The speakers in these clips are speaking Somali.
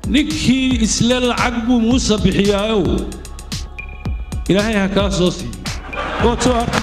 ninkii isle lacag buu muuse bixiyaayow ilaahay ha kaa soo siiyo waad soo arki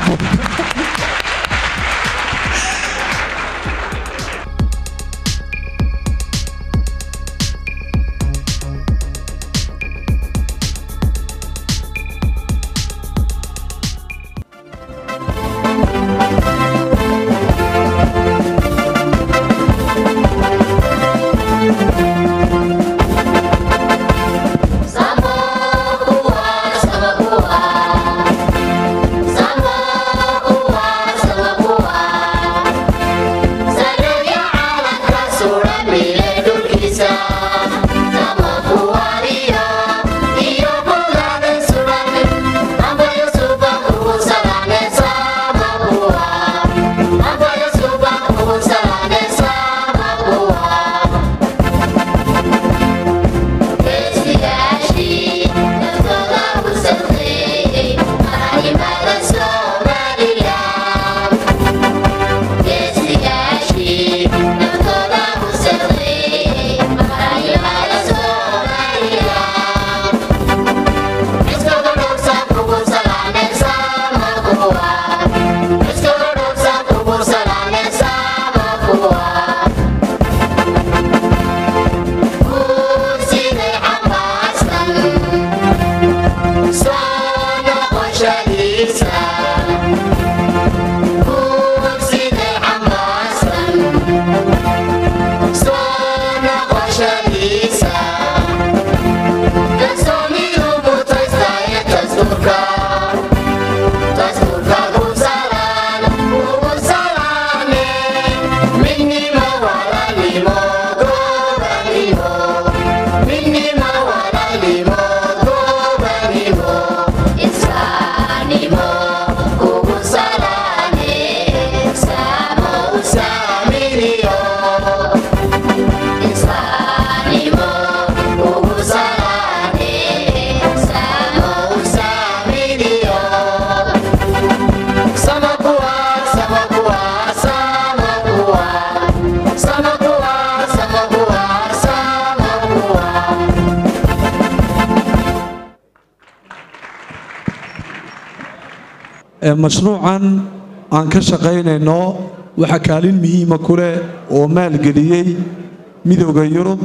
mashruucan aan ka shaqaynayno waxaa kaalin muhiima ku leh oo maalgeliyey midowda yurub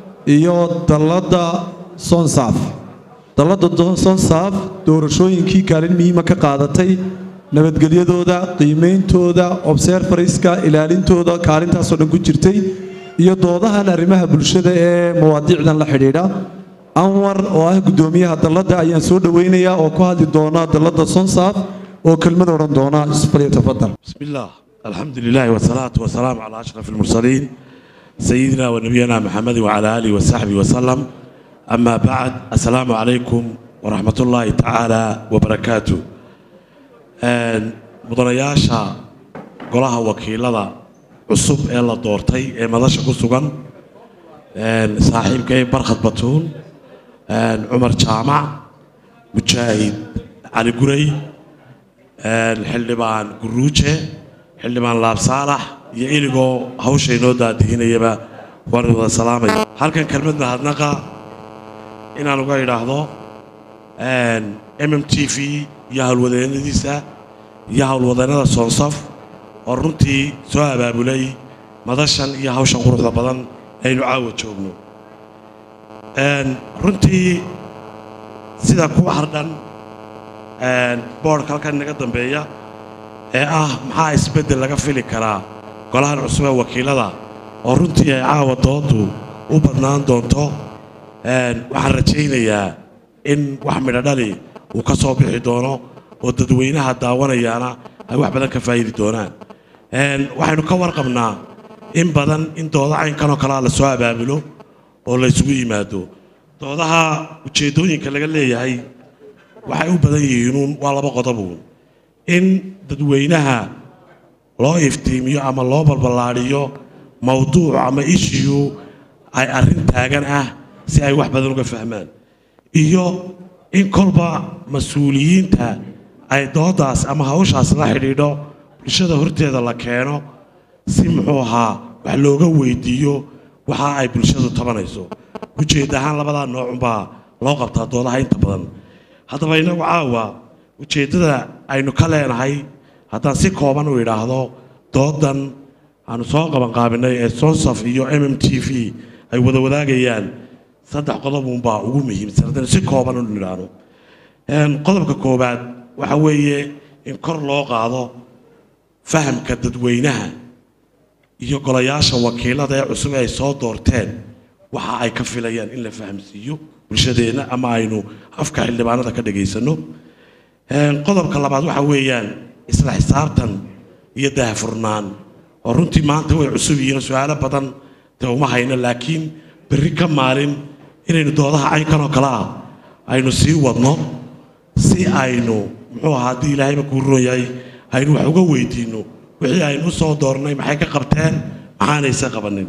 iyo dalladda sonsaaf dalladda sonsaaf doorashooyinkii kaalin muhiima ka qaadatay nabadgelyadooda qiimeyntooda obserfariska ilaalintooda kaalintaasoo dhan ku jirtay iyo doodahan arrimaha bulshada ee mawaadiicdan la xidhiidha anwar oo ah guddoomiyaha dalladda ayaan soo dhowaynayaa oo ku hadli doona dalladda sonsaaf oo kelmad odhan doona falyatafadal بسم الله الحمد لله والصلاة والسلام على أشرف المرسلين سيدنا ونبينا محمد وعلى آله وصحبه وسلم أما بعد السلام عليكم ورحمة الله تعالى وبركاته مدنياشا قولها وكيلة cusub ee la doortay ee madasha ku sugan saaxiibkay barkhad batuun cumar jaamac mujaahid cali guray xildhibaan guruuje xildhibaan laab saalax iyo iligoo hawsha inoo daadihinayaba waan wada salaamaya halkan kelmad mahadnaqa inaan uga idhaahdo m m t v iyo howlwadeennadiisa iyo howlwadeennada soonsaf oo runtii soo abaabulay madashan iyo hawshan quruxda badan aynu caawa joogno runtii sida ku hardhan boodhka halkan inaga dambeeya ee ah maxaa isbeddel laga fili karaa golahan cusub ee wakiilada oo runtii ay caawa doodu u badnaan doonto waxaan rajaynayaa in wax midho dhali uu ka soo bixi doono oo dadweynaha daawanayaana ay wax badan ka faa'idi doonaan waxaynu ka warqabnaa in badan in dooda caynkanoo kalea la soo abaabulo oo la ysugu yimaado doodaha ujeeddooyinka laga leeyahay waxay u badan yihiinuun waa laba qodobuun in dadweynaha loo iftiimiyo ama loo balballaadhiyo mawduuc ama ishiyu ay arrin taagan ah si ay wax badan uga fahmaan iyo in kolba mas-uuliyiinta ay doodaas ama hawshaas la xidhiidho bulshada horteeda la keeno si muxuu ahaa wax looga weydiiyo waxa ay bulshadu tabanayso ujeedda ahaan labadaa noocunbaa loo qabtaa doodaha inta badan haddaba innagu caawa ujeeddada aynu ka leenahay haddaan si kooban u idhaahdo doodan aanu soo qabanqaabinay ee sonsaf iyo m m t v ay wada wadaagayaan saddex qodobunbaa ugu muhiimsan haddaynu si kooban u idhaahno qodobka koowaad waxa weeye in kor loo qaado fahamka dadweynaha iyo golayaasha wakiilada ee cusub ay soo doorteen waxa ay ka filayaan in la fahamsiiyo bulshadeenna ama aynu afka xildhibaanada ka dhagaysano qodobka labaad waxa weeyaan isla xisaabtan iyo daahfurnaan oo runtii maanta way cusub yihiin su-aalo badan dee uma hayno laakiin berri ka maalin inaynu doodaha caynkan oo kale ah aynu sii wadno si aynu muxuu ahaa haddii ilaahayba kuu roon yahay aynu wax uga weydiinno wixii aynu u soo doornay maxay ka qabteen maxaanayse qabanin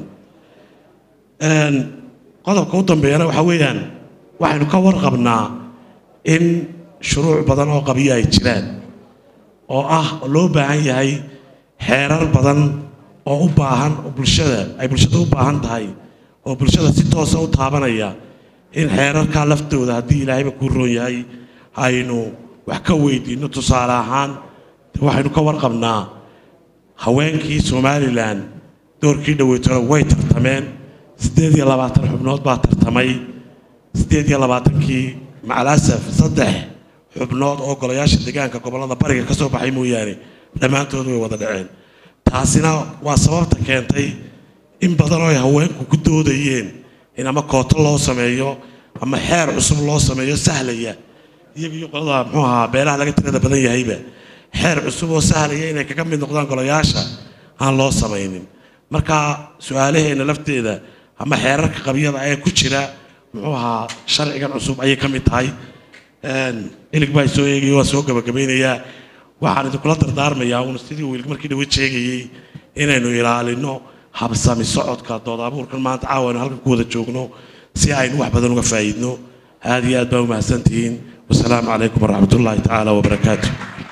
qodobka u dambeeyana waxa weeyaan waxaynu ka warqabnaa in shuruuc badan oo qabiyo ay jiraan oo ah oo loo baahan yahay xeerar badan oo u baahan oo bulshada ay bulshada u baahan tahay oo bulshada si toosa u taabanaya in xeerarkaa laftooda haddii ilaahayba kuu roon yahay aynu wax ka weydiinno tusaale ahaan waxaynu ka warqabnaa haweenkii somalilan doorkii dhaweytona way tartameen siddeed iyo labaatan xubnood baa tartamay siddeed iyo labaatankii macalasaf saddex xubnood oo golayaasha deegaanka gobollada bariga ka soo baxay mooyaane dhammaantood way wada dhaceen taasina waa sababta keentay in badan oo ay haweenku ku doodayeen in ama kooto loo sameeyo ama xeer cusub loo sameeyo sahlaya iyaga iyo qolada muxuu ahaa beelaha laga tirada badan yahayba xeer cusub oo sahlaya inay kaga mid noqdaan golayaasha aan loo samaynin marka su-aalaheenna lafteeda ama xeerarka qabyada ee ku jira muxuu ahaa sharcigan cusub ayay ka mid tahay ilig baa soo eegaya waa soo gabagabaynayaa waxaan idinkula dardaarmayaa uun sidii wiilka markii dhawe sheegayey inaynu ilaalino habsami socodka dood abuurkan maanta caawa aynu halkan ku wada joogno si aynu wax badan uga faa'iidno aad iyo aad baa u mahadsantihiin wasalaamu calaykum waraxmat ullaahi tacaala wabarakaatu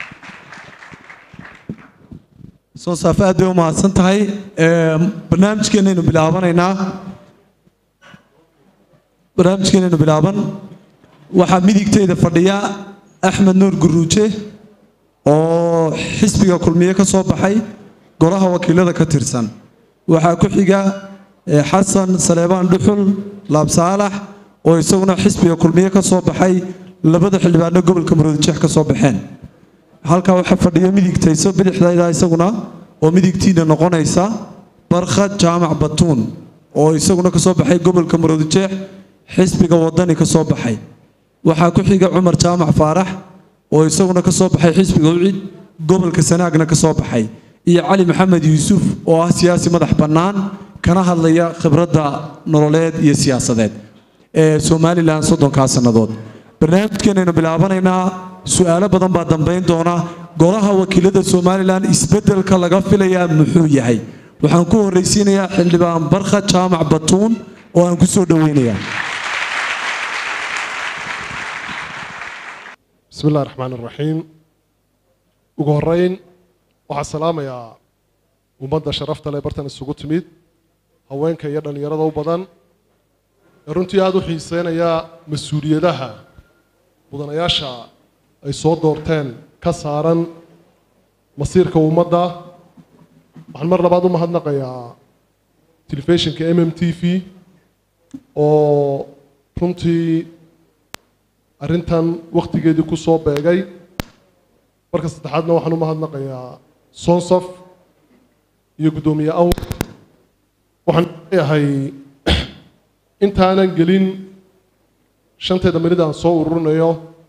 sonsaaf aad bay u mahadsan tahay barnaamijkeenaynu bilaabanaynaa barnaamijkeenaynu bilaaban waxaa midigteyda fadhiya axmed nuur guruuje oo xisbiga kulmiye ka soo baxay golaha wakiilada ka tirsan waxaa ku xiga xasan saleebaan dhuxul laabsaalax oo isaguna xisbiga kulmiye ka soo baxay labada xildhibaano gobolka maroodijeex ka soo baxeen halkaa waxaa fadhiya midigtayso bidixdayda isaguna oo midigtiina noqonaysa barkhad jaamac batuun oo isaguna ka soo baxay gobolka maroodijeex xisbiga wadani ka soo baxay waxaa ku xiga cumar jaamac faarax oo isaguna ka soo baxay xisbiga ucid gobolka sanaagna ka soo baxay iyo cali maxamed yuusuf oo ah siyaasi madax bannaan kana hadlaya khibradda nololeed iyo siyaasadeed ee somalilan soddonkaa sannadood barnaamijkeenaynu bilaabanaynaa su-aalo badan baa dambayn doona golaha wakiilada somalilan isbeddelka laga filayaa muxuu yahay waxaan ku horraysiinayaa xildhibaan barkhad jaamac batuun oo aan ku soo dhoweynayaa bismi illahi raxmaan iraxiim ugu horeyn waxaa salaamayaa ummadda sharafta leh bartan isugu timid haweenka iyo dhallinyarada u badan ee runtii aada u xiiseynaya mas-uuliyadaha mudanayaasha ay soo doorteen ka saaran masiirka ummadda waxaan mar labaad u mahadnaqayaa telefishinka m m t v oo runtii arrintan wakhtigeedii ku soo beegay marka saddexaadna waxaan u mahadnaqayaa sonsof iyo guddoomiye awr waxaan leeyahay intaanan gelin shanteeda minid aan soo ururinayo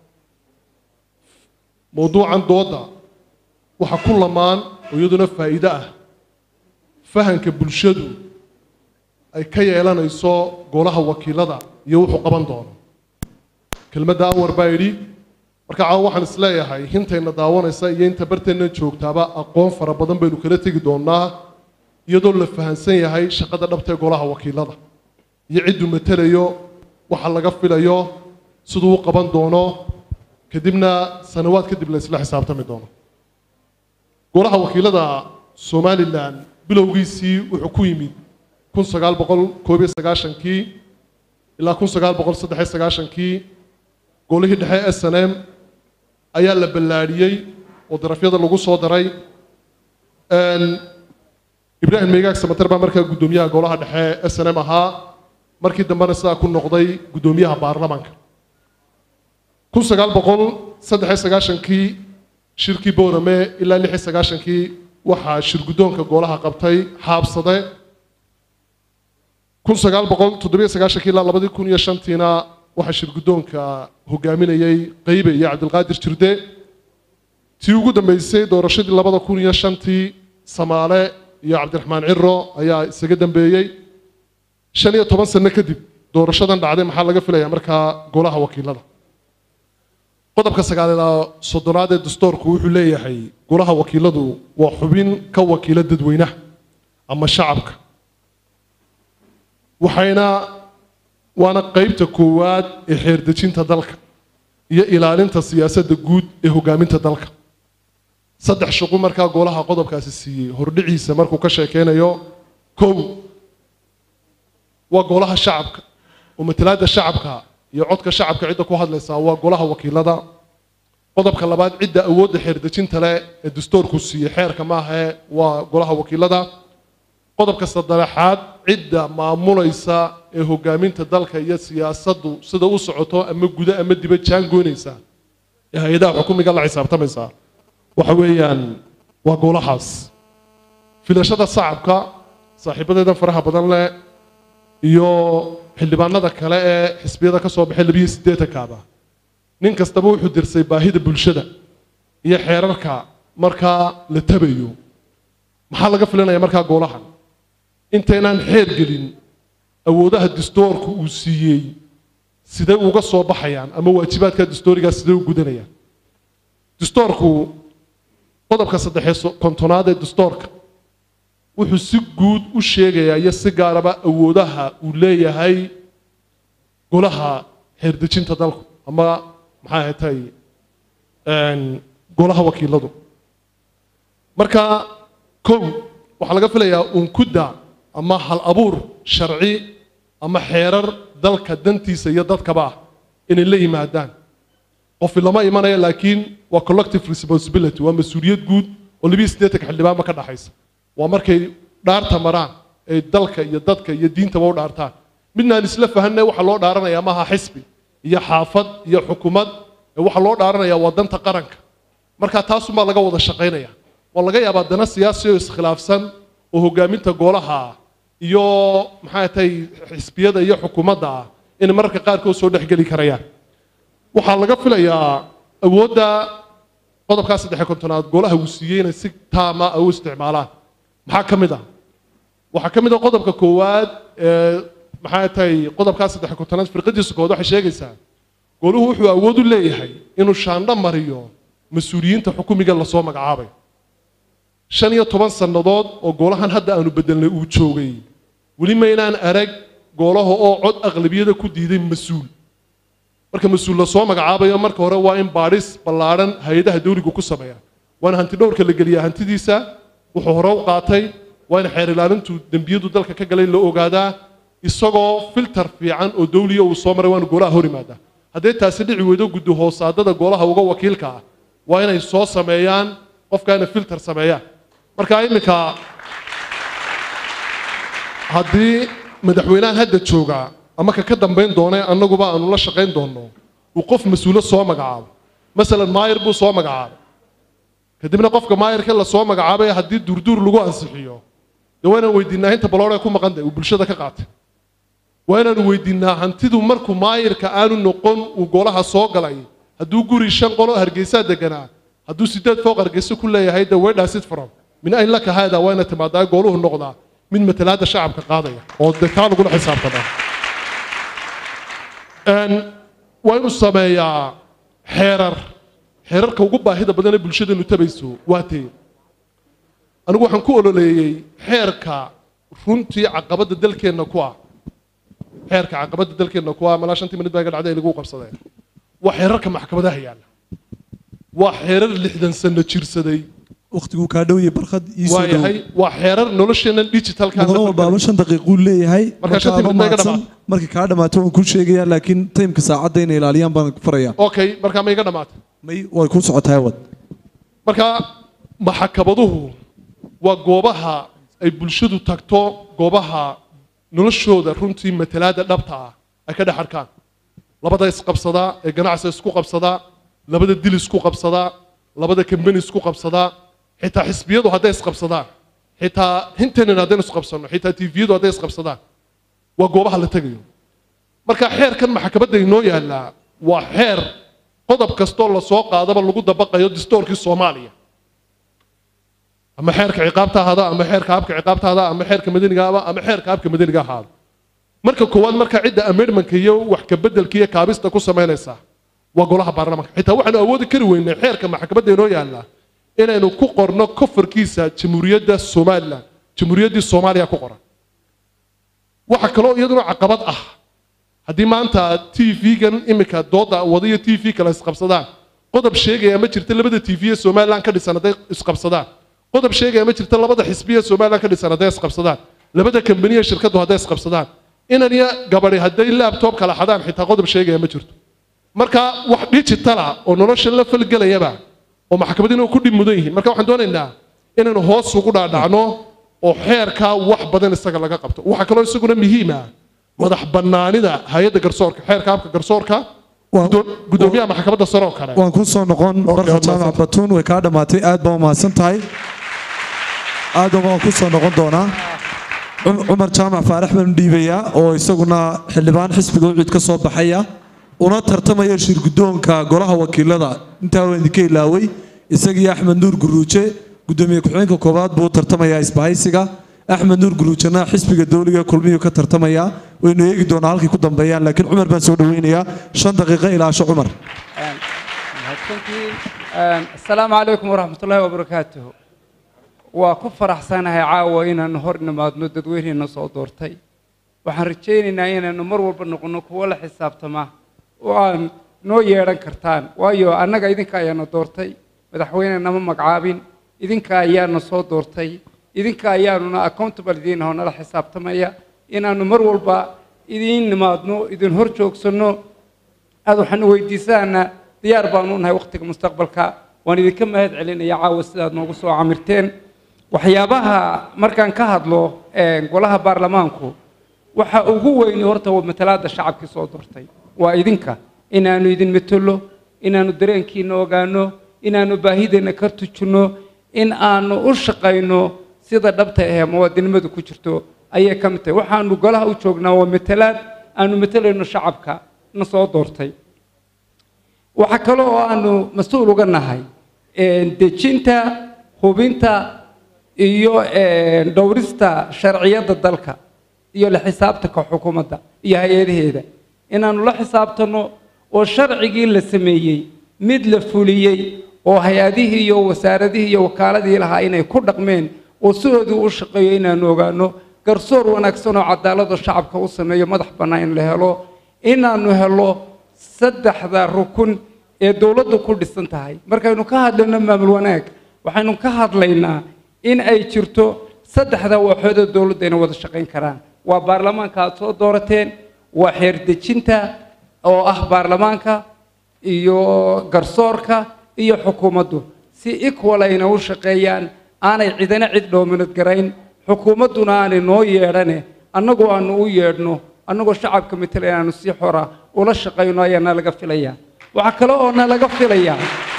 mowduucan doodda waxa ku lamaan oo iyaduna faa'iido ah fahanka bulshadu ay ka yeelanayso golaha wakiilada iyo wuxuu qaban doono kelmadda anwar baa yidhi marka caawa waxaan isleeyahay hintayna daawanaysa iyo inta barteenna joogtaaba aqoon fara badan baynu kala tegi doonaa iyadoo la fahansan yahay shaqada dhabta ee golaha wakiilada iyo cidduu matelayo waxa laga filayo siduu u qaban doono kadibna sanawaad kadib la isla xisaabtami doono golaha wakiilada somalilan bilowgiisii wuxuu ku yimid kun sagaal boqol koob iyo sagaashankii ilaa kun sagaal boqol saddex iyo sagaashankii golihii dhexe s n m ayaa la ballaadhiyey oo darafyada lagu soo daray ibraahim meegaag samater baa markaa guddoomiyaha golaha dhexe s n m ahaa markii dambena sidaa ku noqday guddoomiyaha baarlamaanka kun sagaal boqol saddex iyo sagaashankii shirkii boorame ilaa lix iyo sagaashankii waxaa shirguddoonka golaha qabtay xaabsade kun sagaal boqol toddobiyo sagaashankii ilaa labadii kun iyo shantiina waxaa shirguddoonka hogaaminayay qeybe iyo cabdilqaadir jirde tii ugu dambeysay doorashadii labada kun iyo shantii samaale iyo cabdiraxmaan ciro ayaa isaga dambeeyey shan iyo toban sano kadib doorashadan dhacday maxaa laga filayaa markaa golaha wakiilada qodobka sagaaleeda soddonaad ee dastoorku wuxuu leeyahay golaha wakiiladu waa xubin ka wakiila dadweynaha ama shacabka waxayna waana qeybta koowaad ee xeerdejinta dalka iyo ilaalinta siyaasadda guud ee hogaaminta dalka saddex shaqo markaa golaha qodobkaasi siiyey hordhiciisa markuu ka sheekeynayo kow waa golaha shacabka oo matalaadda shacabka iyo codka shacabka cidda ku hadlaysaa waa golaha wakiilada qodobka labaad cidda awoodda xeerdejinta leh ee dastoorku siiyey xeerka maahae waa golaha wakiilada qodobka saddexaad cidda maamulaysa ee hogaaminta dalka iyo siyaasaddu sida u socoto ama gudo ama diba jaangoynaysa ee hay-adaha xukumiga la xisaabtamaysa waxa weeyaan waa golahaas filashada shacabka saaxiibadeedan faraha badan leh iyo xildhibaanada kale ee xisbiyada ka soo baxay labiyo siddeetankaaba nin kastaba wuxuu dirsay baahida bulshada iyo xeerarka markaa la tabayo maxaa laga filanaya markaa golahan intaynaan xeer gelin awoodaha dastoorku uu siiyey sidee uga soo baxayaan ama waajibaadka dastoorigaas sidee u gudanayaan dastoorku qodobka saddexee kontonaad ee dastoorka wuxuu si guud u sheegayaa iyo si gaaraba awoodaha uu leeyahay golaha xeerdejinta dalku ama maxay ahatay golaha wakiiladu marka kow waxaa laga filayaa unkudda ama hal abuur sharci ama xeerar dalka dantiisa iyo dadkaba ah inay la yimaadaan qofi lama imanaya laakiin waa collective responsibility waa mas-uuliyad guud oo labiyo siddeetanka xildhibaanba ka dhaxaysa waa markay dhaarta maraan ay dalka iyo dadka iyo diintaba u dhaartaan midnaan isla fahanay waxaa loo dhaaranayaa maaha xisbi iyo xaafad iyo xukumad ee waxaa loo dhaaranayaa waa danta qaranka marka taasumaa laga wada shaqaynaya waa laga yaabaa dana siyaasi oo iskhilaafsan oo hogaaminta golaha iyo maxay tahay xisbiyada iyo xukuumadda ah inay mararka qaarkood soo dhexgeli karayaan waxaa laga filayaa awoodda qodobkaa saddexe kontonaad golaha uu siiyey inay si taama u isticmaalaan maxaa ka mid ah waxaa ka mid ah qodobka koowaad ee maxay tahay qodobkaa saddexe kontonaad firqadiisa kood waxay sheegaysaa goluhu wuxuu awood u leeyahay inuu shaandho mariyo mas-uuliyiinta xukumiga lasoo magacaabay shan iyo toban sannadood oo golahan hadda aanu bedelnay uu joogay weli maynaan arag golaha oo cod aqlabiyada ku diiday mas-uul marka mas-uul lasoo magacaabayo marka hore waa in baadhis ballaadhan hay-adaha dawligu ku sameeyaan waana hanti dhowrka la geliyaa hantidiisa wuxuu hore u qaatay waa in xeer ilaalintu dembiyadu dalka ka galay la ogaadaa isagoo filter fiican oo dawliya uu soo maray waanu golaha hor imaadaa haddee taasi dhici weydo guddi hoosaadada golaha uga wakiilka ah waa inay soo sameeyaan qofkaana filter sameeyaan marka iminka haddii madaxweynahan hadda joogaa ama ka ka dambayn doona annaguba aanu la shaqayn doonno uu qof mas-uulo soo magacaabo masalan maayir buu soo magacaabay kadibna qofka maayirka la soo magacaabay haddii duurduur lagu ansixiyo dee waa inaan weydiinaa inta balooree ku maqan uu bulshada ka qaatay waa inaanu weydiinaa hantidu markuu maayirka aanu noqon uu golaha soo galay hadduu guri shan qolo hargeysaa deganaa hadduu sideed fooq hargeysa ku leeyahay de wedhasid from min ayn laka haada waa ina timaadaa gooluhu noqdaa mid matalaada shacabka qaadaya oo de kaa lagula xisaabtamaa waa inuu sameeyaa xeerar xeerarka ugu baahida badan ee bulshadanu tabayso waa tee anigu waxaan ku ololeeyey xeerka runtii caqabadda dalkeenna ku ah xeerka caqabadda dalkeenna ku ah malaa shantii minid baa iga dhacday ay lagu qabsadeen waa xeerarka maxkamadaha yaalla waa xeerar lixdan sano jirsaday waqtiguu kaa dhow yahay barkhad ii soo waa dhow yahay waa xeerar nolosheenan digitalka mudano walbaaba shan daqiiquu leeyahay Marka shantii adoo minute iga mahadsan. dhammaatay. markay kaa dhammaato waan kuu sheegayaa laakiin taymka saacadda inay ilaaliyaan baan ku farayaa okay markaa ma iga dhamaatay may way ku socotaa wad marka maxakabaduhu waa goobaha ay bulshadu tagto goobaha noloshooda runtii matalaada dhabta ah ay ka dhex arkaan labada isqabsadaa ee ganacsi isku qabsadaa labada dil isku qabsadaa labada kambani isku qabsadaa xitaa xisbiyadu hadday isqabsadaan xitaa hintanen haddaynu isqabsano xitaa tviyadu hadday isqabsadaan waa goobaha la tegayo marka xeerkan maxkamadda inoo yaallaa waa xeer qodob kastoo lasoo qaadaba lagu dabaqayo distoorkii soomaaliya ama xeerka ciqaabta ahaada ama xeerka habka ciqaabta ahaada ama xeerka madaniga ahaada ama xeerka habka madaniga ahaada marka koowaad marka cidda amendmentka iyo wax ka bedelka iyo kaabista ku samaynaysaa waa golaha baarlamaanka xitaa waxaanu awoodi kari weynay xeerka maxkamadda inoo yaallaa inaynu ku qorno kofarkiisa jamhuuriyadda somalilan jamhuuriyaddii soomaaliya ku qoran waxa kaloo iyaduna caqabad ah haddii maanta t v-gan imika dooda wada iyo t v kale isqabsadaan qodob sheegaya ma jirta labada t v ee somalilan ka dhisan hadday isqabsadaan qodob sheegaya ma jirta labada xisbi ee somalilan ka dhisan hadday isqabsadaan labada kambaniya shirkadu hadday isqabsadaan inan iyo gabadhi hadday laptop kala xadaan xitaa qodob sheegaya ma jirto marka wax digitala oo nolosha la falgelayaba oo maxkamadina ku dhib mudan yihiin marka waxaan doonaynaa inaynu hoos ugu dhaadhacno oo xeerka wax badan isaga laga qabto waxaa kaloo isaguna muhiim ah madax bannaanida hay-adda garsoorka xeerka habka garsoorka Waa- gudo- gudoomiyaha maxkamadda sare oo kale waan ku soo noqon barkhad waad jaamac mahadsan. batuun way kaa dhammaatay aad baa umahadsan tahay aad waan ku soo noqon doonaa Cum- cumar jaamac faarax baan dhiibayaa oo isaguna xildhibaan xisbiga ucid ka soo baxaya una tartamaya shirgudoonka golaha wakiilada intaa waan idinka ilaaway isagii axmed nuur guruuje gudoomiye ku-xigeenka koowaad buu u tartamayaa isbahaysiga axmed nuur guruujena xisbiga dowliga kulmiyuu ka tartamayaa waynu eegi doonaa halkay ku dambeeyaan laakiin cumar baan soo dhaweynayaa shan daqiiqo ilaasho cumar mahadsantihiin asalaamu calaykum waraxmat ullaahi wabarakaatuhu waa ku faraxsanahay caawa inaanu hor nimaadno dadweyneena soo doortay waxaan rajaynaynaa inaanu mar walba noqono kuwo la xisaabtama oo aan noo yeedhan kartaan waayo annaga idinka ayaana doortay madaxweyne nama magacaabin idinka ayaana soo doortay idinka ayaanuna accountable idiin ahoo nala xisaabtamaya inaanu mar walba idiin nimaadno idin hor joogsanno aad waxaan weydiisaana diyaar baanu nahay waqtiga mustaqbalka waan idinka mahad celinaya caawa sidaad noogu soo camirteen waxyaabaha markaan ka hadlo ee, golaha baarlamaanku waxa ugu weyni horta waa matalaada shacabkii soo doortay waa idinka inaanu idin metelo inaanu dareenkiina ogaano inaanu baahideenna ka tujinno in aanu u shaqayno sida dhabta ahee muwaadinimadu ku jirto ayay ka mid tahay waxaanu golaha u joognaa waa matalaad aanu matelayno shacabka na soo doortay waxaa kale oo aanu mas-uul uga nahay een, dejinta hubinta iyo een, dhowrista sharciyadda dalka iyo la xisaabtanka xukuumadda iyo hay-adaheeda inaanu la xisaabtanno oo sharcigii la sameeyey mid la fuliyey oo hay-adihii iyo wasaaradihii iyo wakaaladii lahaa inay ku dhaqmeen oo sidoodii u shaqeeyo inaanu ogaano garsoor wanaagsan oo cadaalado shacabka u sameeyo madax bannaan in la helo inaanu helo saddexda rukun ee dowladdu ku dhisan tahay markaynu ka hadlayno maamul wanaag waxaynu ka hadlaynaa in ay jirto saddexda waaxood ee dowladda inay wada shaqayn karaan waa baarlamaanka aad soo doorateen waa xeer dejinta oo ah baarlamaanka iyo garsoorka iyo xukuumaddu si equal ayna u shaqeeyaan aanay cidina cid dhoominad garayn xukuumadduna aanay noo yeedhane annagoo aanu u yeedhno annagoo shacabka matela inaanu si xora ula shaqayno ayaa nalaga filayaa waxaa kale oo nalaga filayaa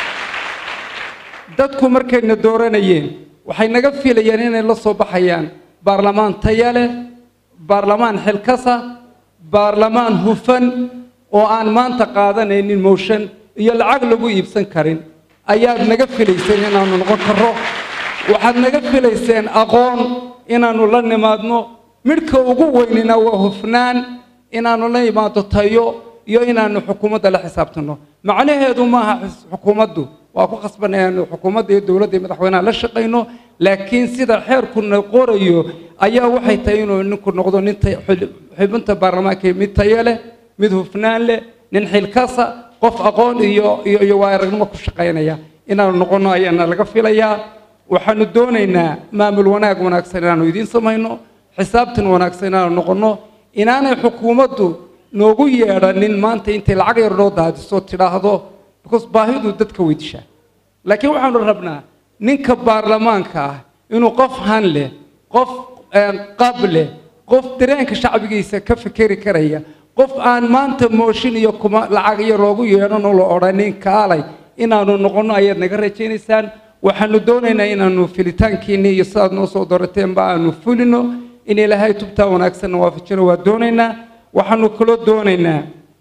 dadku markayna dooranayeen waxay naga filayaan inay la soo baxayaan baarlamaan taya leh baarlamaan xilkasa baarlamaan hufan oo aan maanta qaadanaynin mooshan iyo lacag lagu iibsan karin ayaad naga filayseen inaanu noqon karro waxaad naga filayseen aqoon inaanu la nimaadno midhka ugu weynina waa hufnaan inaanu la imaado tayo iyo inaanu xukuumadda la xisaabtanno macnaheedu maaha xus- xukuumaddu waa ku khasbanay inaanu xukuumadda iyo dowladda iyo madaxweynaha la shaqayno laakiin sida xeerkuna qorayo ayaa waxay tahay inuu ninku noqdo nin tay- xil- xubinta baarlamaanka mid tayo leh mid hufnaan leh nin xilkasa qof aqoon iyo iyo iyo waa aragnimo ku shaqaynaya inaanu noqono ayaana laga filayaa waxaanu doonaynaa maamul wanaag wanaagsan inaanu idiin samayno xisaabtan wanaagsan inaanu noqonno inaanay xukuumaddu noogu yeedhanin maanta intay lacag yar noo daadiso tidhaahdo because baahidu dadka weydishaa laakiin waxaanu rabnaa ninka baarlamaanka ah inuu qof han leh qof qab leh qof dareenka shacbigiisa ka fikeri karaya qof aan maanta mooshin iyo kuma lacag iyo loogu yeedhanoo la odhanin kaalay inaanu noqonno ayaad naga rajaynaysaan waxaanu doonaynaa inaanu filitaankiinni iyo sidaad noo soo dorateenba aanu fulino in ilaahay tubtaa wanaagsanna waafajino waa doonaynaa waxaanu kaloo doonaynaa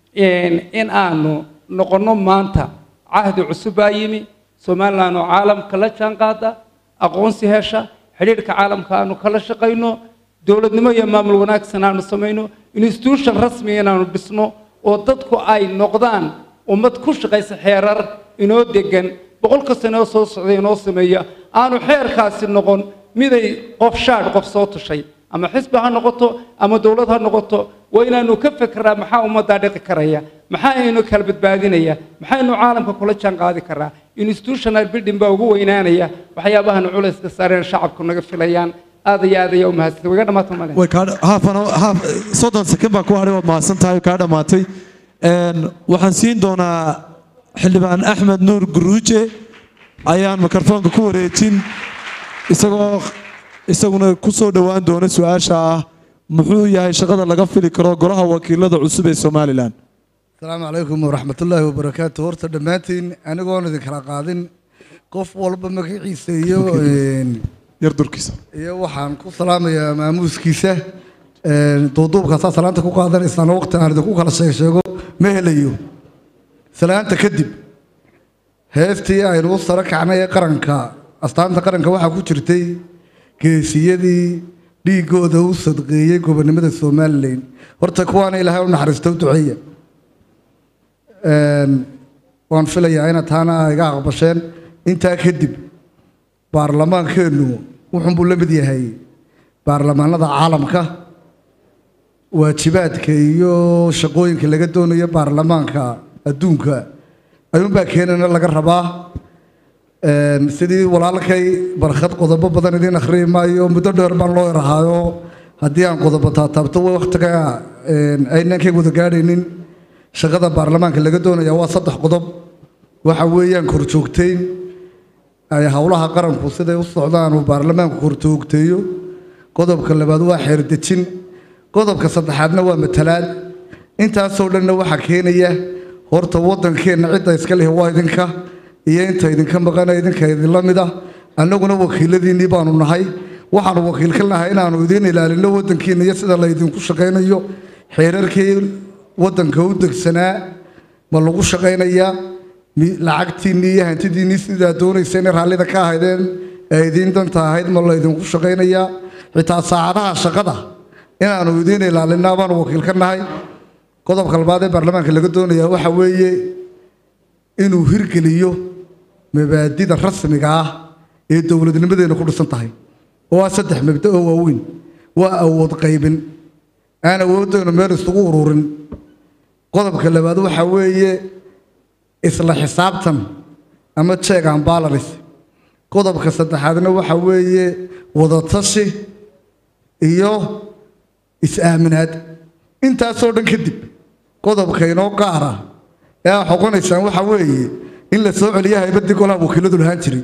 in aanu noqonno maanta cahdi cusub baa yimi somalilan oo caalamka la jaanqaada aqoonsi hesha xidhiidhka caalamka aanu kala shaqayno dowladnimo iyo maamul wanaagsan aanu samayno institution rasmiga inaanu dhisno oo dadku ay noqdaan ummad ku shaqaysa xeerar inoo degan boqolka sano oo soo socday inoo sameeya aanu xeerkaasi noqon miday qof shaadh qof soo tushay ama xisbi ha noqoto ama dowlad ha noqoto waa inaanu ka fekeraa maxaa ummaddaa dhiqi karaya maxaa aynu kala badbaadinaya maxaynu caalamka kula jaan qaadi karaa institutional building baa ugu weynaanaya waxyaabahan culayska saareen shacabku naga filayaan aad iyo aad ayaa u mahadsantay way ga dhamaata male way kaa haafan haaf soddon sekond baa ku hadhay waad mahadsan tahay kaa dhammaatay waxaan siin doonaa xildhibaan axmed nuur guruuje ayaan mikrofoonka ku wareejin isagoo isaguna ku soo dhowaan doona su-aasha ah muxuu yahay shaqada laga fili karo golaha wakiilada cusub ee somalilan asalaamu calaykum waraxmatullaahi wabarakaatu horta dhammaantiin anigoon idinkala qaadin qof walba magaciisa iyo yar durkiisa iyo waxaan ku salaamayaa maamuuskiisa duuduubkaasaa salaanta ku qaadanaysaan waqti aan idinku kala sheeg sheego ma helayo salaanta kadib heestii aynu u saro kacnay ee qaranka astaanta qaranka waxaa ku jirtay geesiyadii dhiiggooda u sadqeeyey gobonimada somalilan horta kuwaana ilaahay u naxariista u duceeya waan filayaa ina taana iga aqbasheen intaa kadib baarlamaankeennu wuxuunbuu la mid yahay baarlamaanada caalamka waajibaadka iyo shaqooyinka laga doonayo baarlamaanka adduunka ayuunbaa keenana laga rabaa sidii walaalkay barkhad qodobo badan idiin akhriyi maayo muddo dheer baan loo erahaayo haddii aan qodobo taataabto wakhtiga aynaan ka wada gaadhaynin shaqada baarlamaanka laga doonaya waa saddex qodob waxa weeyaan korjoogteyn ay howlaha qaranku siday u socdaan uu baarlamaanku korjoogteeyo qodobka labaad waa xeerdejin qodobka saddexaadna waa matalaad intaasoo dhanna waxaa keenaya horta waddankeenna cidda iska lihi waa idinka iyo inta idinka maqana idinka idinla mid ah annaguna wakiiladiinnii baanu nahay waxaanu wakiil ka nahay inaannu idiin ilaalinno waddankiinna iyo sida laydinku shaqaynayo xeerarkii waddanka u degsanaa ma lagu shaqaynayaa lacagtiinnii iyo hantidiinnii sidaa doonaysa inay raallida ka ahaydeen ee idiin danta ahayd ma laydinku shaqaynayaa xitaa saacadaha shaqada inaannu idiin ilaalinaa baanu wakiil ka nahay qodobka labaad ee baarlamaanka laga doonayaa waxa weeye inuu hirgeliyo mabaadida rasmiga ah ee dowladnimadeena ku dhisan tahay oo ah saddex mabda oo waaweyn waa awood qaybin aan awooddeenu meel isugu ururin qodobka labaad waxa weeye isla xisaabtan ama check and balance qodobka saddexaadna waxa weeye wadatashi iyo is-aaminaad intaasoo dhan kadib qodobka inoo qaara ee aa xoqonaysaan waxa weeye in la soo celiya haybaddii golaha wakiiladu lahaan jiray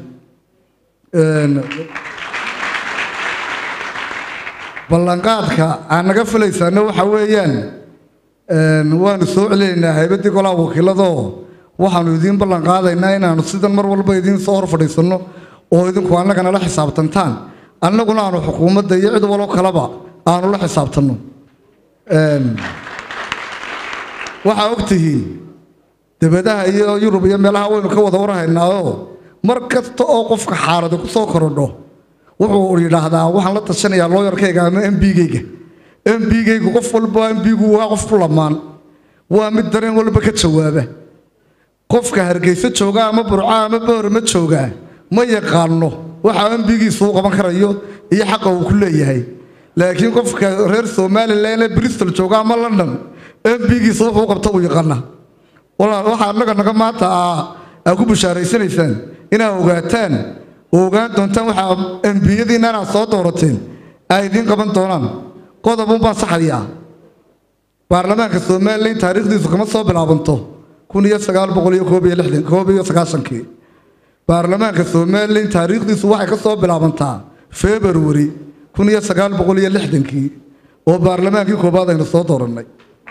ballanqaadka aan naga filaysaana waxa weeyaan waanu soo celinaynaa haybaddii golaha wakiiladoo waxaanu idiin ballanqaadaynaa inaanu sidan mar walba idiin soo hor fadhiisanno oo idinku annaga nala xisaabtantaan annaguna aanu xukuumadda iyo cid waloo kaleba aanu la xisaabtanno waxaa og tihiin debadaha iyo yurub iyo meelaha waynu ka wada warhaynaaoo mar kasta oo qofka xaaladi ku soo korodho wuxuu yidhaahdaa waxaan la tashanayaa looyarkayga ama mbigayga mbigaygu qof walba mbigu waa qof ku lamaan waa mid dareen walba ka jawaaba qofka hargeyso jooga ama burca ama boorma jooga ma yaqaano waxa mbigiisu u qaban karayo iyo xaqa uu ku leeyahay laakiin qofka reer somalilan ee bristol jooga ama london mbigiisa wuxuu qabta uu yaqaana waxaa annaga naga maanta aa ku bushaaraysanaysaan inaa ogaataan oo ogaan doontaan waxaa embiyadiinna inaad soo doorateen ay idiin qaban doonaan qodobun baan saxayaa baarlamaanka somalilan taariikhdiisu kama soo bilaabanto kun iyo sagaal boqol iyo koob iyo lixdan koob iyo sagaashankii baarlamaanka somalilan taariikhdiisu waxay ka soo bilaabantaa february kun iyo sagaal boqol iyo lixdankii oo baarlamaankii koobaad aynu soo doorannay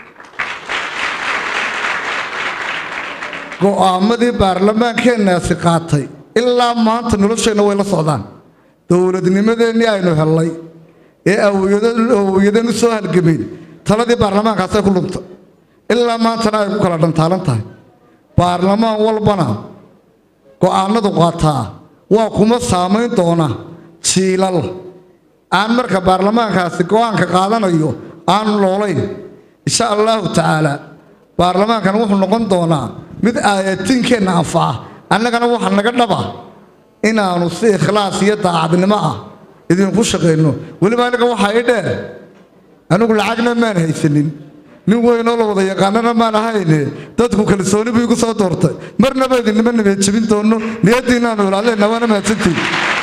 go'aamadii baarlamaankeennaasi qaatay ilaa maanta nolosheenna way la socdaan dowladnimadeennii aynu hellay ee awiyadeen u soo halgameen taladii baarlamaankaasay ku luntay ilaa maantana ay ku kala dhantaalan tahay baarlamaan walbana go'aanadu qaataa waa kuma saamayn doona jiilal aan marka baarlamaankaasi go'aanka qaadanayo aanu loolayn insha allahu tacaala baarlamaankan wuxuu noqon doonaa mid aayatiinkeenna anfaca annagana waxa naga dhaba inaannu si ikhlaas iyo daacadnimo ah idinku shaqayno weliba aniga waxaa ii dheer anigu lacagna maan haysanin nin weynoo la wada yaqaanana maan ahayne dadku kalsooni buu igu soo doortay marnaba idinima nabad jebin doono niyaddiinaanu ilaalina waana mahadsantiin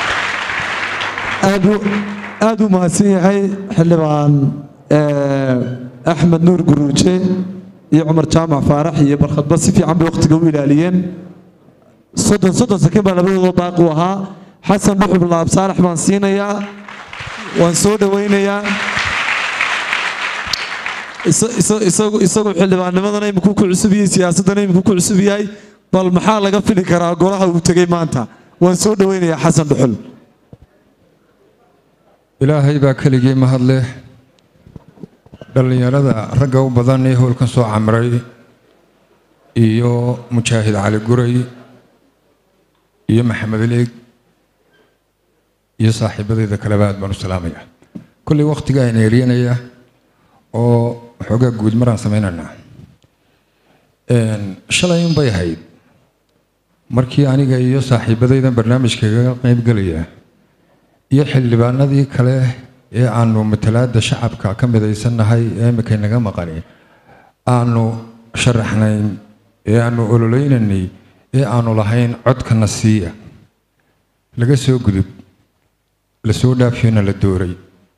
aad u mahadsan yahay xildhibaan axmed nuur guruuje iyo cumar jaamac faarax iyo barkhadba si fiican bay wakhtiga u ilaaliyeen soddon soddon sakiin baa labadooda baaqi u ahaa xasan dhuxub laab saalax baan siinayaa waan soo dhowaynayaa isagu xildhibaannimadana imikuu ku cusub yahay siyaasaddana imikuu ku cusub yahay bal maxaa laga fili karaa golaha uu tegey maanta waan soo dhowaynayaa xasan dhuxul ilaahay baa keligii mahad leh dhallinyarada ragga u badan ee howlkan soo camray iyo mujaahid cali guray iyo maxamed leeg iyo saaxiibadeyda kaleba aad baan u salaamaya kolley wakhtiga ayna eryanaya oo waxoogaa guud maraan sameynaynaa shalay unbay ahayd markii aniga iyo saaxiibadaydan barnaamijkaga qaybgelaya iyo xildhibaanadii kale ee aanu matalaada shacabka ka midaysannahay ee imika naga maqani aanu sharaxnayn ee aanu ololeynanay ee aanu lahayn codkana siiya laga soo gudub la soo dhaafiyona la dooray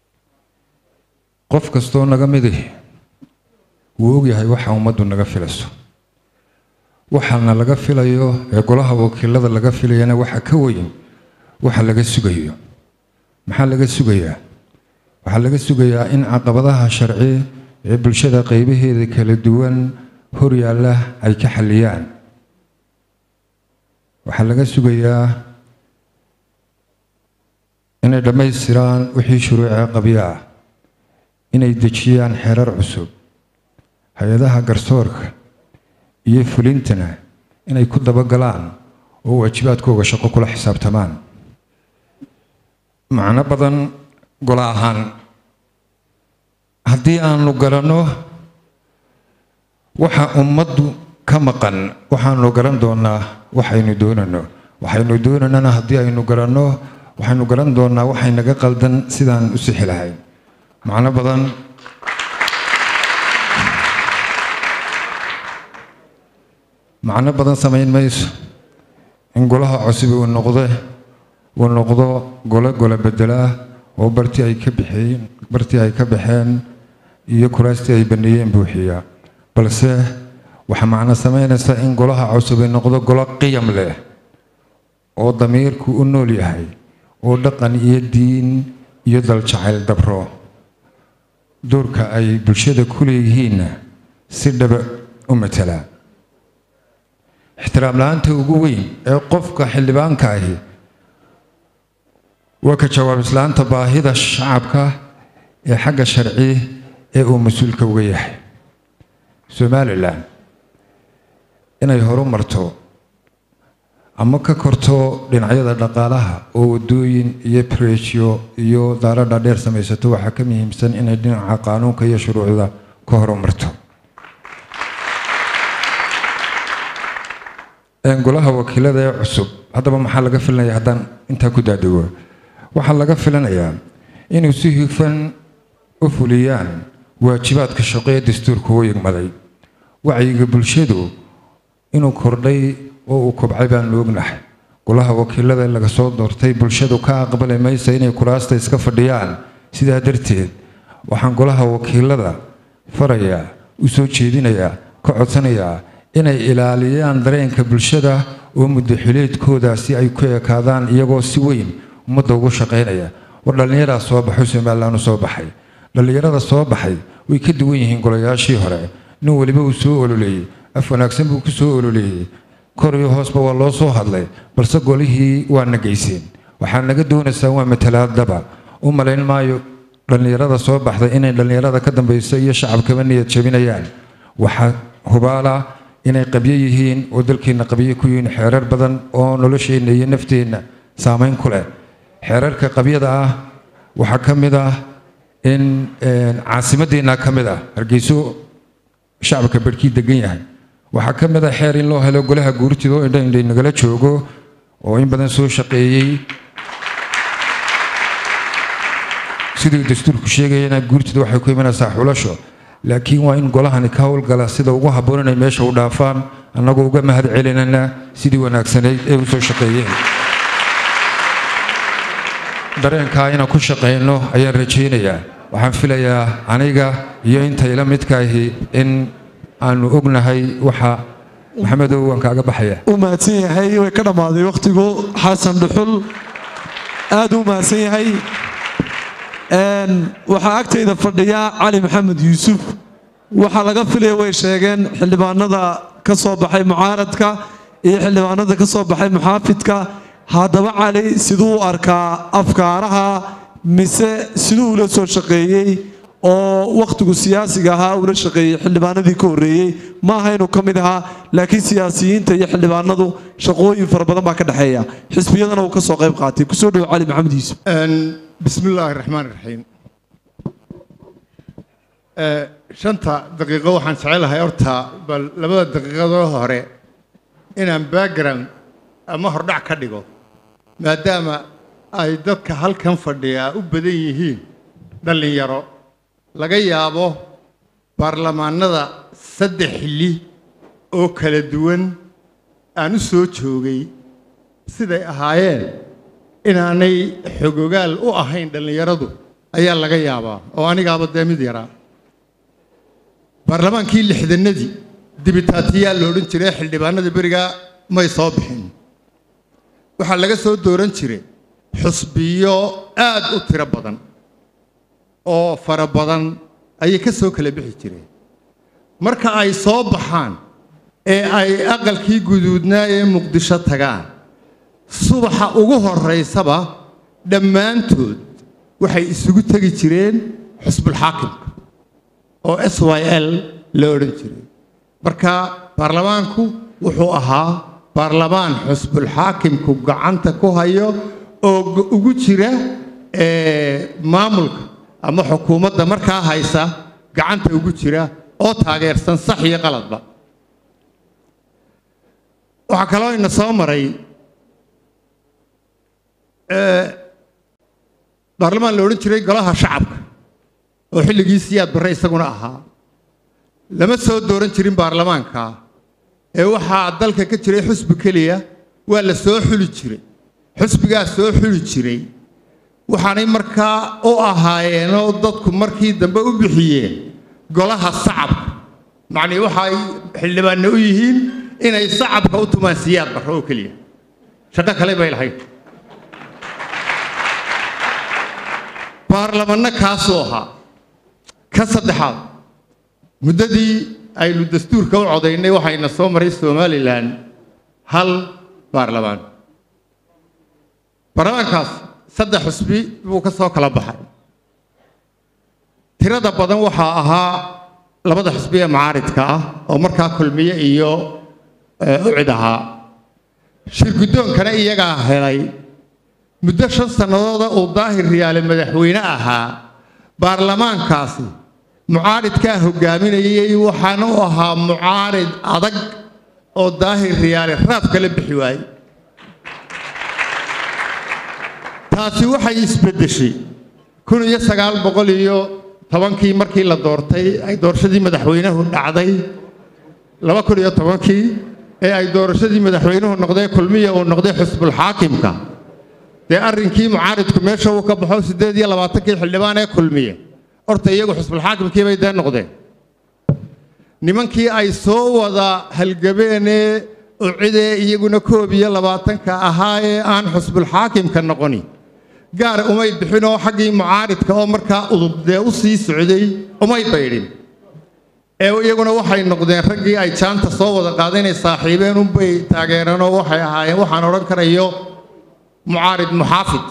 qof kastoo naga midi wuu ogyahay waxa ummaddu naga filayso waxaana laga filayo ee golaha wakiilada laga filayana waxa ka weyn waxa laga sugayo maxaa laga sugayaa waxaa laga sugayaa in caqabadaha sharci ee bulshada qaybaheeda kala duwan hor yaalla ay ka xalliyaan waxaa laga sugayaa inay dhammaystiraan wixii shuruucee qabyo ah inay dejiyaan xeerar cusub hay-adaha garsoorka iyo fulintana inay ku dabagalaan oo waajibaadkooga shaqo kula xisaabtamaan macno badan gola ahaan haddii aanu garanno waxa ummaddu ka maqan waxaanu garan doonaa waxaynu doonano waxaynu doonanana haddii aynu garanno waxaynu garan doonaa waxay naga qaldan sidaan u sixi lahayn macno badan macno badan samayn mayso in golaha cusub uu noqde uu noqdo gole gole bedela oo bartii ay ka bixeen bartii ay ka baxeen iyo kuraastii ay baneeyeen buuxiya balse waxaa macno samaynaysa in golaha cusub uu noqdo golo qiyam leh oo damiirku u nool yahay oo dhaqan iyo diin iyo daljacayl dabro doorka ay bulshada ku leeyihiinna si dhaba u matala ixtiraam la-aanta ugu weyn ee qofka xildhibaanka ahi waa ka jawaab islaanta baahida shacabka ee xagga sharci ee uu mas-uulka uga yahay somalilan inay horu marto ama ka korto dhinacyada dhaqaalaha oo wadooyin iyo brejo iyo daaro dhaadheer samaysato waxaa ka muhiimsan inay dhinaca qaanuunka iyo shuruucda ka horumarto golaha wakiilada ee cusub haddaba maxaa laga filanaya haddaan intaa ku daadego waxaa laga filanayaa inuu si hufan u fuliyaan waajibaadka shaqo ee dastuurka u yigmaday wacyiga bulshadu inuu kordhay oo uu kobcay baanu ognahay golaha wakiilada laga soo doortay bulshadu ka aqbali maysa inay kuraasta iska fadhiyaan sidaa darteed waxaan golaha wakiilada farayaa u soo jeedinayaa ka codsanayaa inay ilaaliyaan dareenka bulshada oo muddaxileedkoodaasi ay ku ekaadaan iyagoo si weyn ummadda ugu shaqaynaya war dhallinyaraa soo baxay somalilan u soo baxay dhallinyarada soo baxay way ka duwan yihiin golayaashii hore nin weliba uu soo ololeeyey af wanaagsan buu ku soo ololeeyey kor iyo hoosba waa loo soo hadlay balse golihii waa nageyseen waxaa naga doonaysaa waa matalaadaba u malayn maayo dhallinyarada soo baxday inay dhallinyarada ka dambaysa iyo shacabkaba niyad jabinayaan waxaa hubaala inay qabyo yihiin oo dalkeenna qabyo ku yihiin xeerar badan oo nolosheenna iyo nafteenna saameyn ku leh xeerarka qabyada ah waxaa ka mid ah in caasimadeenna ka mid ah hargeyso shacabka barhkii degan yahay waxaa ka mid ah xeer in loo helo golaha guurtida oo indha indhay nagala joogo oo in badan soo shaqeeyey siduu dastuurku sheegayana guurtida waxay ku imanaysaa xulasho laakiin waa in golahani ka howlgala sida ugu habboon inay meesha u dhaafaan annagoo uga mahad celinana sidii wanaagsanayd ee u soo shaqeeyeen dareenkaa inaan ku shaqayno ayaan rajaynayaa waxaan filayaa aniga iyo inta ila midkaahi in aanu ognahay waxa maxamedow waan kaaga baxaya u mahadsan yahay way ka dhammaaday wakhtigu xasan dhuxul aad u mahadsan yahay waxaa agtayda fadhiya cali maxamed yuusuf waxaa laga filaya way sheegeen xildhibaanada ka soo baxay mucaaradka iyo xildhibaanada ka soo baxay muxaafidka haddaba cali siduu u arkaa afkaaraha mise siduu ula soo shaqeeyey oo wakhtigu siyaasiga ahaa ula shaqeeyey xildhibaanadii ka horreeyey ma aha inuu ka mid ahaa laakiin siyaasiyiinta iyo xildhibaanadu shaqooyin fara badan baa ka dhexeeya xisbiyadana uu ka soo qayb qaatay kusoo dhowo cali maxamed yuusuf بسم الله الرحمن الرحيم shanta daqiiqo waxaan jecelahay horta bal labada daqiiqadoo hore inaan background ama hordhac ka dhigo maadaama ay dadka halkan fadhiyaa u badan yihiin dhallinyaro laga yaabo baarlamaanada saddex xilli oo kala duwan aan u soo joogay siday ahaayeen inaanay xogogaal u ahayn dhallinyaradu ayaa laga yaabaa oo anigaaba dee mid yaraa baarlamaankii lixdanadii dibitaatiyaa la odhan jiray xildhibaanada berigaa may soo bixin waxaa laga soo dooran jiray xusbiyo aad u tiro badan oo fara badan ayay ka soo kala bixi jireen marka ay soo baxaan ee ay aqalkii guduudnaa ee muqdisho tagaan subaxa ugu horaysaba dhammaantood waxay isugu tegi jireen xusbulxaakimka oo s y l la odhan jiray marka baarlamaanku wuxuu ahaa baarlamaan xusbulxaakimku gacanta ku hayo oo ugu jira maamulka ama xukuumadda markaa haysa gacanta ugu jira oo taageersan sax iyo qaladba waxaa kaloo ina soo maray baarlamaan la odhan jiray golaha shacabka oo xilligii siyaad barre isaguna ahaa lama soo dooran jirin baarlamaanka ee waxaa dalka ka jiray xusbi keliya waa la soo xuli jiray xusbigaa soo xuli jiray waxaanay markaa u ahaayeenoo dadku markii dambe u bixiyeen golaha sacabka macnii waxay xildhibaanna u yihiin inay sacabka u tumaan siyaad barre oo keliya shaqo kale bay lahayd baarlamanno kaasuu ahaa ka saddexaad muddadii aynu dastuurka u codaynay waxayna soo maray somalilan hal baarlamaan baarlamaankaas saddex xusbi buu ka soo kala baxay tirada badan waxaa ahaa labada xusbi ee macaaridka ah oo markaa kulmiye iyo ucid ahaa shirguddoonkana iyagaa helay muddo shan sannadooda uu daahir riyaale madaxweyne ahaa baarlamaankaasi mucaaridkaa hogaaminayay waxaana u ahaa mucaarid adag oo daahir riyaale raaf kala bixi waayey taasi waxay isbeddeshay kun iyo sagaal boqol iyo tobankii markii la doortay ay doorashadii madaxweynuhu dhacday laba kun iyo tobankii ee ay doorashadii madaxweynuhu noqdee kulmiya uu noqday xusbulxaakimka dee arrinkii mucaaridku meesha uu ka baxo siddeed iyo labaatankii xildhibaan ee kulmiye horta iyagu xusbulxaakimkii bay dee noqdeen nimankii ay soo wada halgabeenee ucidee iyaguna koob iyo labaatanka ahaa ee aan xusbulxaakimka noqoni gaar umay bixin oo xaggii mucaaridka oo markaa udub dee u sii socday umay baydhin ee iyaguna waxay noqdeen raggii ay jaanta soo wada qaadeen inay saaxiibeen unbay taageereen oo waxay ahaayeen waxaan odhan karayo mucaarid muxaafid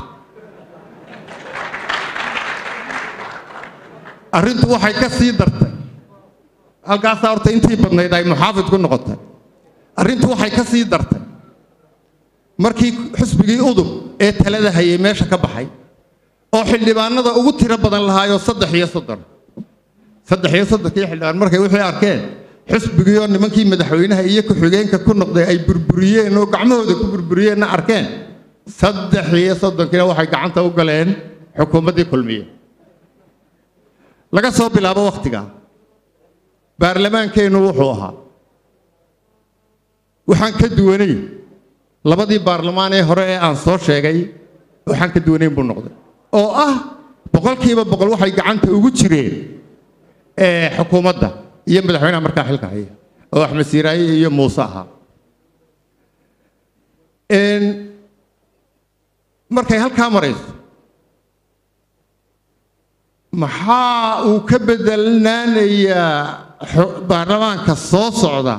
arrintu waxay ka sii dartay halkaasaa horta intii badnayd ay muxaafid ku noqotay arrintu waxay ka sii dartay markii xusbigii udub ee talada hayay meesha ka baxay oo xildhibaanada ugu tiro badan lahaayoo saddex iyo soddon saddex iyo soddonkii xildhibaan markay wixii arkeen xusbigii oo nimankii madaxweynaha iyo ku-xigeenka ku noqday ay burburiyeen oo gacmahooda ku burburiyeenna arkeen saddex iyo soddonkiina waxay gacanta u galeen xukuumaddii kulmiye laga soo bilaabo wakhtiga baarlamaankeennu wuxuu ahaa waxaan ka duwanay labadii baarlamaan ee hore ee aan soo sheegay waxaan ka duwanayn buu noqday oo ah boqolkiiba boqol waxay gacanta ugu jireen xukuumadda iyo madaxweynaha markaa xilka haya oo axmed siiraaye iyo muuse ahaa markay halkaa marayso maxaa uu ka bedelnaanayaa baarlamaanka soo socda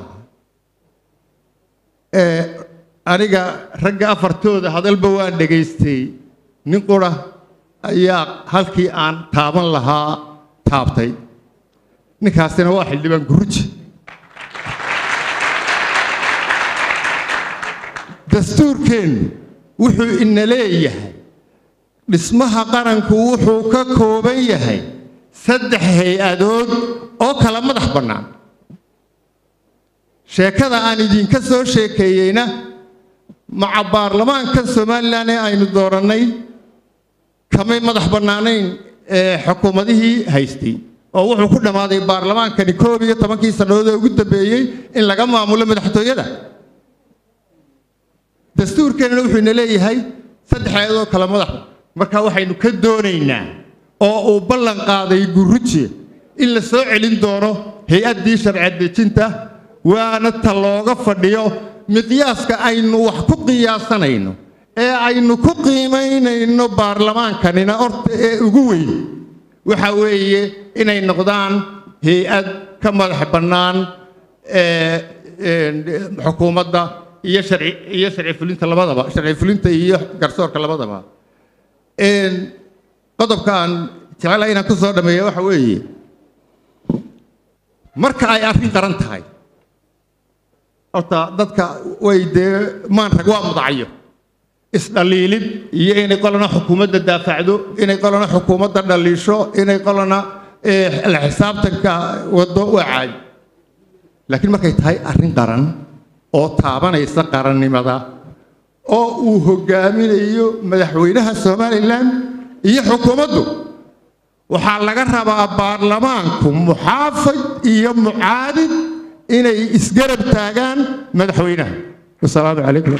aniga ragga afartooda hadalba waan dhegaystay nin qura ayaa halkii aan taaban lahaa taabtay ninkaasina waa xildhibaan guruji dastuurkeennu wuxuu ina leeyahay dhismaha qaranku wuxuu ka kooban yahay saddex hay-adood oo kala madax bannaan sheekada aan idinka soo sheekeeyeyna maca baarlamaanka somalilan ee aynu doorannay kamay madax bannaanayn ee xukuumadihii haystay oo wuxuu ku dhammaaday baarlamaankani koob iyo tobankii sannadood ee ugu dambeeyey in laga maamulo madaxtooyada dastuurkeenna wuxuu ina leeyahay saddex ayadoo kale madax marka waxaynu ka doonaynaa oo uu ballan qaaday guruji in la soo celin doono hay-addii sharci dejinta waana ta looga fadhiyo miqyaaska aynu wax ku qiyaasanayno ee aynu ku qiimaynayno baarlamaankanina horta ee ugu weyn waxa weeye inay noqdaan hay-ad ka madax bannaan xukuumadda iyo sharci iyo sharci fulinta labadaba sharci fulinta iyo garsoorka labadaba qodobka aan jecelahay inaan ku soo dhameeya waxa weeye marka ay arrin qaran tahay horta dadka way dee maan rag waa mudacayo isdhaliilid iyo inay qolana xukuumadda daafacdo inay qolana xukuumadda dhaliisho inay qolana la xisaabtanka waddo waa caadi laakiin markay tahay arrin qaran oo taabanaysa qarannimada oo uu hogaaminayo madaxweynaha somalilan iyo xukuumaddu waxaa laga rabaa baarlamaanku muxaafid iyo mucaadid inay isgarab taagaan madaxweynaha wasalaamu calaykum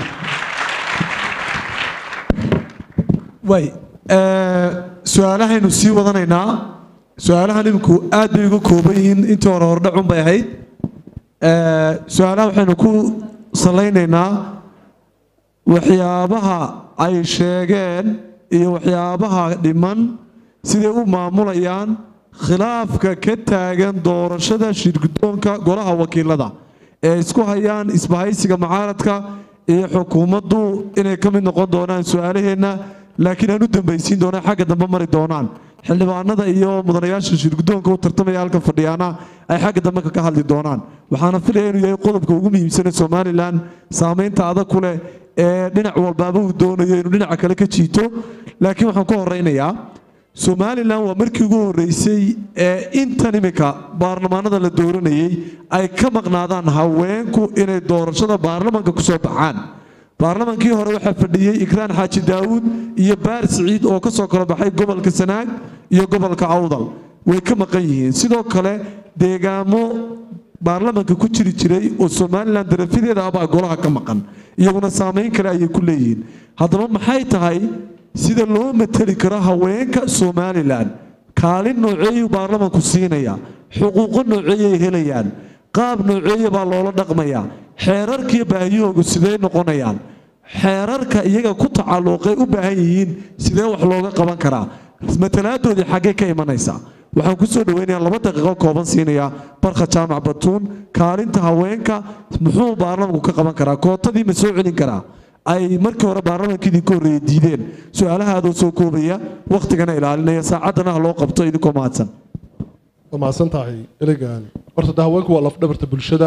way su-aalahaynu sii wadanaynaa su-aalahan iminku aad bay uga kooban yihiin intii hore hordhacun bay ahayd su-aalaha waxaynu ku salaynaynaa waxyaabaha ay sheegeen iyo waxyaabaha dhiman siday u maamulayaan khilaafka ka taagan doorashada shirgudoonka golaha wakiilada ee isku hayaan isbahaysiga mucaaradka iyo xukuumaddu inay ka mid noqon doonaan su-aalaheenna laakiin aan u dambaysiin doonaan xagga dambe mari doonaan xildhibaanada iyo mudanayaasha shirgudoonka u tartamaya halka fadhiyaana ay xagga dambe ka hadli doonaan waxaana filaya inuu yahay qodobka ugu muhiimsane somalilan saamaynta adag ku leh ee dhinac walbaaba uu doonayo inuu dhinaca kale ka jiito laakiin waxaan ku horeynayaa somalilan waa markii ugu horreysay ee intan imika baarlamaanada la dooranayay ay ka maqnaadaan haweenku inay doorashada baarlamanka ku soo baxaan baarlamankii hore waxaa fadhiyey ikraan xaaji daawuud iyo baar siciid oo ka soo kala baxay gobolka sanaag iyo gobolka awdal way ka maqan yihiin sidoo kale deegaamo baarlamanka ku jiri jiray oo somalilan darafadeeda abaa golaha ka maqan iyaguna saamayn kale ayay ku leeyihiin haddaba maxay tahay sida loo mateli karo haweenka somalilan kaalin nooceeyuu baarlamanku siinaya xuquuqo nooceeyay helayaan qaab nooceeya baa loola dhaqmayaa xeerarkiiyo baahiyahoogu sidee noqonayaan xeerarka iyaga ku tacalluqay u baahan yihiin sidee wax looga qaban karaa matalaadoodii xaggee ka imanaysaa waxaan ku soo dhaweynayaa laba daqiiqo kooban siinayaa barka jaamac batuun kaalinta haweenka muxuu baarlamanku ka qaban karaa kootadii ma soo celin karaa ay markii hore baarlamanka idinka horreeye diideen su-aalahaadoo soo koobaya wakhtigana ilaalinaya saacaddana ha loo qabto idinkoo mahadsan waa mahadsan tahay elegan horta de haweenku waa lafdhabarta bulshada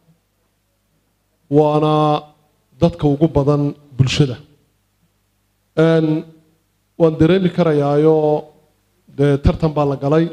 waana dadka ugu badan bulshada Een, waan dareemi karayaayo dee tartan baa la galay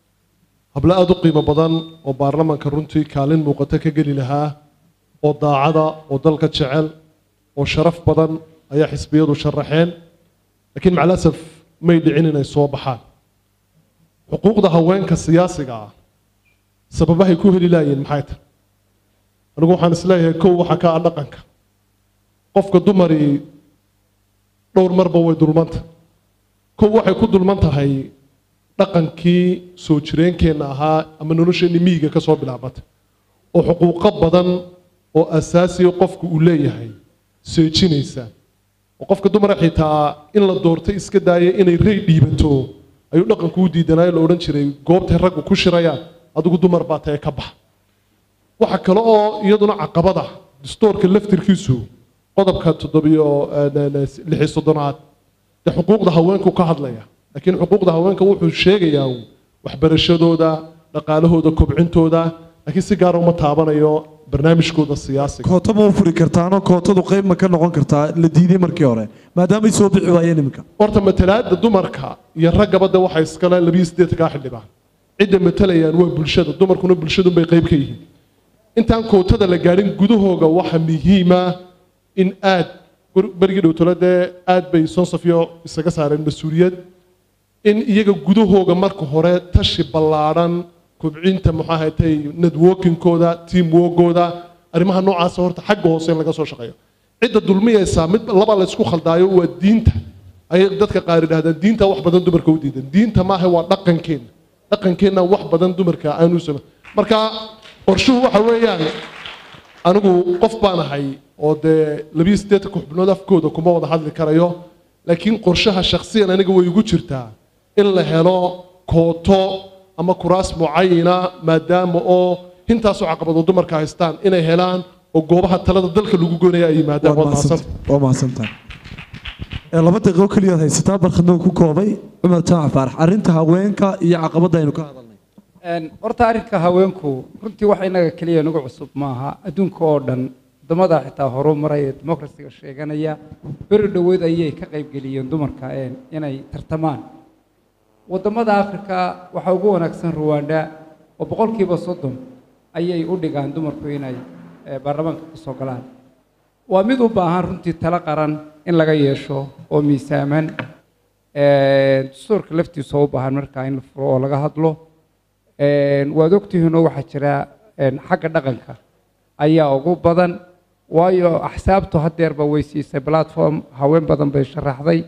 hablo aada u qiimo badan oo baarlamanka runtii kaalin muuqato ka geli lahaa oo daacada oo dalka jecel oo sharaf badan ayaa xisbiyadu sharaxeen laakiin macalasaf may dhicin inay soo baxaan xuquuqda haweenka siyaasiga ah sababahay ku heli laayeen maxay tahay anigu waxaan isleeyahay kow waxaa ka ah dhaqanka qofka dumari dhowr marba way dulmanta kow waxay ku dulman tahay dhaqankii soo jireenkeenna ahaa ama nolosheenni miyiga ka soo bilaabata oo xuquuqo badan oo asaasiya qofku uu leeyahay seejinaysa oo qofka dumara xitaa in la doortay iska daaya inay rey dhiibato ayuu dhaqanku u diidanaayo la odhan jiray goobtay raggu ku shirayaan adigu dumar baa tae ka bax waxa kale oo iyaduna caqabada distoorka laftirkiisu qodobka toddobiyo lixi soddonaad dee xuquuqda haweenku ka hadlaya laakiin xuquuqda haweenka wuxuu sheegayaa waxbarashadooda dhaqaalahooda kobcintooda laakiin si gaara uma taabanayo barnaamijkooda siyaasiga kooto ma u furi kartaanoo kootadu qayb ma ka noqon kartaa la diiday markii hore maadaamay soo bixi waayeen iminka horta matalaada dumarka iyo raggaba de waxay iskale labiyo siddeetankaa xildhibaan cidda matalayaan waa bulshada dumarkuna bulshadunbay qayb ka yihiin intaan kootada la gaadhin gudahooga waxa muhiima in aad berigii dhowtolo dee aad bay sonsafiyo isaga saareen mas-uuliyad in iyaga gudahooga marka hore tashi ballaadhan kobcinta muxuu ahaatay networkingkooda team workooda arrimaha noocaasa horta xagga hoose in laga soo shaqeeyo cidda dulmiyaysaa mid laba la isku khaldaayo waa diinta ayay dadka qaar yidhahdaan diinta wax badan dumarka u diidan diinta maaha waa dhaqankeenna dhaqankeenna wax badan dumarka aanu samayn marka qorshuhu waxa weeyaan anigu qof baan ahay oo dee labiyo siddeetanka xubnood afkooda kuma wada hadli karayo laakiin qorshaha shakhsiyan aniga way igu jirtaa in la helo kooto ama kuraas mucayina maadaama oo intaasoo caqabado dumarka haystaan inay helaan oo goobaha talada dalka lagu goynaya ay yimaadaan Waad waad mahadsan mahadsantahay. waa mahadsantahay Ee, laba daqiiqo keliyaad haysataa barkhadnoo ku koobay cumar jaamac faarax arrinta haweenka iyo caqabadda aynu ka hadalnay Een, horta arrinka haweenku runtii wax inaga keliya nagu cusub maaha adduunka oo dhan wadamada xitaa horumaraya ee dimuqrasiga sheeganaya beri dhoweed ayay ka qaybgeliyeen dumarka een, inay tartamaan wadamada afrika waxaa ugu wanaagsan ruwanda oo boqolkiiba soddon ayay u dhigaan dumarku inay eh, baarlamaanka ka soo galaan waa mid u baahan runtii talo qaran in laga yeesho oo miisaaman Een, dastuurka laftiisa oo u baahan markaa in la furo oo laga hadlo Een, waad ogtihiinoo waxaa jira een, xagga dhaqanka ayaa ugu badan waayo axsaabtu hadeerba way siisay platform haween badan bay sharaxday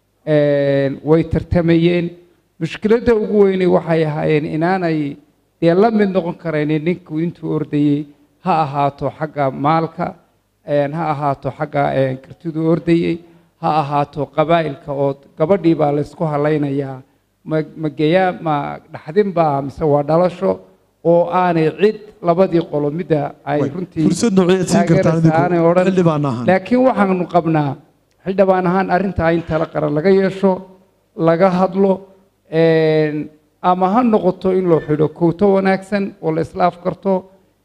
Een, way tartamayeen mushkiladda ugu weyne waxay ahaayeen inaanay dee la mid noqon karaynin ninku intuu ordayey ha ahaato xagga maalka een, ha ahaato xagga een, kartiduu ordayey ha ahaato qabaa'ilka oo gabadhii baa laysku halaynayaa ma ma geyaa ma dhaxdin baa mise waa dhalasho oo aanay cid labadii qolo midda ay Way, runtii fursad nooceed siin kartaan idinku? taageeraysa aanay odhan. Xildhibaan ahaan. laakiin waxaanu qabnaa xildhibaan ahaan arrintaa in tala qaran laga yeesho laga hadlo een, ama ha noqoto in loo xidho kowto wanaagsan oo la isla afkarto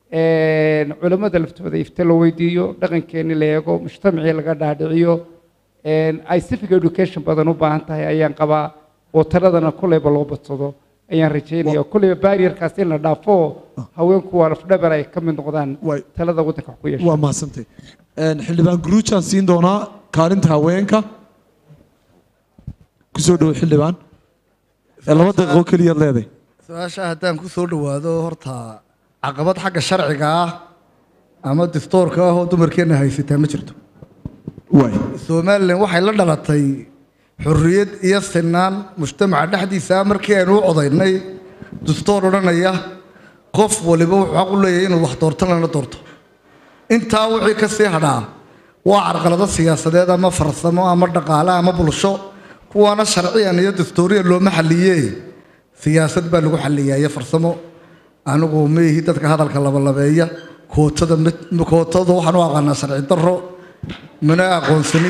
een, culimmada laftooda ifta la weydiiyo dhaqankeeni la eego mujtamacii laga dhaadhiciyo een, ay civic education badan u baahan tahay ayaan qabaa oo taladana kolleyba loo badsado ayaan rajeynaya kolleyba barrierkaas in la dhaafo haweenku waa lafdhabar ay ka mid noqdaan Way. talada waddanka wax ku yeesha waa mahadsantay Een, xildhibaan guruujaan siin doonaa kaalinta haweenka kusoo dhowo xildhibaan Ee, laba daqiiqo keliyaad leedahay su-aasha haddaan ku soo dhowaado horta caqabad xagga sharciga ah ama dastuurka ah oo dumarkeenna haysataa ma jirto waay somalilan waxay la dhalatay xorriyad iyo sinaan mujtamaca dhexdiisa markii aynu u codaynay dastuur odhanaya qof waliba wuxuu xaq u leeyahay inuu wax doorto lana doorto intaa wixii ka sii hadhaa waa carqalado siyaasadeed ama farsamo ama dhaqaale ama bulsho kuwaana sharciyan iyo dastuuriyan looma xaliye siyaasad baa lagu xaliyaa iyo farsamo anigu ma ihi dadka hadalka labalabeeya kootada ma- kootada waxaan u aqaanaa sharci daro mana aqoonsani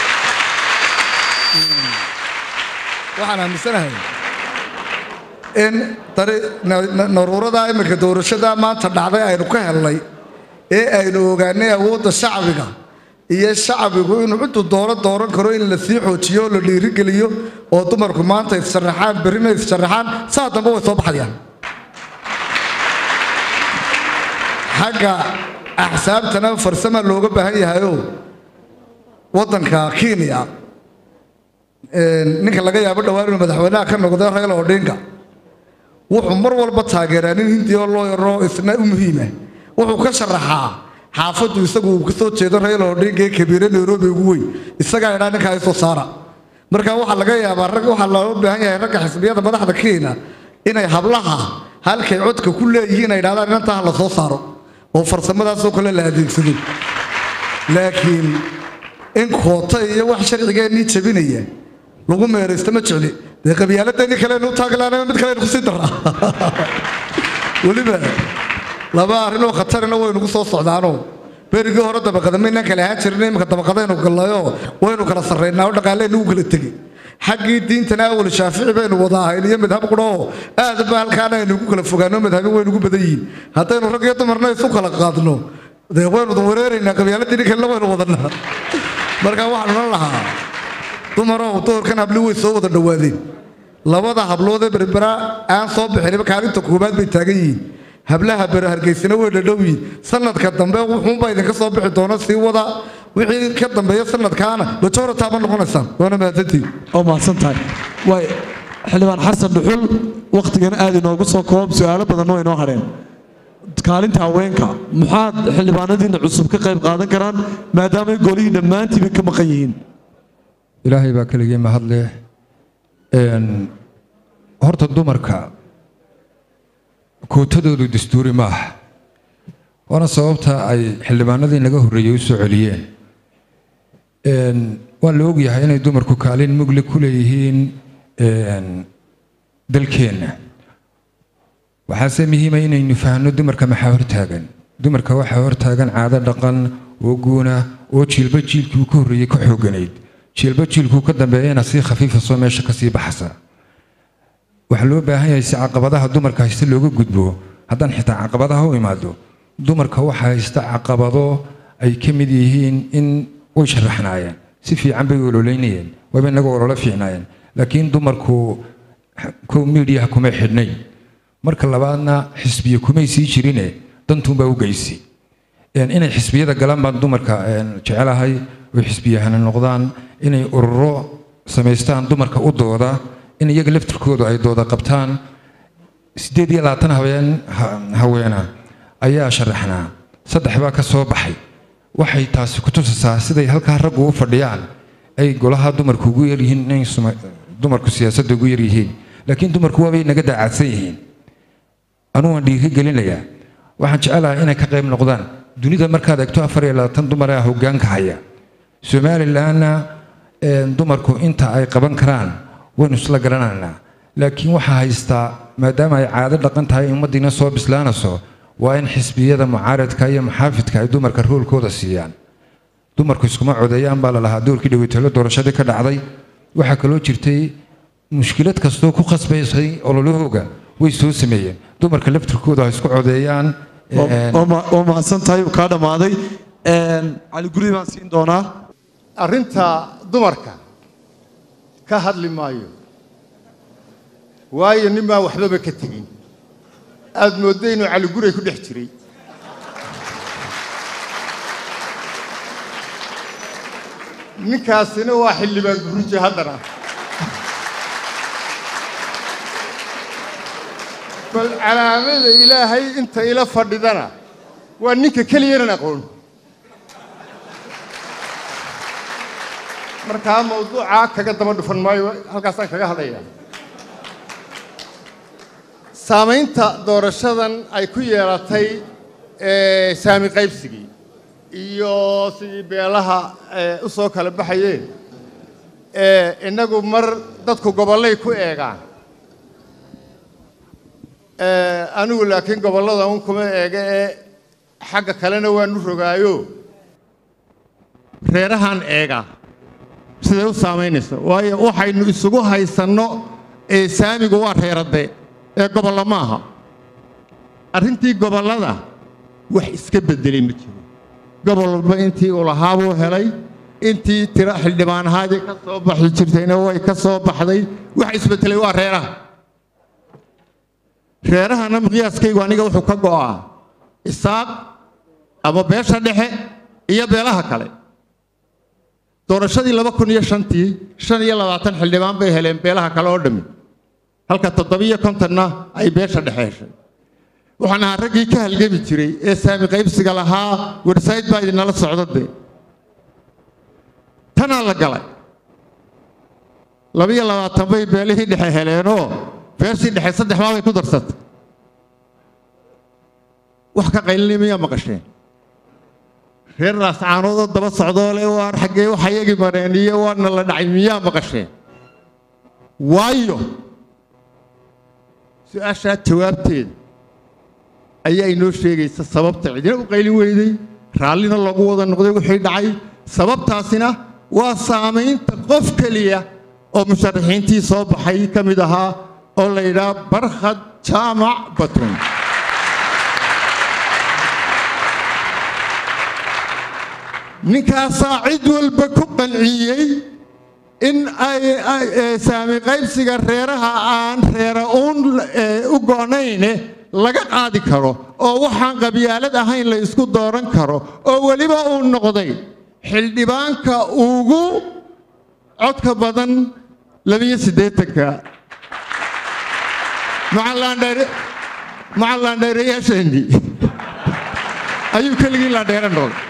waxaan aaminsanahay in dari- na- na- naruurada iminka doorashada maanta dhacday aynu ka helnay ee aynu ogaanay awoodda shacbiga iyo shacbigu inuu ciddu dooro dooran karo in la sii xoojiyo oo la dhiirigeliyo oo dumarku maanta issharaxaan berrina issharaxaan saa dambe way soo baxayaan xagga axsaabtana farsama looga baahan yahayo waddanka kenya ninka laga yaabo dhowaan inuu madaxweynaha ka noqdo raila odinga wuxuu mar walba taageeraa nin hindi oo loo yaro isna u muhiima wuxuu ka sharaxaa xaafaddu isagu uu kasoo jeedo raila odinga ee kabiire nairobi ugu weyn isagaa idhaa ninkaa isoo saara marka waxaa laga yaabaa rag waxaa loo baahan yahay ragga xisbiyada madaxda kenya inay hablaha halkay codka ku leeyihiin ay idhahdaan inantaa ha la soo saaro oo farsamadaasoo kale la adeegsado laakiin in koota iyo wax sharcigeennii jabinaya lagu meeraysto ma jecli dee qabyaaladeenii kalenu taaglaana mid kalenu kusii daraa weliba laba arrinoo khatarina waynugu soo socdaanoo berigii hore dabaqada maynaan kala ahaan jirin iminka dabaqadaynu gallayoo waynu kala sarraynaa oo dhaqaaleynu u kala tegey xaggii diintana awal shaafici baynu wada ahayn iyo madhab qudhoo aad ba halkaana aynu ku kala fogaano madhabi waynugu badan yihiin haddaynu rag iyo dumarna isu kala qaadno dee waynu wareeraynaa qabyaaladii kalena waynu wadanaa marka waxaan odhan lahaa dumarow doorkan habli way soo wada dhowaadeen labada hablood ee berbera aan soo bixinba kaalinta koobaad bay taagan yihiin hablaha bere hargeysana way dhadhow yihiin sanadka dambe wuxuunbaa idinka soo bixi doona sii wada wixii ka dambeeya sanadkaana majority ma noqonaysaan waana mahadsantihin oo mahadsan tahay waay xildhibaan xasan dhuxul wakhtigan aad inoogu soo koob su-aalo badanna way inoo hadheen kaalinta haweenka maxaad xildhibaanadiina cusub ka qayb qaadan karaan maadaamay golihii dhammaantiiba ka maqan yihiin ilaahay baa keligii mahadleh Een, horta dumarka kootadoodu dastuuri ma aha waana sababta ay xildhibaanadii naga horreeyey u soo celiyeen Een, waa la ogyahay inay dumarku kaalin mugli ku leeyihiin een, dalkeenna waxaase muhiima inaynu fahanno dumarka maxaa hortaagan dumarka waxaa hortaagan caado dhaqan oo guuna oo jiilba jiilkii uu ka horreeyey ka xooganayd jiilba jiilkuu ka dambeeyana si khafiifasoo meesha ka sii baxsa waxaa loo baahan yahay si caqabadaha dumarka haysta looga gudbo haddaan xitaa caqabadaha u imaado dumarka waxaa haysta caqabado ay ka mid yihiin in way sharaxnaayeen si fiican bay ololeynayeen wayba inaga ololo fiicnaayeen laakiin dumarku kow miidiyaha kumay xidhnayn marka labaadna xisbiye kumay sii jirine dantuunbaa u geysi Een, inay xisbiyada galaan baan dumarka een, jecelahay oo xisbiyahana noqdaan inay ururo samaystaan dumarka u dooda in iyaga laftirkoodu ay dooda qabtaan siddeed iyo labaatan habeen ha- haweena ayaa sharaxnaa saddex baa ka soo baxay waxay taasi ku tusasaa siday halkaa raggu u fadhiyaan ay golaha dumarku ugu yaryihiin inay suma- dumarku siyaasadda ugu yaryihiin laakiin dumarku waabay naga daacadsan yihiin anugu waan dhiiri gelinayaa waxaan jecelahay inay ka qayb noqdaan dunida markaad eegto afar iyo labaatan dumar ah hoggaanka haya somalilanna een, dumarku inta ay qaban karaan waynu isla garanaynaa laakiin waxaa haystaa maadaama ay caado dhaqan tahay ummaddiina soo bislaanayso waa in xisbiyada mucaaradka iyo muxaafidka ay dumarka roolkooda siiyaan dumarku iskuma codeeyaan baa la lahaa doorkii dhaweytalo doorashadii ka dhacday waxaa kaloo jirtay mushkilad kastoo ku khasbaysay ololahooga way soo sameeyeen dumarka laftirkooda ha isku codeeyaan een, oo mahadsan tahay uu kaa dhammaaday Een, cali guri baan siin doonaa arrinta dumarka ka hadli maayo waayo nin baan waxbaba ka tegin aad moodda inuu caliguray ku dhex jiray ninkaasina waa xildhibaan guruji haddana bal calaamada ilaahay inta ila fadhidana waa ninka keliyanan aqoon markaa mawduucaa kaga daba dhufan maayo halkaasaan kaga hadlayaa saamaynta doorashadan ay ku yeelatay ee, saami qaybsigii iyo sidii beelaha ee, u soo kala baxayeen ee, innagu mar dadku gobollay ku eegaan Ee, anigu laakiin gobollada un kuma eega ee xagga kalena waanu rogaayo reerahan eega siday u saamaynayso waayo waxaynu isugu haysanno ee saamigu waa reeradde ee gobollo ma aha arrintii gobollada wax iska beddelay ma jiro gobol walba intii uu lahaa buu helay intii tiro xildhibaan ahaadii ka soo baxi jirtayna way ka soo baxday wax isbeddelay waa reeraha reerahana miqyaaskaygu aniga wuxuu ka go'aa isaaq ama beesha dhexe iyo beelaha kale doorashadii laba kun iyo shantii shan iyo labaatan xildhibaan bay heleen beelaha kale oo dhammi halka toddobiyo kontonna ay beesha dhexe heshay waxaan ahaa raggii ka halgami jiray ee saami qaybsiga lahaa wersayd baa idinala socda dee tanaa la galay labiyo labaatan bay beelihii dhexe heleenoo beeshii dhexe saddex baabay ku darsatay wax ka qaylinay miyaa maqasheen reer raascaanoodoo daba socdoo le waar xaggee waxa yagi mareen iyo waana la dhacay miyaa maqasheen waayo su-aashaa jawaabteeda ayaa inoo sheegaysa sababta cidina u qaylin weyday raallina loogu wada noqday wixii dhacay sababtaasina waa saamaynta qof keliya oo musharaxiintii soo baxay ka mid ahaa oo la yidhaha barkhad jaamac batun ninkaasaa cid walba ku qanciyey in ay ay- ee, saami qaybsiga reeraha aan reera uun ee, u go'nayne laga qaadi karo oo waxaan qabyaalad ahayn la isku dooran karo oo weliba uu noqday xildhibaanka ugu codka badan labiyo siddeetanka macallaandheereyaasheenii ayuu keligii laandheere noqday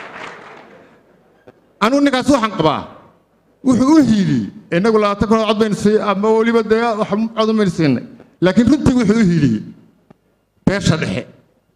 anugu ninkaas waxaan qabaa wuxuu u hiiliyey innagu labaatan kun oo cod baynu sii ama weliba dee wax cod baynu siinay laakiin runtii wuxuu u hiiliyey beesha dhexe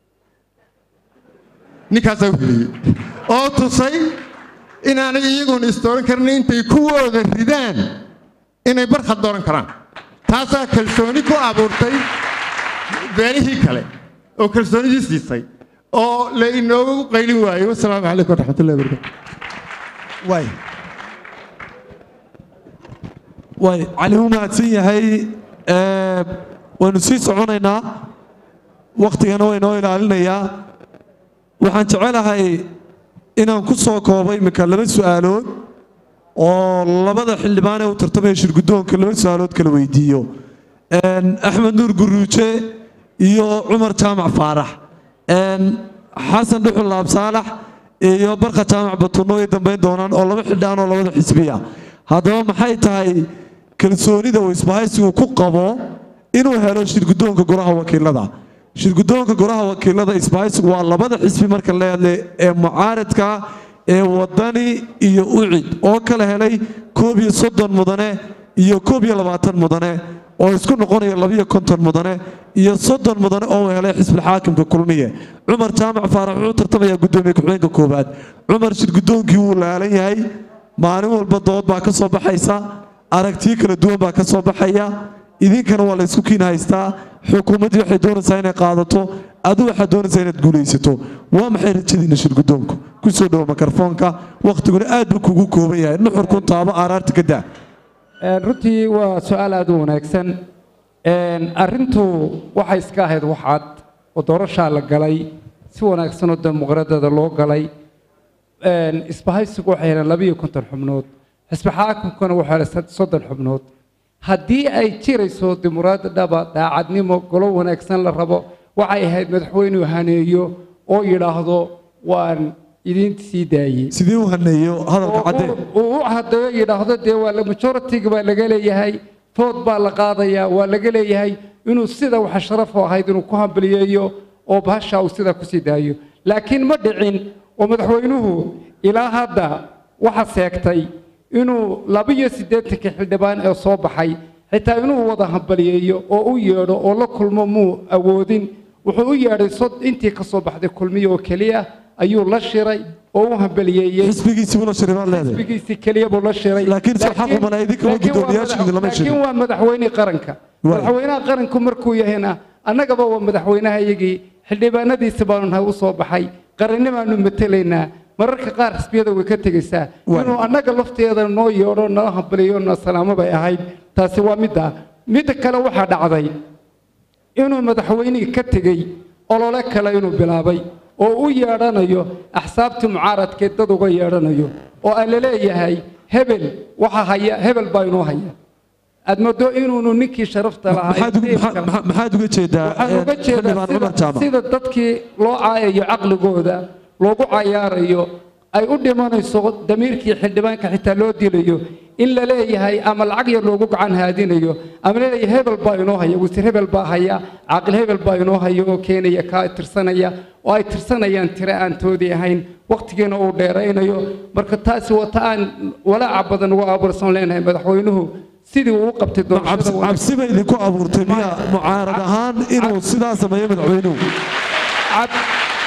ninkaasaa u hiiliyey oo tusay inaanay iyaguna isdooran karin intay kuwooda ridaan inay barkhad dooran karaan taasaa kalsooni ku abuurtay beelihii kale oo kalsoonidii siisay oo la inoogu qaylin waayey wasalaamu calaykum waraxmatullahi wabarakatu waay waay cali wuu mahadsan yahay ee, waynu sii soconaynaa wakhtigana waynoo ilaalinayaa waxaan jecelahay inaan ku soo koobo iminka laba su'aalood oo labada xildhibaan ee u tartamaya shirguddoonka laba su'aalood kala weydiiyo Een, axmed nuur guruuje iyo cumar jaamac faarax Een, xasan dhuxul laab saalax iyo barka jaamac batunno ay dambayn doonaan oo laba xildhibaan oo labada xisbiya haddaba maxay tahay kalsoonida uu isbahaysigu ku qabo inuu helo shirguddoonka golaha wakiilada shirguddoonka golaha wakiilada isbahaysigu waa labada xisbi marka la hadle ee mucaaradka ee wadani iyo ucid oo kala helay koob iyo soddon mudane iyo koob iyo labaatan mudane oo isku noqonaya labiyo konton mudane iyo soddon mudane oo uu helay xisbilxaakimka kulmiye cumar jaamac faarax wuxuu tartamayaa guddoomiye ku-xigeenka koowaad cumar shirguddoonkii wuu laalan yahay maalin walba dood baa ka soo baxaysa aragtiyo kala duwan baa ka soo baxaya idinkana waa la isku kiin haystaa xukuumaddii waxay doonaysaa inay qaadato adu waxaad doonaysaa inaad guulaysato waa maxay rajadiina shirguddoonku ku soo dhowo mikrofoonka wakhtiguna aad buu kugu kooban yahay nuxurkun taabo aaraarta ka daa Een, runtii waa su-aal aad u wanaagsan Een, arrintu waxay iska ahayd wax cad oo doorashaa la galay si wanaagsan oo dimuqraadiyada loo galay Een, isbahaysigu waxay heleen labiyo konton xubnood xisbi xaakimkuna wuxuu helay sad- soddon xubnood haddii ay jirayso dimuqraadiyadaba daacadnimo golo wanaagsan la rabo waxay ahayd madaxweynuu haneeyo oo yidhaahdo waan idiin sii daayey sidii u haneeyo hadalka caddee uu u hadeeyo yidhaahdo dee waa la majoritiga baa laga leeyahay food baa la qaadayaa waa laga leeyahay inuu sida waxa sharaf u ahayd inuu ku hambaliyeeyo oo bahasha uu sidaa kusii daayo laakiin ma dhicin oo madaxweynuhu ilaa hadda waxa seegtay inuu labiyo siddeetankii xildhibaan ee soo baxay xitaa inuu wada hambaliyeeyo oo u yeedho oo la kulmo muu awoodin wuxuu u yeedhay sod intii ka soo baxday kulmiye oo keliya ayuu la shiray oo u hambaliyeeyey xisbigiisii buu la shiray baad leedahay xisbigiisii keliya buu la shiray Laakiin soo xaq uma laha idinkama laakiin waa guddoomiyaashiina lama madax- shirin. laakiin waa madaxweynihii qaranka Waay. madaxweynaha qaranku markuu yahayna annagaba waa madaxweynaha iyagii xildhibaanadiisi baanu nahay u soo baxay qarannimaanu matelaynaa mararka qaar xisbiyada way ka tegaysaa Waay. inuu annaga lafteeda noo yeedho nala hambaliyo na salaamo bay ahayd taasi waa midda midda kale waxaa dhacday inuu madaxweynihii ka tegey olole kale inuu bilaabay oo u yeedhanayo axsaabtii mucaaradkeed dad uga yeedhanayo oo aan la leeyahay hebel waxa haya hebel baa inoo haya aad moodo inuunu ninkii sharafta lahaa maxaad uga- maxaa- maxaa- maxaad uga jeedaa waxaan uga eh, jeedaa xildhibaan cumar sida- jaamac sida dadkii loo caayayo caqligooda loogu cayaarayo ay u dhimanayso damiirkii xildhibaanka xitaa loo dilayo in la leeyahay ama lacag yar loogu gacan haadinayo ama la leeyahay hebel baa inoo haya wasiir hebel baa haya caaqil hebel baa inoo haya oo keenaya kaa tirsanaya oo ay tirsanayaan tire aan toodii ahayn wakhtigiina uu dheeraynayo marka taasi wata aan walaaca badan uga abuursan leenahay madaxweynuhu sidii uu u qabtay doorashada cabsi wanaagsan. cabsi bay idinku abuurtay miya mucaarad ahaan inuu sidaa sameeyo madaxweynuhu cab-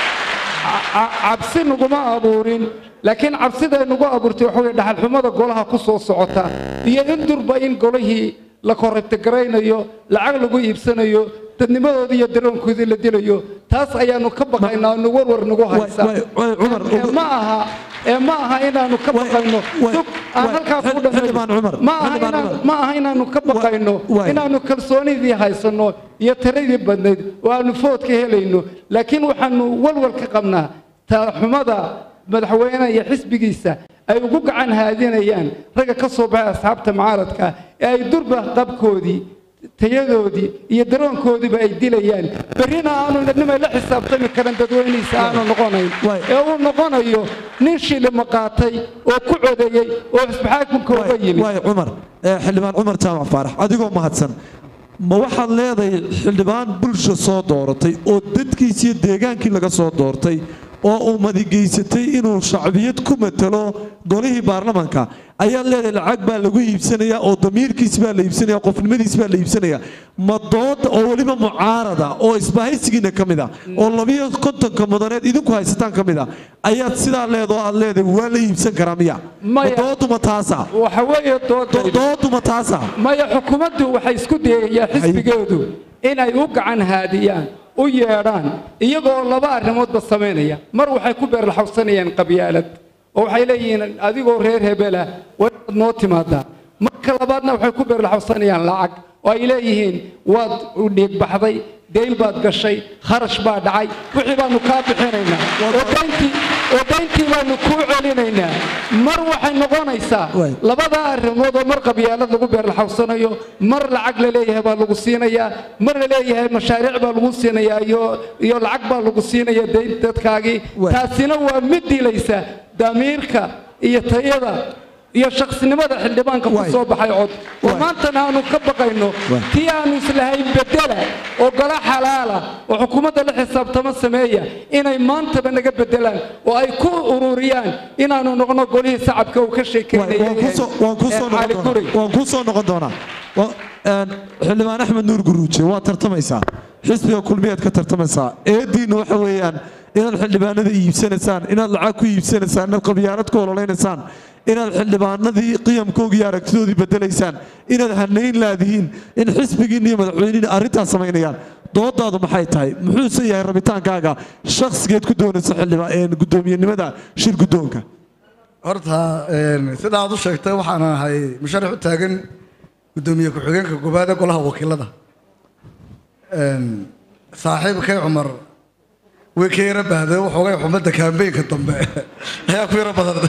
ca- cabsi naguma abuurin laakiin cabsiday nagu abuurtay waxa weye dhaxalxumada golaha ku soo socota iyo in durba in golihii la korribtagaraynayo lacag lagu iibsanayo dadnimadoodii iyo daroonkoodii la dilayo taas ayaanu ka baqaynaa nu warwar nagu haysa waay- waay, Cumar, Ee, ma aha ee ma aha inaanu ka baqayno waay, Dug, aan waay, halkaa ku Xildhibaan dhammeeyo. Cumar, ma aha Xildhibaan inaan- Cumar. ma aha inaanu ka baqayno waay. inaanu kalsoonidii haysanno iyo tiradii badnayd oo aanu foodka helayno laakiin waxaanu walwal ka qabnaa talaxumada madaxweynaha iyo xisbigiisa ay ugu gacan haadinayaan ragga ka soo baxay asxaabta mucaaradka ee ay durba qabkoodii tayadoodii iyo daroonkoodiiba ay dilayaan berrina aanu nimay la xisaabtami karan dadweynihiisa aanu noqonayn Waay. ee uu noqonayo nin shilima qaatay oo ku codeeyey oo xisbixaakumka uga yimid waay cumar eh, xildhibaan cumar jaamac faarax adigoo mahadsan ma waxaad leedahay xildhibaan bulsha soo dooratay oo dadkiisi iyo deegaankii laga soo doortay oo uu madigeysatay inuu shacbiyad ku matalo golihii baarlamaanka ayaad leedahay lacag baa lagu iibsanaya oo damiirkiisi baa la iibsanaya qofnimadiisi baa la iibsanaya ma dood oo weliba mucaarada oo isbahaysigiina ka mid a oo labiyo kontonka mudaneed idinku haysataan ka mid a ayaad sidaa leedoo aad leedahay waa la iibsan karaa miya ma Maya. dooduma taasa waxa weeye doodaydu dooduma taasa maya xukuumaddu waxay isku dayayaan xisbigeedu inay u gacan haadiyaan u yeedhaan iyagoo laba arrimoodba samaynaya mar waxay ku beerlaxawsanayaan qabyaalad oo waxay leeyihiin adigoo reer hebela waa inaad noo timaadaa marka labaadna waxay ku beerlaxawsanayaan lacag oo ay leeyihiin waad dhiigbaxday deyn baad gashay kharash baa dhacay wixii baanu kaa bixinaynaa oo dayntii oo dayntii baanu kuu celinaynaa mar waxay noqonaysaa Waay. labadaa arrimood oo mar qabyaalad lagu beerlaxawsanayo mar lacag la leeyahay baa lagu siinayaa mar la leeyahay mashaariic baa lagu siinayaa iyo iyo lacag baa lagu siinaya dayn dadkaagii Waay. taasina waa mid dilaysa damiirka iyo tayada iyo shakhsinimada xildhibaanka ku Waay. soo baxay cod oo Waay. maantana aanu ka baqayno Waay. tii aanu islahayn bedela oo gala xalaala oo xukuumadda la xisaabtamo sameeya inay maantaba naga bedelaan oo ay ku ururiyaan inaanu noqno golihii sacabka uu ka sheekeynayay waan ku soo- waan ku soo ee Cali noqon Guri. doonaa waan ku soo noqon doonaa Wa- een, xildhibaan axmed nuur guruuje waa tartamaysaa xisbiga kulmiyaad ka tartamaysaa eediinna waxa weeyaan inaad xildhibaanada iibsanaysaan inaad lacag ku iibsanaysaan inaad qabyaalad ku ololeynaysaan inaad xildhibaanadii qiyamkoogii iyo aragtidoodii bedelaysaan inaad hanayn laadihiin in xisbigiinna iyo madaxweynihiina arrintaas samaynayaan doodaadu maxay tahay muxuuse yahay rabitaankaaga shakhsigeed ku doonaysa xildhibaan een, guddoomiyenimada shir guddoonka horta een, sida aad u sheegtay waxaan ahay musharax u taagan guddoomiye ku-xigeenka koowaad ee golaha wakiilada Een, saaxiibkay cumar way ka yara bahdee waxoogay xumadda kaambeynka dambe ayaa ku yaro badan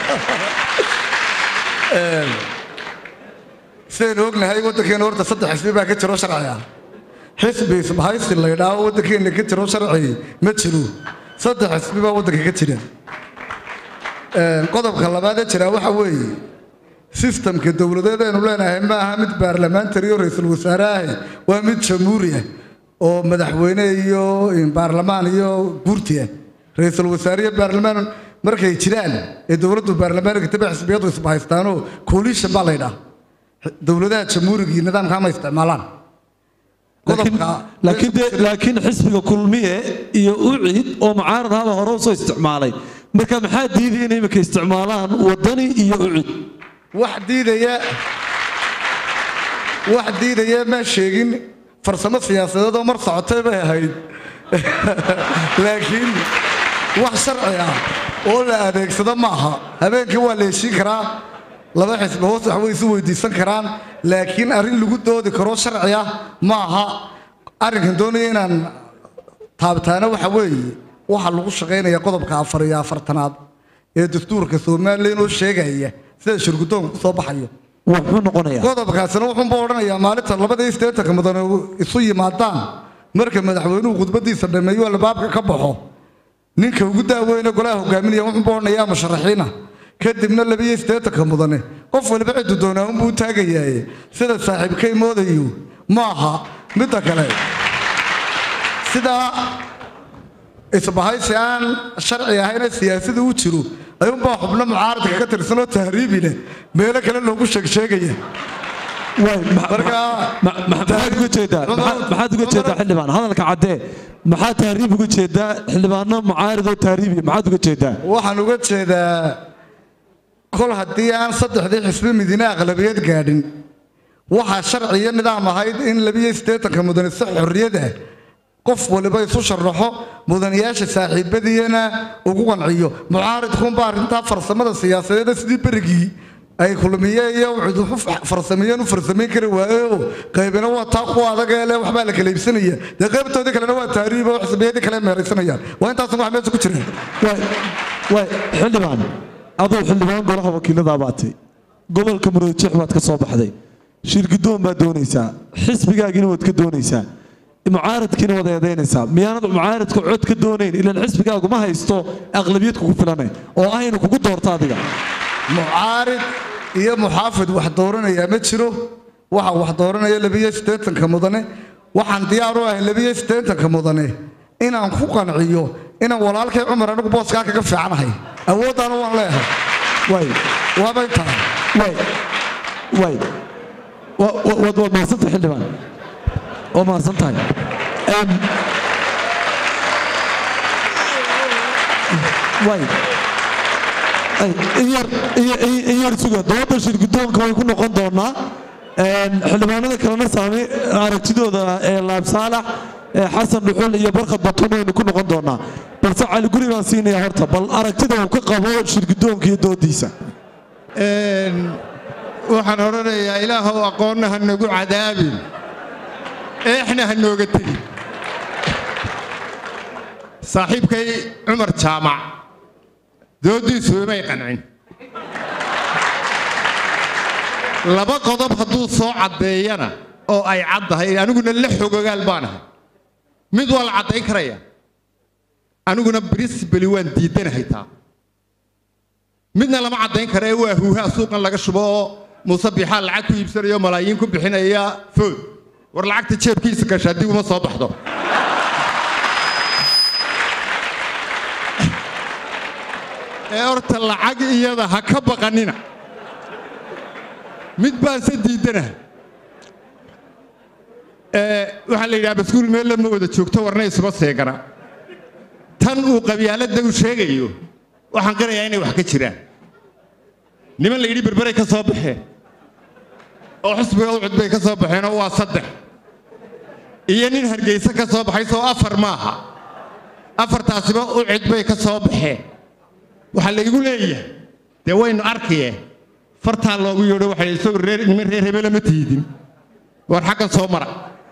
Een, sidaynu ognahay waddankeena horta saddex xisbi baa ka jiro sharci ah xisbi isbahaysi la yidhaaho waddankeena ka jiro sharci ma jiro saddex xisbi baa waddanka ka jira Een, qodobka labaad ee jira waxa weeye sistamka dowladeed aynu leenahay ma aha mid baarlamaantari oo ra-iisul wasaare ah waa mid jamhuuri ah oo madaxweyne iyo baarlamaan iyo guurti ah ra-iisul wasaare iyo baarlamaan markay jiraan ee dowladdu baarlamaanka tabe xisbiyadu isbahaystaanoo coalition baa laydhaa dowladaha jamhuuriga iyo nidaamka ma isticmaalaan laakiin laakiin dee laakiin xisbiga kulmiye iyo ucid oo mucaarad haba hore usoo isticmaalay marka maxaa diidaya inay imika isticmaalaan wadani iyo ucid wax diidaya wax diidaya ma sheegin farsamo siyaasadeed oo mar socotay bay ahayd laakiin wax sharci ah oo la adeegsado ma aha habeenkii waa la heshiin karaa laba xisbi hoos wax way isu weydiisan karaan laakiin arrin lagu doodi karo sharci ah ma aha arrinkan doonaya inaan taabtaana waxa weeye waxaa lagu shaqaynaya qodobka afar iyo afartanaad ee dastuurka somalilan oo sheegaya sida shirgudoonka kusoo baxayo wuxuu noqonayaa qodobkaasina wuxuunba odhanayaa maalinta labada iyo siddeetanka mudane isu yimaadaan marka madaxweynuhu khudbadiisa dhameeyo albaabka ka baxo ninka ugu daaweyne golaha hogaaminaya wuxuunba odhanayaa musharaxiina kadibna labiyo siddeetanka mudane qof waliba ciddu doonaa unbuu taagayaaye sida saaxiibkay moodayo ma aha midda kale sidaa isbahaysi aan sharci ahayna siyaasada u jiro ayuunbaa xubno mucaaradka ka tirsanoo tahriibi leh meelo kale loogu sheegsheegaya maxaad uga jeedaa maxaad uga jeedaa xildhibaan hadalka caddee maxaa tahriib uga jeedaa xildhibaano mucaaridoo tahriibi maxaad uga jeedaa waxaan uga jeedaa kol haddii aan saddexdii xisbi midine aqlabiyad gaadhin waxaa sharci iyo nidaam ahayd in labiyo siddeetanka mudane si xorriyad ah qof waliba isu sharaxo mudanayaasha saaxiibadiina ugu qanciyo mucaaridkuunba arrintaa farsamada siyaasadeed sidii berigii ay kulmiye iyo wuxuu farsameeyeen u farsamayn kari waayeoo qaybina waa taa kuwa adag ee leh waxbaa la kala iibsanaya dee qaybtoodii kalena waa tahriib oo xisbiyadii kale meeraysanayaan waa intaasun wax meesha ku jireen waay xildhibaan aduu xildhibaan golaha wakiiladaa baatay gobolka muruujeex baad ka soo baxday shirgidoon baad doonaysaa xisbigaagiina waad ka doonaysaa mucaaradkiina waad eedaynaysaa miyaanad mucaaradka cod ka doonayn ilaan xisbigaagu ma haysto aqlabiyad kugu filane oo aynu kugu doorto adiga mucaarid iyo muxaafid wax dooranayaa ma jiro waxa wax dooranaya labiyo siddeetanka mudane waxaan diyaar u ahay labiyo siddeetanka mudane inaan ku qanciyo inaan walaalkay cumar anigu booskaa kaga fiicanahay awooddaana waan leeyahay way waaba intaa way way waad waad mahadsantahay xildhibaan waa mahadsan tahay way in yar in yar suga dooda shirgudoonka way ku noqon doonaa xildhibaanada kalena saamay aragtidooda ee laab saalax xasan dhuxul iyo barkad batun waynu ku noqon doonaa balse cali guri baan siinaya horta bal aragtida uu ka qabo shirgudoonka iyo doodiisa waxaan odhanayaa ilaahow aqoonna ha nagu cadaabin eexna ha nooga tegin saaxiibkay cumar jaamac dooddiisu imay qancin laba qodob hadduu soo caddeeyana oo ay caddahay aniguna la xogogaal baan ahay mid waa la caddayn karaya aniguna brisbali waan diidanahay taa midna lama caddayn kara ee waa huuhaa suuqan laga shubo oo muuse bixaa lacag ku iibsanayo malaayiin ku bixinaya food war lacagta jeebkiisa gasha haddii uma soo baxdo ee horta lacag iyada ha ka baqanina mid baanse diidanaha waxaa la yidhaha baskuul meel lama wada joogto warna isuma seegana tan uu qabyaaladda u sheegayo waxaan qirayaa inay wax ka jiraan niman la yidhi berberay ka soo baxeen oo xusbiga ucud bay ka soo baxeenoo waa saddex iyo nin hargeysa ka soo baxay soo afar maaha afartaasiba ucud bay ka soo baxeen waxaa laygu leeyahay dee waynu arkaye fartaa loogu yeedho waxay isagoo reer niman reer hebele ma tiidin war xaggan soo mara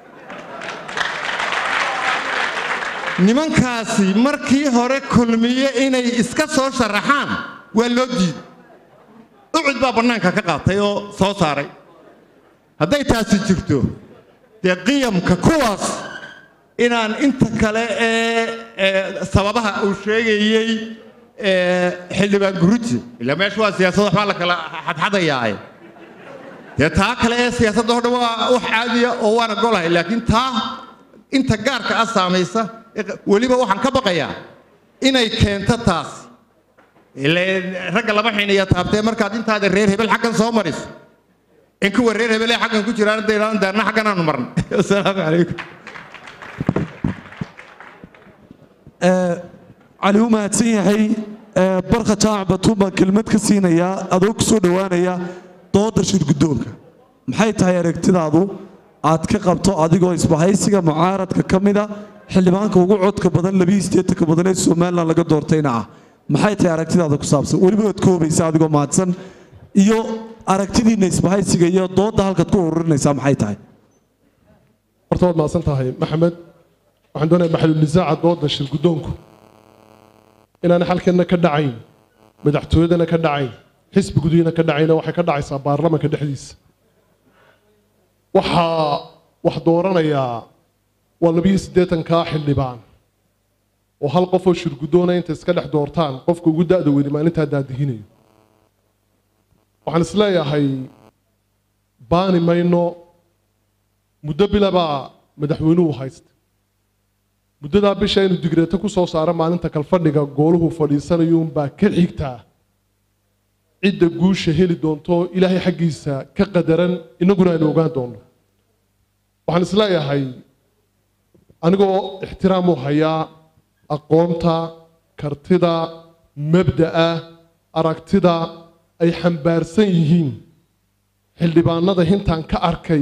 nimankaasi markii hore kulmiye inay iska soo sharaxaan waa loo diiday ucud baa bannaanka ka qaatay oo soo saaray hadday taasi jirto dee qiyamka kuwaas inaan inta kale ee sababaha uu sheegayey ee, xildhibaan guruji ilaa meesha waa siyaasad waxbaa la kala xadxadayaae dee taa kale ee siyaasadda oo dhan waa wax caadiya oo waana golahay laakiin taa inta gaarka ah saamaysa ee q- weliba waxaan ka baqayaa inay keento taas ileen ragga lama xiinaya taabtee markaad intaada reer hebel xaggan soo mariso in kuwa reer hebel ee xaggan ku jiraan dayraan daarna xaggan aanu marnay asalaamu calaykum cali u mahadsan yahay ee, barka jaamac batuun baan kelmad ka siinayaa adoo ku soo dhowaanaya dooda shirguddoonka maxay tahay aragtidaadu aad ka qabto adigoo isbahaysiga mucaaradka ka mida xildhibaanka ugu codka badan labiyi siddeetanka badan ee somalilan laga doortayna ah maxay tahay aragtidaada ku saabsan weliba waad koobaysa adigoo mahadsan iyo aragtidiinna isbahaysiga iyo doodda halkaad ku ururinaysaa maxay tahay horta waad mahadsan tahay maxamed waxaan doonayaa maxalunisaaca dooda shir guddoonku inaan xalkeenna ka dhacayn madaxtooyadana ka dhacayn xisbi gudihina ka dhacayna waxay ka dhacaysaa baarlamanka dhexdiisa waxaa wax dooranayaa waa labiyo siddeetankaa xildhibaan oo hal qof oo shir guddoona inta iska dhex doortaan qofka ugu da'da weyni maalintaa daadihinayo waxaan isleeyahay baani mayno muddo bilabaa madaxweynuhu haysta muddadaa bisha inuu digreeto ku soo saaro maalinta kalfadhiga gooluhu fadhiisanayo unbaa ka xigtaa cidda guusha heli doonto ilaahay xaggiisa ka qadaran innaguna aynu ogaan doonno waxaan isleeyahay anigoo ixtiraam u hayaa aqoonta kartida mabda'a aragtida ay xambaarsan yihiin xildhibaanada hintaan ka arkay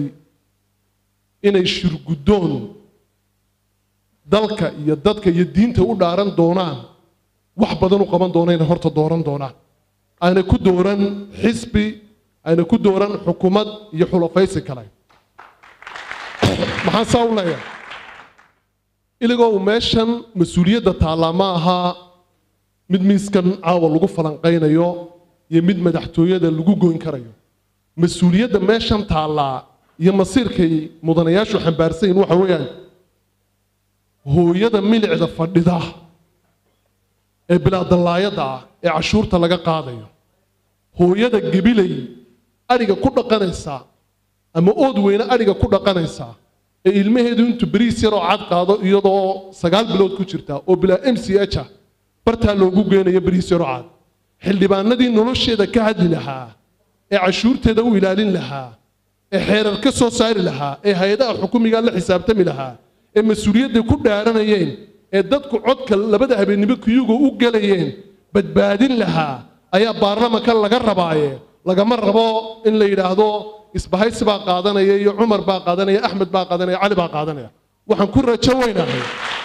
inay shirguddoon dalka iyo dadka iyo diinta u dhaaran doonaan wax badan u qaban doonayna horta dooran doonaan ayna ku dooran xisbi ayna ku dooran xukuumad iyo xulafaysi kale maxaan saa u leeyahay iligoo uu meeshan mas-uuliyadda taallaa ma ahaa mid miiskan caawa lagu falanqaynayo iyo mid madaxtooyada lagu goyn karayo mas-uuliyadda meeshan taallaa iyo masiirkay mudanayaashu xambaarsan yihin waxa weeyaan hooyada milicda fadhida ee bilaadallaayada ah ee cashuurta laga qaadayo hooyada gebilay adhiga ku dhaqanaysa ama ood weyne adhiga ku dhaqanaysa ee ilmaheedu intuu beriis yaroo cad qaado iyadoo sagaal bilood ku jirta oo bilaa m c h ah bartaa loogu geynayo beriis yaroo cad xildhibaanadii nolosheeda ka hadli lahaa ee cashuurteeda u ilaalin lahaa ee xeerar ka soo saari lahaa ee hay-adaha xukumiga la xisaabtami lahaa ee mas-uuliyadday ku dhaaranayeen ee dadku codka labada habeennimo kiyuga u gelayeen badbaadin lahaa ayaa baarlamanka laga rabaaye lagama rabo in la yidhaahdo isbahaysi baa qaadanaya iyo cumar baa qaadanaya axmed baa qaadanaya cali baa qaadanaya waxaan ku rajo weynahay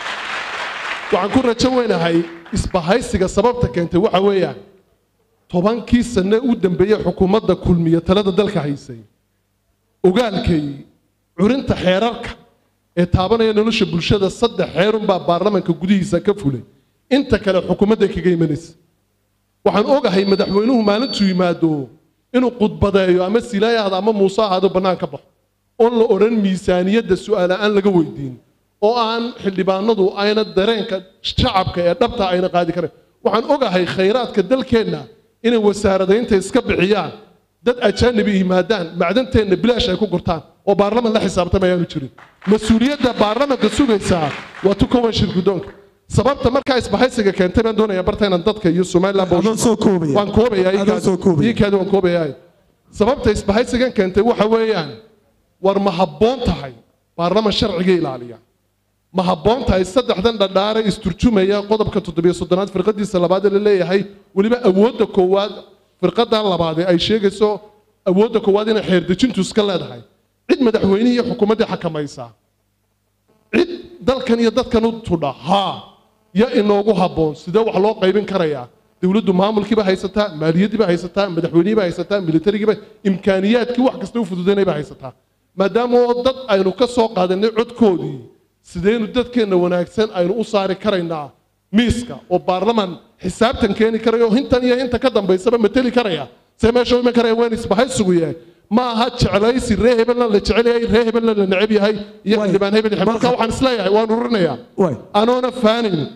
waxaan ku rajo weynahay isbahaysiga sababta keentay waxa weeyaan tobankii sane u dambeeyey xukuumadda kulmiya talada dalka haysay ogaalkay curinta xeerarka ee taabanaya nolosha bulshada saddex xeerunbaa baarlamanka gudihiisa ka fulay inta kale xukuumadda kaga imanaysa waxaan ogahay madaxweynuhu maalintuu yimaado inuu khudbadeeyo ama silaaya ahdo ama muuse ahaado bannaan ka baxo oon la odhan miisaaniyadda su'aal aan laga weydiin oo aan xildhibaanadu ayna dareenka shacabka ee dhabta ayna qaadi karayn waxaan ogahay khayraadka dalkeenna inay wasaaradaynta iska bixiyaan dad ajaanibi yimaadaan macdanteenna bilaash ay ku gurtaan oo baarlaman la xisaabtama ayaanu jirin mas-uuliyadda baarlamanka sugaysaa waa tu kowan shir guddoonka sababta markaa isbahaysiga keentay baan doonayaa barta inaan dadka iyo somaliland Adoo soo koobaya. waan koobayaa Adoo soo koobaya. iikaadi waan koobayaa sababta isbahaysigan keentay waxa weeyaan war ma habboon tahay baarlaman sharciga ilaaliya ma habboon tahay saddexdan dhadhaare isturjumaya qodobka toddobiyo soddonaad firqadiisa labaad ee la leeyahay weliba awoodda koowaad firqadan labaad ee ay sheegayso awoodda koowaad inay xeerdejintu iska leedahay cid madaxweynihii iyo xukuumaddii xakamaysaa cid dalkan iyo dadkan u tudha haa ya inoogu habboon sidee wax loo qaybin karayaa dowladdu maamulkiiba haysataa maaliyaddiiba haysataa madaxweynihiiba haysataa militarigiiba imkaaniyaadkii wax kasta u fududaynayba haysataa maadaama oo dad aynu ka soo qaadanay codkoodii sideynu dadkeenna wanaagsan aynu u saari karaynaa miiska oo baarlaman xisaabtan keeni karaya oo hintan iyo hinta ka dambaysaba mateli karaya see meesha u iman karaya waan isbahaysigu yahay ma aha jeclaysi ree hebelna la jecel yahay ree hebelna la neceb yahay iyo Waay. xildhibaan hebel yahay marka Marka- waxaan isleeyahay waan ururinayaa Waay. anoona faanin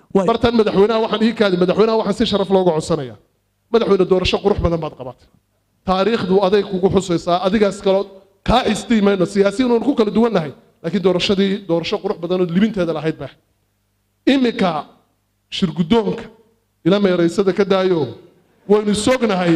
bartan madaxweynaha waxaan ii kaadi madaxweynaha waxaan si sharaf looga codsanaya madaxweyne doorasho qurux badan baad qabatay taariikhdu aday kugu xusaysaa adigaas kaloo kaa xistii mayno siyaasiyiin oon ku kala duwannahay laakiin doorashadii doorasho qurux badan oo libinteeda lahayd baa iminka shirguddoonka ila meeraysada ka daayo waynu sognahay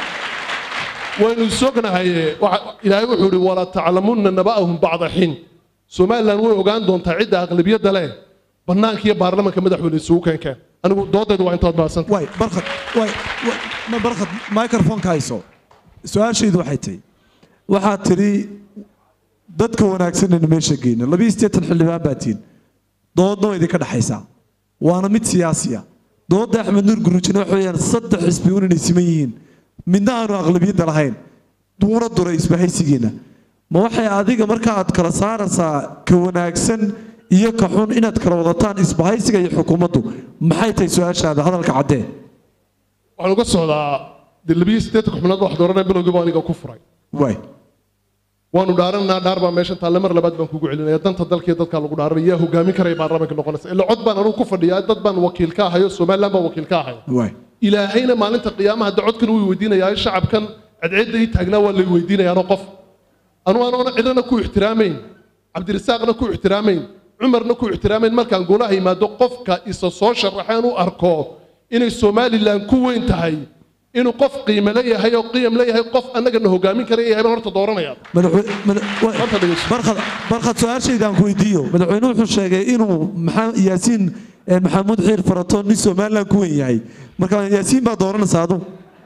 waynu sognahay waxa- ilaahay wuxuu ihi wala taclamunna naba'ahum bacda xiin somalilan way ogaan doontaa cidda aqlabiyadda leh bannaanka iyo baarlamanka madaxweyne isugu keenkeen anigu doodaydu waa intaad baasanta way barkhad way way- ma barkhad microphone-ka hayso su-aashaydu waxay tahay waxaad tidhi dadka wanaagsanaynu meesha geyno labiyo siddeetan xildhibaan baa tihin doodna waa idinka dhexaysaa waana mid siyaasiya doodda axmed nuur guruujina waxa weeyaan saddex xisbi un inay siman yihiin midna aanu aqlabiyadda lahayn duuna duray isbahaysigiina ma waxay adiga marka aad kala saaraysaa ka wanaagsan iyo ka xun inaad kala wadataan isbahaysiga iyo xukuumaddu maxay tahay su-aashaada hadalka caddee waxaan uga socdaa dee labiyo siddeetan xubnood baa wax dooranaya bilowgiiba aniga ku furay waay waanu dhaaranaa dhaar baa meeshan taale mar labaad baan kugu celinaya danta dalka iyo dadkaa lagu dhaaranaya yaa hogaamin karaya baarlamaanka noqonaysa ila cod baan anugu ku fadhiyaa dad baan wakiil ka ahayo somaliland baan wakiil ka ahaya waay ilaahayna maalinta qiyaamaha hadda codkan wuu weydiinayaa shacabkan cadceedda ii taagnaa waa lay weydiinayaanoo qof anu anoona cidana ku ixtiraamayn cabdirasaaqna ku ixtiraamayn cumarna ku ixtiraamayn markaan golaha yimaado qofka isa soo sharaxeen u arko inay somalilan ku weyn tahay inuu qof qiime leeyahay oo qiyam leeyahay qof annagana hogaamin kara yahay baan horta dooranaya madaxwe- mada- wa- Horta dhegeyso. barkhad barkhad su-aashayda aan ku weydiiyo madaxweynuhu wuxuu sheegay inuu maxaa- yaasiin eh, maxamuud xiir farato nin somaliland ku weyn yahay marka yaasiin baa dooranaysa adu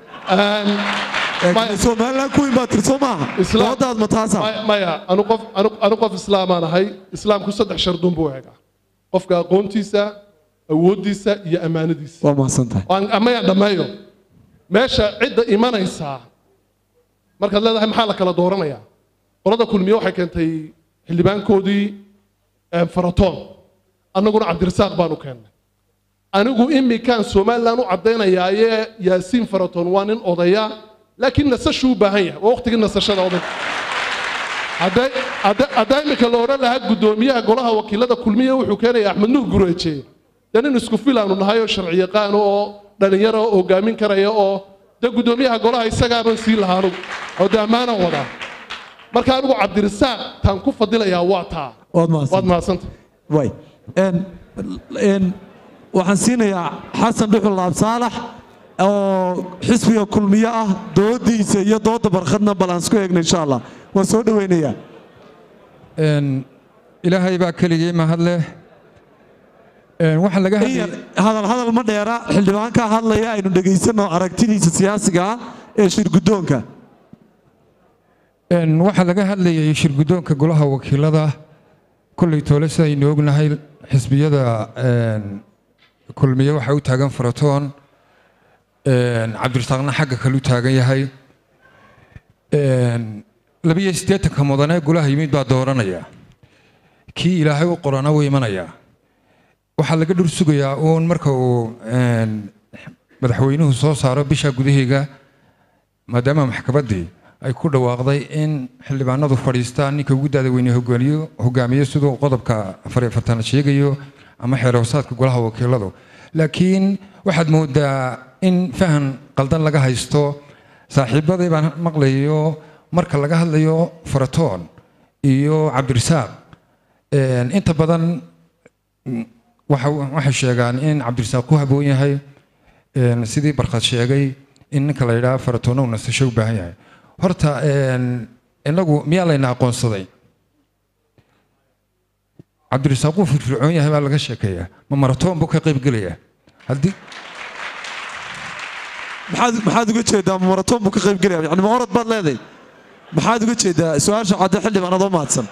Maya. somaliland ku weyn baa tirso maaha Islaam- doodaad ma taasa Maya- maya anu qof anu- anu qof islaamaan ahay islaamku saddex shardun buu eegaa qofka aqoontiisa awooddiisa iyo ammaanadiisa waa mahadsan tahay Waan- amayaan dhammeeyo meesha cidda imanaysaa markaad leedahay maxaa la kala dooranayaa qolada kulmiye waxay keentay xildhibaankoodii eh, faratoon annaguna cabdirasaaq baanu keennay anigu imikaan somalilan u caddaynayaaye yaasiin faratoon waa nin odaya laakiin nasashuu u baahan yahay waa waqtigii nasashada oday hadday hadda- haddaa imika la odhan lahaa guddoomiyaha golaha wakiilada kulmiye wuxuu keenaya axmed nuur gureeje dee nin isku filaanu nahay oo sharci yaqaan oo dhallinyaro oo hogaamin karaya oo dee guddoomiyaha golaha isagaaban siin lahaa anugu oo dee ammaanaan wadaa marka anigu cabdirasaaq taan ku fadilayaa waa taa waad mahadsan waad mahadsanta way n n waxaan siinayaa xasan dhuxul laab saalax oo xisbiga kulmiye ah doodiisa iyo dooda barkhadna bal aan isku eegno insha allah waan soo dhoweynayaa Een, ilaahay baa keligii mahad leh Een, waxa laga in hadlayay yar hadal hadal ma dheera xildhibaanka hadlaya aynu dhegaysano aragtidiisa siyaasiga ah ee shirguddoonka Een, waxaa laga hadlayay shirguddoonka golaha wakiilada kolley toole sidaynu ognahay xisbiyada een, kulmiye waxaa u taagan faratoon een, cabdirasaaqna xagga kale u taagan yahay Een, labiyo siddeetanka mudane golaha yimid baa dooranaya kii ilaahay u qorana wuu imanayaa waxaa laga dhur sugayaa uun marka uu een, madaxweynuhu soo saaro bisha gudaheega maadaama maxkamaddii ay ku dhawaaqday in xildhibaanadu fadhiistaan ninka ugu daada weyne hogaamiyo hogaamiyo siduu qodobka afar iyo afartanaad sheegayo ama xeer hoosaadka golaha wakiiladu laakiin waxaad moodaa in fahan qaldan laga haysto saaxiibadii baan maqlayo marka laga hadlayo faratoon iyo cabdirasaaq een, inta badan mm, waxa- waxay sheegaan in cabdirasaaq ku haboon yahay een, sidii barkad sheegay in ninka la yidhaha faratoona uu nasasho u baahan yahay horta een, inagu miyaa layna aqoonsaday cabdirasaaq uu firfircoon yahay baa laga sheekeeyaa ma maratoon buu ka qayb gelayaa haddii maxaad maxaad uga jeedaa ma maratoon buu ka qayb gelaya yani ma orod baad leedahay maxaad uga jeedaa su-aasha cadde xildhibaan adoo mahadsan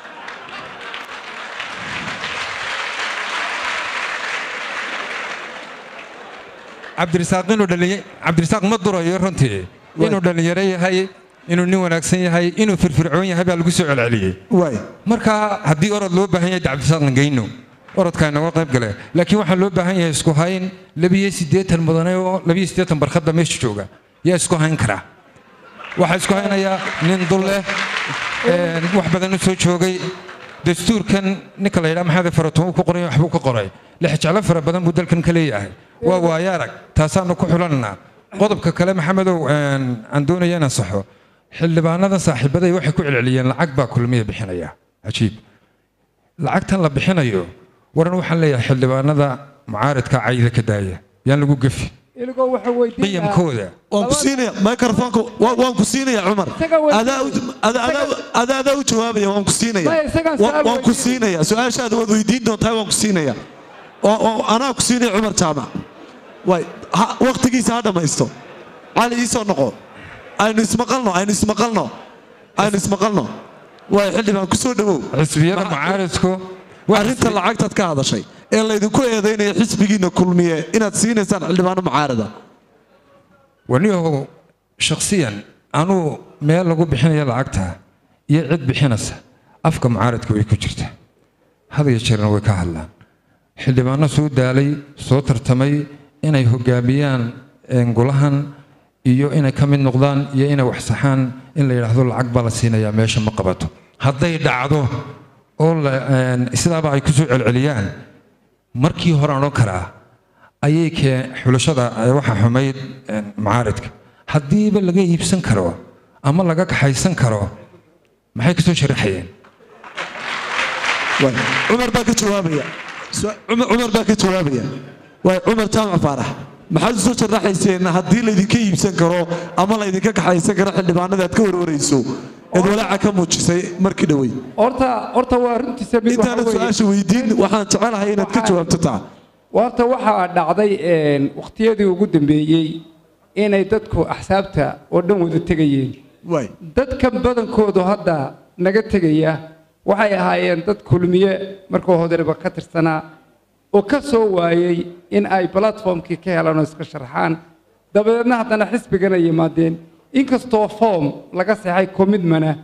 cabdirasaaq inuu dhalinya cabdirasaaq ma durayo runtii inuu dhalinyaro yahay inuu nin wanaagsan yahay inuu firfircoon yahay baa lagu soo celceliyey waay marka haddii orod loo baahan yahay cabdirasaaqna geyno orodkaa inooga qayb gale laakiin waxaa loo baahan yahay isku hayn labiyo siddeetan mudane oo labiyo siddeetan barkadda meesha jooga yaa isku hayn karaa waxaa isku haynayaa nin dul leh een, wax badan u soo joogay dastuurkan ninka la yidhaha maxamed faratoon uu ku qoray waxbuu ka qoray lix jeclo fara badan buu dalkan ka leeyahay waa waayo arag taasaanu ku xulananaa qodobka kale maxamedow een, aan doonaya inaan saxo xildhibaanada saaxiibaday waxay ku celceliyeen lacag baa kulmiya bixinaya cajiib lacagtan la bixinayo waran waxaan leeyahay xildhibaanada mucaaridka cayda ka daaya yaan lagu gefi iligoo waxa weydiin qiyamkooda waan ku siinaya microfonka wa- waan ku siinaya cumar Isaga way- adaa u- ada- adaa- adaa adaa u jawaabaya waan ku siinaya Maya, isagaan Wa- su'aal waan ku weydiin. siinaya su-aashaada waad weydiin doontaa waan ku siinaya Oo- oo anaa ku siinaya cumar jaamac way ha- waqtigiisa ha dhammaysto cali iisoo noqo aynu ismaqalno aynu ismaqalno aynu ismaqalno way xildhibaan ku soo dhowow xisbiyada mucaaridku waa arrinta lacagtaad ka hadashay ee laydinku eedaynaya xisbigiina kulmiye inaad siinaysaan xildhibaano mucaarada waniyahow shakhsiyan anuu meel lagu bixinaya lacagta iyo cid bixinaysa afka mucaaradka way ku jirta had iyo jeerna way ka hadlaan xildhibaano soo daalay soo tartamay inay hogaamiyaan een, golahan iyo inay ka mid noqdaan iyo inay wax saxaan in la yidhaahdo lacag baa la siinayaa meesha ma qabato hadday dhacdo oo la- een, sidaaba ay ku soo celceliyaan markii hore aan odhan karaa ayay kee xulashada ee waxa xumayd een, mucaaridka haddiiba laga iibsan karo ama laga kaxaysan karo maxay ka soo sharaxayeen Waay, cumar baa ka jawaabaya Su- cumar cumar baa ka jawaabaya waay cumar jaamac faarax maxaad usoo sharaxayseen haddii laydinka iibsan karo ama laydinka kaxaysan karo xildhibaanada aad ka warwarayso eed walaaca ka muujisay markii dhowey horta horta waa runtiisa mid waxa intaanad weeye- su-aasha weydiin waxaan jecelahay inaad ka Waxaa- jawaabto taa horta waxaa dhacday een, waqtiyadii ugu dambeeyey inay dadku axsaabta oo dhan wada tegayeen waay dadka badankoodu hadda naga tegaya waxay ahaayeen dad kulmiye markuu hodariba ka tirsanaa oo ka soo waayey in ay platformkii ka helaan oo iska sharxaan dabadeedna haddana xisbigana yimaadeen inkastoo form laga seexay commitmana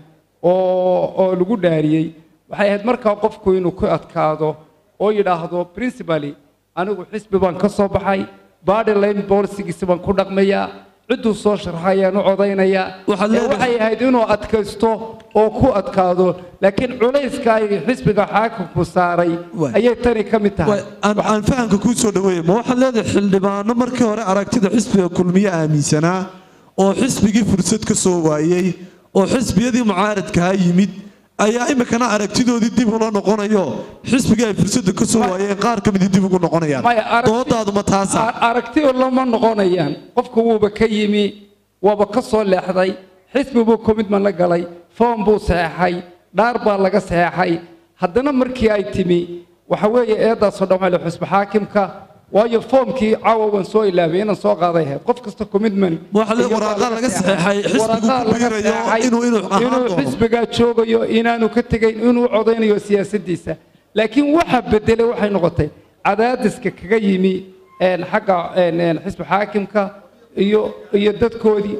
oo oo lagu dhaariyey waxay ahayd markaa qofku inuu ku adkaado oo yidhaahdo principally anigu xisbi baan ka soo baxay body line policygiisi baan ku dhaqmayaa cidduu soo sharxayaan u codaynayaa Waxaad Ee, leedahay- waxay ahayd inuu adkaysto oo ku adkaado laakiin culayska ay xisbiga xaakimku saaray Waay. ayay tani ka mid tahay Waay, aan aan fahamka kuu soo dhaweeya ma waxaad leedahay xildhibaano markii hore aragtida xisbiga kulmiye aaminsanaa oo xisbigii fursad ka soo waayey oo xisbiyadii mucaaradkaha yimid ayaa imikana aragtidoodii dib ula noqonayo xisbigii ay fursadda ka soo waayeen qaar ka midii dib ugu noqonayaan Maya, aragti- doodaadu ma taasa A- aragtiyo lama noqonayaan qofku wuuba ka yimi waaba ka soo leexday xisbi buu commitment la galay foom buu saxeexay dhaar baa laga saxeexay haddana markii ay timi waxa weeye eedaasoo dhan waxaa la xusbi xaakimka waayo foomkii caawa waan soo ilaabay inaan soo qaaday ahayd qof kasta commitment Waxa la- iyo baa waraqaa laga saxeexay. saxeexay, xisbigu Waraqaa ku laga biirayo saxeexay inuu- inuu ahaan inuu doono. xisbigaa joogayo inaanu ka tegayn inuu codaynayo siyaasaddiisa laakiin waxa bedelay waxay noqotay cadaadiska kaga yimi een, xagga een, een, xisbi xaakimka iyo iyo dadkoodii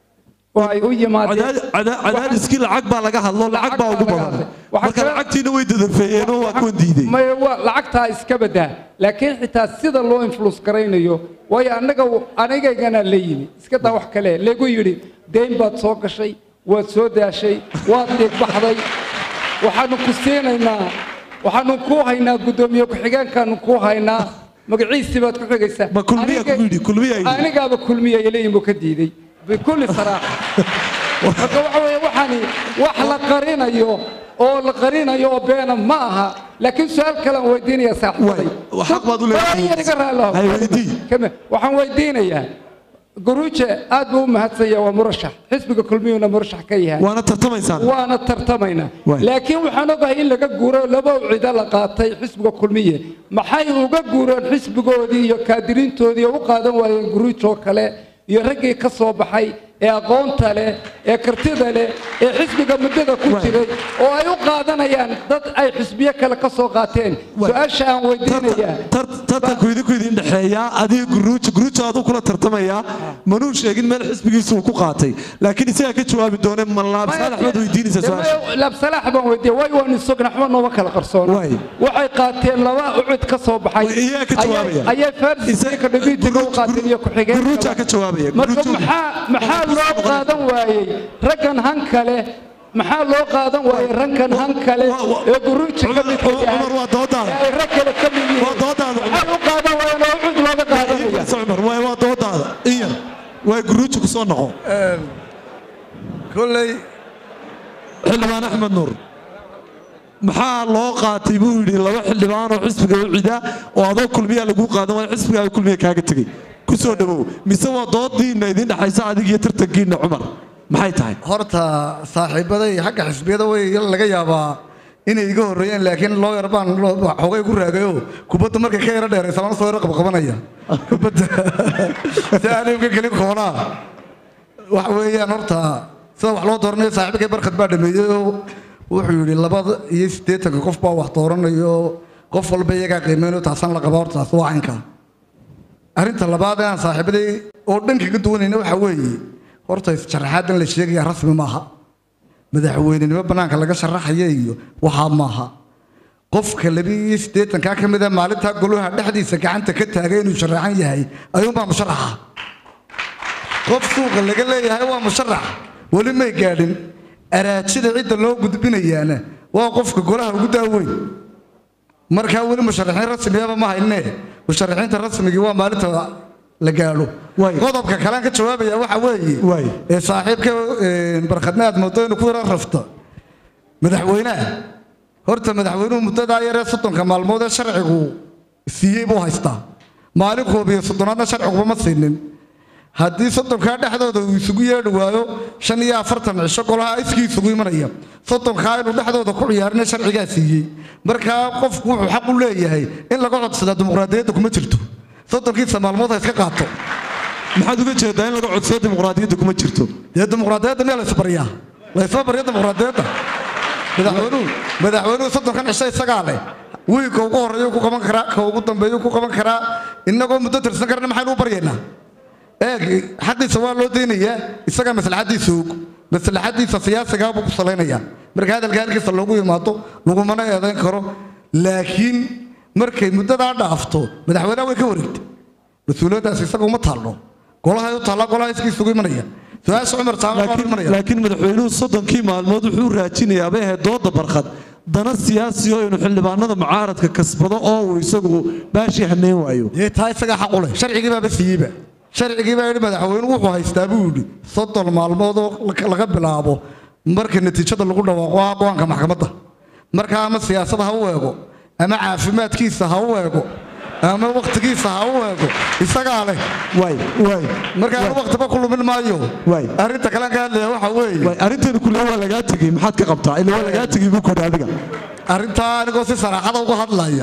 oo ay u yimaadeen Cadaad- cada- cadaadiskii lacag baa laga hadlo lacag baa ugu laga badan hadlay. Waxaa marka kale- lacagtiina way dadafeeyeenoo waa kuwan diiday maya waa lacagtaa iska badaa laakiin xitaa sida loo influence garaynayo waayo annaga anigaygana la yimi iska daa wax kale lagu yidhi deyn baad soo gashay waad soo daashay waad dhiigbaxday waxaanu ku siinaynaa waxaanu kuu haynaa guddoomiye ku-xigeenkaanu kuu haynaa magaciisii baad ku xigaysaa Ma kulmiyaa Aniga- ku yidhi? Kulmiyaa yidhi? anigaaba kulmiya ilayim buu ka diiday bikulli saraaxa marka waxa weeye waxaani wax la qarinayo oo la qarinayo oo beena ma aha laakiin su-aal kale aan weydiinaya saaxiibaday Waay, xaq baad u leedahay. Bal yar iga raali lahow. Hay, weydii. Kame, waxaan weydiinayaa guruuje aad buu u mahadsanya waa murashax xisbiga kulmiyuuna murashax ka yahay waana tartamaysaan waana tartamaynaa Waay. laakiin waxaan ogahay in laga guuro laba cida la qaatay xisbiga kulmiye maxay uga guureen xisbigoodii iyo kaadiriintoodii oo u qaadan waayeen guruujoo kale iyo raggii ka soo baxay ee aqoonta leh ee kartida leh ee xisbiga muddada ku Waay. jiray oo ay u qaadanayaan dad ay xisbiyo kale ka soo qaateen Waay. su-aasha aan weydiinayaa tartanku idinku idin dhexeeyaa adiga guruuja guruuja aduu kula tartamayaa manuu sheegin meel xisbigiisa uu ku qaatay laakiin isagaa ka jawaabi doone malaab saalax baad weydiinaysaa su-aasha labsalaax baan weydiiya way waan isogna waxba nooma kala qarsoona Waay. waxay qaateen laba ucud ka soo baxay Way iyaga ka jawaabaya. Ayay- ayay farsiga dhibitiga u qaateen iyo ku-xigeen guruujaa ka jawaabaya marka guruujadu- maxaa maxaa loo qaadan waayey raggan han kale maxaa loo qaadan waaye rankan han kale ee guruuji ka midka yahay cumar waa doodaada ee ay rag kale ka mid yihiin waa doodaada maxaa u qaadan waayeen oo cud looga qaadanaya Iibs cumar waa waa doodaada in yar waa guruuji ku soo noqo kolley xildhibaan axmed nuur maxaa loo qaatay buu yidhi laba xildhibaan oo xisbiga u cida oo adoo kulmiyaa lagu qaadan waayo xisbigaaga kulmiya kaaga tegey ku soo dhowow mise waa doodiinna idin dhexaysa adig iyo tartankiinna cumar maxay tahay horta saaxiibaday xagga xisbiyada way laga yaabaa inay iga horreeyeen laakiin looyar baan loo- xoogay ku raagayo kubadda markay ka yaro dheeraysa baan soo yaro qabqabanaya kubadda si aan imka gelin koonaa waxa weeyaan horta sida wax loo dooranayo saaxiibkay barkad baa dhameeyey oo wuxuu yidhi labada iyo siddeetanka qof baa wax dooranayo qof walba iyagaa qiimeynayo taasaan la qabaa horta taas waa caynka arrinta labaad ee aan saaxiibaday oo dhan kaga duwanayna waxaa weeye horta sharaxaadan la sheegaya rasmi maaha madaxweynenimo bannaanka laga sharaxaya iyo waxaa maaha qofka labiiyo siddeetankaa ka mid a maalintaa golaha dhexdiisa gacanta ka taagay inuu sharaxan yahay ayuunbaa musharaxa qof suuqa laga leeyahay waa musharax weli may gaadhin araajida cidda loo gudbinayaana waa qofka golaha ugu daaweyn markaa weli musharaxiin rasmiyaba ma hayne musharaxiinta rasmigii waa maalinta la gaadho Waay. qodobka kalean ka jawaabaya waxa weeye Waay. ee saaxiibka ee, barkhadna aad moodo inuu ku yara rafto madaxweynaha horta madaxweynuhu muddadaa yaree soddonka maalmood ee sharcigu siiyey buu haystaa maalin koob iyo soddonaadna sharciguba ma siinin haddii soddonkaa dhexdooda uu isugu yeedhi waayo shan iyo afartan cisho golaha iskii isugu imanaya soddonkaa inuu dhexdooda ku ciyaarina sharcigaa siiyey markaa qofku wuxuu xaq u leeyahay in laga codsadaa dimuqraadiyadda kuma jirto soddonkiisa maalmood ha iska qaato maxaad uga jeedaa in laga codsado dimuqraadiyadda kuma jirto dee dimuqraadiyadda miyaa la isbaryaa la isma barya dimuqraadiyadda madaxweynuhu madaxweynuhu soddonkan cisho isagaa leh wiilka ugu horreeya ku qaban karaa ka ugu dambeeya ku qaban karaa innagoo muddo tirsan karna maxaynu u baryaynaa eeg xaqiisa waa loo daynayaa isagaa maslaxaddiisa og maslaxaddiisa siyaasigaa buu ku salaynayaa marka hadalka halkiisa loogu yimaado lagumana eedayn karo laakiin markay muddadaa dhaafto madaxweynaha way ka wareegtay mas-uuliyaddaas isaga uma taalno golahay u taallaa golaha iskii isugu imanaya su-aasha cumar saama baan laakiin imanaya laakiin madaxweynuhu soddonkii maalmood wuxuu raajinayaa bay ahayd dooda barkhad dana siyaasi oo inuu xildhibaanada mucaaradka kasbado oo uu isagu baashii haneyn waayo dee taa isagaa xaq u leh sharcigii baaba siiyeyba sharcigii baa yidhi madaxweynuhu wuxuu haystaa buu yidhi soddon maalmood oo la- laga bilaabo marka natiijada lagu dhawaaqo ah go-aanka maxkamadda marka ama siyaasada ha u eego ama caafimaadkiisa ha u eego ama wakhtigiisa ha u eego isagaa leh waay waay marka anu wakhtiba ku lumin maayo Waay. arrinta kalean ka hadlaya waxa weeye waay arrinteenu kulle waa lagaa tegey maxaad ka qabtaa ila waa lagaa tegey buu kudhi adiga arrintaa anigoo si saraaxada uga hadlaya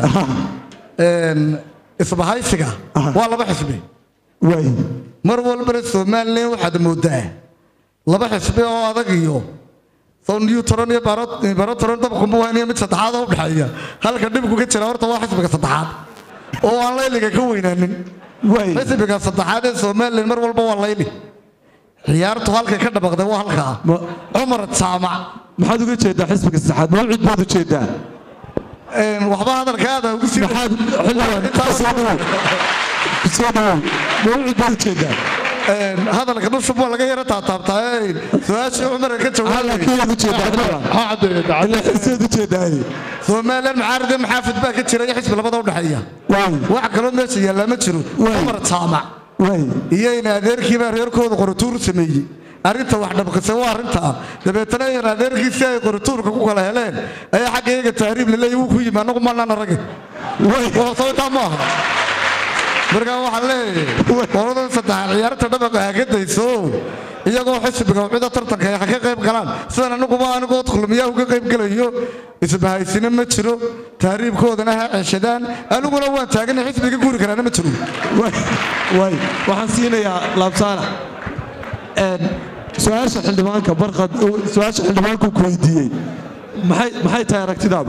een, isbahaysiga waa laba xisbi waay mar walbana somalilan waxaad moodaa laba xisbi oo adag iyo soo newtron iyo baro- barotron dabkuma wahniyo mid saddexaad oo u dhexeeya halka dhibku ka jira horta waa xisbiga saddexaad oo aan layliga ka weynaanin waay xisbiga saddexaad ee somalilan mar walba waa layli ciyaartu halkay ka dhabaqday waa halkaa Ma- cumar jaamac maxaad uga jeedaa xisbiga saddexaad mawcid baad u jeedaa een, waxba hadalkaada ugu sii maxaad xildhibaan kusoo dhawow kusoo dhawow mawcid baad u jeedaa een, hadalka dhushub waa laga yara taataabtaa een, su-aashii cumar ka jawaabay laakiin u jeedaa xildhibaan ha caddeeya ila xiseed u jeedaa somalilan mucaarad iyo maxaafid baa ka jira iyo xisbi labada u dhexeeya waay wax kaloo meesha yaallaa ma jiro Waay. cumar jaamac waay iyo in adeerkiibaa reerkooda qoratuur sameeyey arrinta wax dhabqisay waa arrintaa dabeetana in adeerkiisi ay qoratuurka ku kala heleen ayaa xagga iyaga tahriib laleeyahy wuu ku yimi annagu maanaan aragin soo intaa ma aha markaa waxaan leeyahay qoladan saddexaad ciyaarta dhabaqa ha ka dayso iyagoo xisbiga cida tartanka ay ha ka qayb galaan sidan aniguba anigoo kulmiyaa uga qayb gelayo isbahaysina ma jiro tahriibkoodana ha ceshadaan aniguna waan taagana xisbiga guuri karaana ma jiro waay waay waxaan siinayaa laabsaana een su-aasha xildhibaanka barqad su-aasha xildhibaanku ku weydiiyey maxay maxay tahay aragtidaadu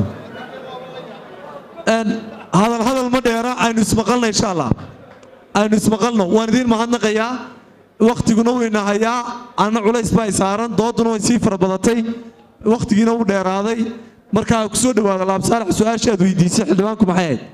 een hadal hadal ma dheera aynu ismaqalna insha allah aynu ismaqalno waan idiin mahadnaqayaa wakhtiguna wayna hayaa anna culays baa i saaran dooduna way sii fara badatay wakhtigiina wuu dheeraaday markaa ku soo dhawaada laabsaalax su-aasha aad weydiisay xildhibaanku maxay ahayd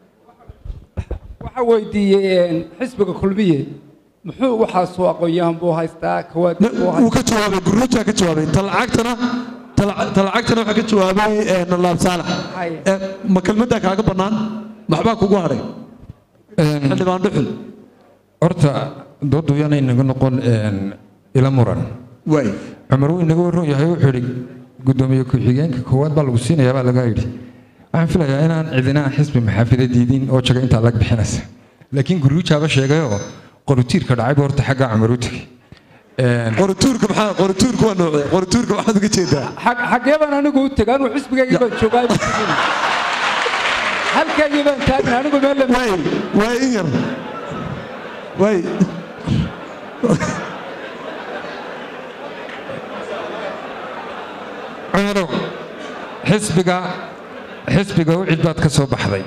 waxaa weydiiyey xisbiga kulmiye muxuu waxaasoo aqoon-yahan buu haystaa kawaadib buu wuu haystaa ka jawaabay guruujaa ka jawaabay ta lacagtana talacagtana waxaa ka jawaabay eh, nalaab saalax Haye. Eh, ma kelmaddaa kaaga bannaan maxbaa kugu hadhay xildhibaan dhuxul horta doodu yaana inaga noqon een, ila muran waay cumar wuu inaga warran yahay wuxuu yidhi guddoomiye ku-xigeenka koowaad baa lagu siinayaa baa laga yidhi waxaan filayaa inaan cidina xisbi maxaafida diidin oo jaga intaa lag bixinaysa laakiin guruujaaba sheegayoo qorutiirka dhacayba horta xaggaa cumar u tegey Een, qorituurka maxaa qorituurka waa noocdee qorituurka maxaad uga jeedaa xag- xaggee baan anigu u tegay anigu xisbigaygii baan joogaa ma tegin halkaygii baan taagna anigu meel lama waay waay in yar waay cumarow xisbiga xisbiga u cid baad ka soo baxday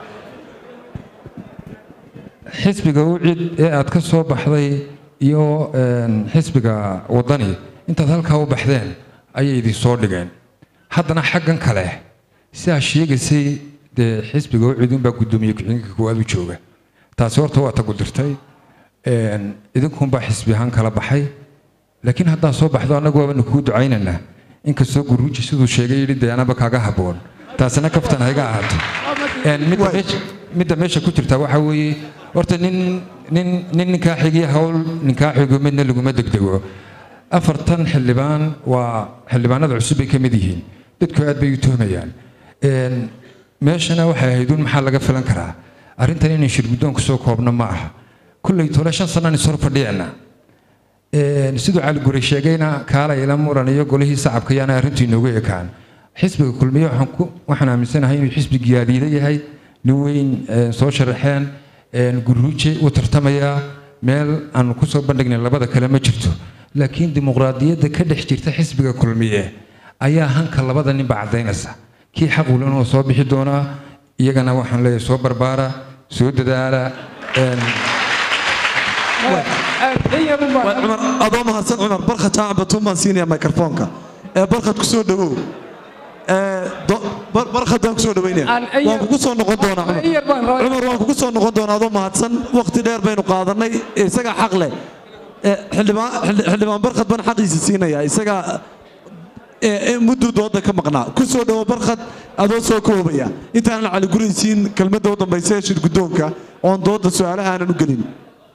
xisbiga u cid ee aad ka soo baxday iyo een, xisbiga waddani intaad halkaa u baxdeen ayay idin soo dhigeen haddana xaggan kale sidaa sheegaysay dee xisbiga u cid unbaa guddoomiye ku-xigeenka koowaad u jooga taasi horta waa ta gudirtay een, idinkunbaa xisbi ahaan kala baxay laakiin haddaa soo baxdo annagu waabanu kugu ducaynaynaa inkastoo guruuji siduu sheegay yidhi dee anaba kaaga habboon taasina kaftan hayga ahaato Een, midda meesha- midda meesha ku jirta waxaa weeye horta nin nin nin ninkaa xigiya hawl ninkaa xigo midna laguma degdego afartan xildhibaan waa xildhibaanada cusub bay ka mid yihiin dadku aad bay u tuhmayaan Een, meeshana waxay ahayd un maxaa laga filan karaa arrintan inay shirguddoon kusoo koobno ma aha kulley tole shan sanaan is hor fadhiyana Een, siduu cali guri sheegayna kaala ila muran iyo golihii sacabka yaana arrintu inoogu ekaan xisbiga kulmiye waxaan ku waxaan aaminsanahay inuu xisbi giyaadiida yahay nin weyn een, soo sharaxeen een, guruuje uu tartamayaa meel aan kusoo bandhignay labada kale ma jirto laakiin dimuqraadiyadda ka dhex jirta xisbiga kulmiye ayaa hanka labada ninba caddaynaysa kii xaq ulan oo soo bixi doonaa iyagana waxaan leeyahay soo barbaara soo dadaala een, in yarun baan waay cumar adoo mahadsan cumar barkhad jaacan batuun baan siinayaa microfoonka ee barkhad ku soo dhawow ee do- bar- barkhad baan ku soo dhaweynaya Aan in waan yar- kugu soo noqon doonaa cumar in yar baan rabaa- cumar waan kugu soo noqon doonaa adoo mahadsan waqti dheer baynu qaadanay isagaa xaq leh Ee, xildhibaan xildhi- xildhibaan barkhad baan xaqiisa siinayaa isagaa ee, ee, mudduu dooda ka maqnaa ku soo dhawo barkhad adoo soo koobaya intaanan cali guraysiin kelmadda u dambaysa ee shir guddoonka oon dooda su-aalaha aanan u gelin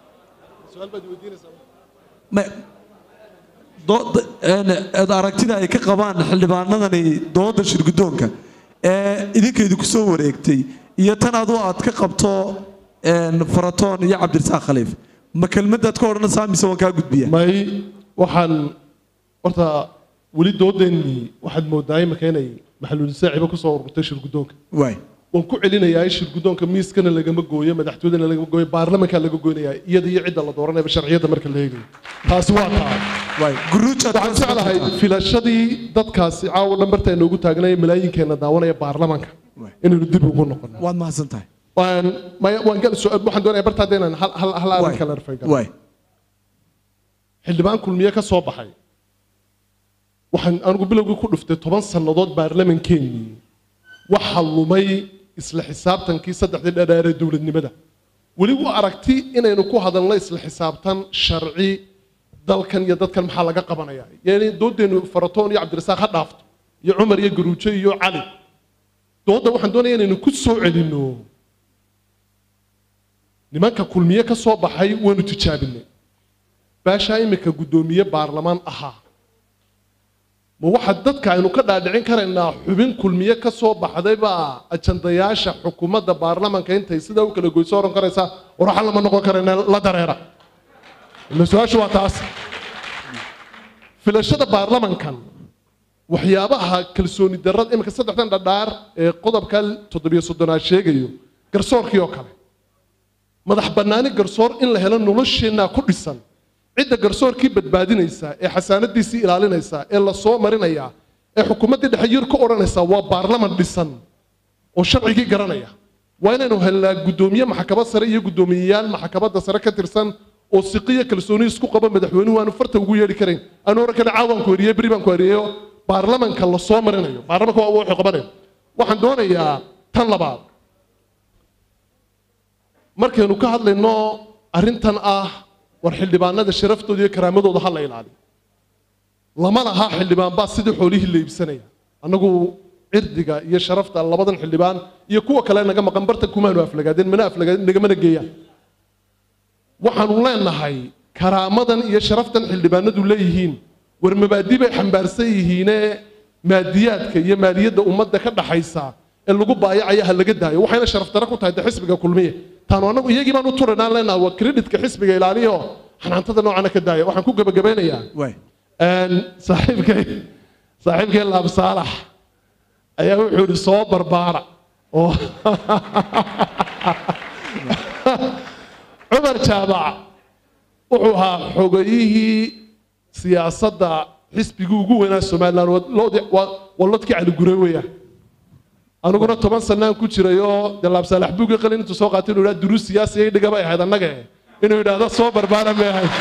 Ma- dooda- een, eed aragtida ay ka qabaan xildhibaanadani dooda shirguddoonka ee idinka idinku soo wareegtay iyo tan adu aad ka qabto een, faratoon iyo cabdirasaaq khaliif ma kelmadaad ka odhanaysaa mise waan kaa gudbiya may waxaan horta weli doodeennii waxaad moodaa imika inay maxalulisaaciba kusoo ururtay shirguddoonka waay waan ku celinayaa in shirguddoonka miiskana lagama gooyo madaxtooyadana lagama gooyo baarlamankaa laga goynayaa iyada iyo cidda la dooranayaba sharciyadda marka la eegayo taasi waa taa waay guruujaad waxaan jeclahay filashadii dadkaasi caawa dhambarta inoogu taagnay malaayinkeenna daawanaya baarlamanka inaynu dib ugu noqono waad mahadsan tahay waan maya- waan gal su- waxaan doonaya barta hadda inaan hal hal hal arrin kale rafay waay xildhibaan kulmiye ka soo baxay waxaan anigu bilowgii ku dhuftay toban sannadood baarlamankeenii waxa lumay isla xisaabtankii saddexdii dhadheer ee dowladnimada weli u aragti inaynu ku hadalno isla xisaabtan sharci dalkan iyo dadkan maxaa laga qabanaya yani doodeennu faratoon iyo cabdirasaaq ha dhaafto iyo cumar iyo garuujo iyo cali doodda waxaan doonaya inaynu ku soo celinno nimanka kulmiye ka soo baxay waynu tijaabinay baashaa imika guddoomiye baarlamaan ahaa ma waxa dadka aynu ka dhaadhicin karaynaa xubin kulmiye ka soo baxday baa ajandayaasha xukuumadda baarlamanka intay sidaa u kala goyso oran karaysaa waraxa lama noqon karayna la dareera ila su-aashu waa taas filashada baarlamankan waxyaabaha kalsooni darrada imika saddexdan dhadhaar ee qodobka toddobiyo soddonaad sheegayo garsoorkii oo kale madax bannaani garsoor in la helo nolosheennaa ku dhisan cidda garsoorkii badbaadinaysa ee xasaanadiisii ilaalinaysa ee la soo marinaya ee xukuumaddii dhexe yir ka odhanaysa waa baarlaman dhisan oo sharcigii garanaya waa inaynu helnaa guddoomiye maxkamad sare iyo guddoomiyeyaal maxkamadda sare ka tirsan oo siqiya kalsooni isku qaba madaxweynuhu aanu farta ugu yeedhi karayn aanu oran karin caawaan ku eriyey beri baan ku eriyeyo baarlamanka la soo marinayo baarlamanka waa wuxuu qabanayo waxaan doonayaa tan labaad markaynu ka hadlayno arrintan ah war xildhibaanada sharaftooda iyo karaamadooda ha la ilaaliyo lama laha xildhibaan baa sidii xoolihii la iibsanaya annagu cirdiga iyo sharafta labadan xildhibaan iyo kuwa kale naga maqan bartan kumaanu aflagaadeen mana aflagaadeen nagamana geeyaan waxaanu leenahay karaamadan iyo sharaftan xildhibaanadu leeyihiin war mabaadi bay xambaarsan yihiinee maadiyaadka iyo maaliyadda ummadda ka dhaxaysa ee lagu baayacaya ha laga daayo waxayna sharaf dare ku tahay de xisbiga kulmiye taanu annagu iyagii baan u turanaan leenaha waa kreditka xisbiga ilaaliyo xanaantada noocana ka daaya waxaan ku gebagabeynayaa een, saaxiibkay saaxiibkay laab saalax ayaa wuxuu yidhi soo barbaara oo cumar jaabac wuxuu ahaa xogayihii siyaasadda xisbigii ugu weynaa somalilan waa loodii- waa waa lodkii cali gure weeyaan aniguna toban sanaan ku jiray oo dee laabsaalax buugii qalin intuu soo qaatay inuu yidhaha duruus siyaasi ay dhiga bay ahayd annaga inuu yidhaahdo soo barbaara may ahayd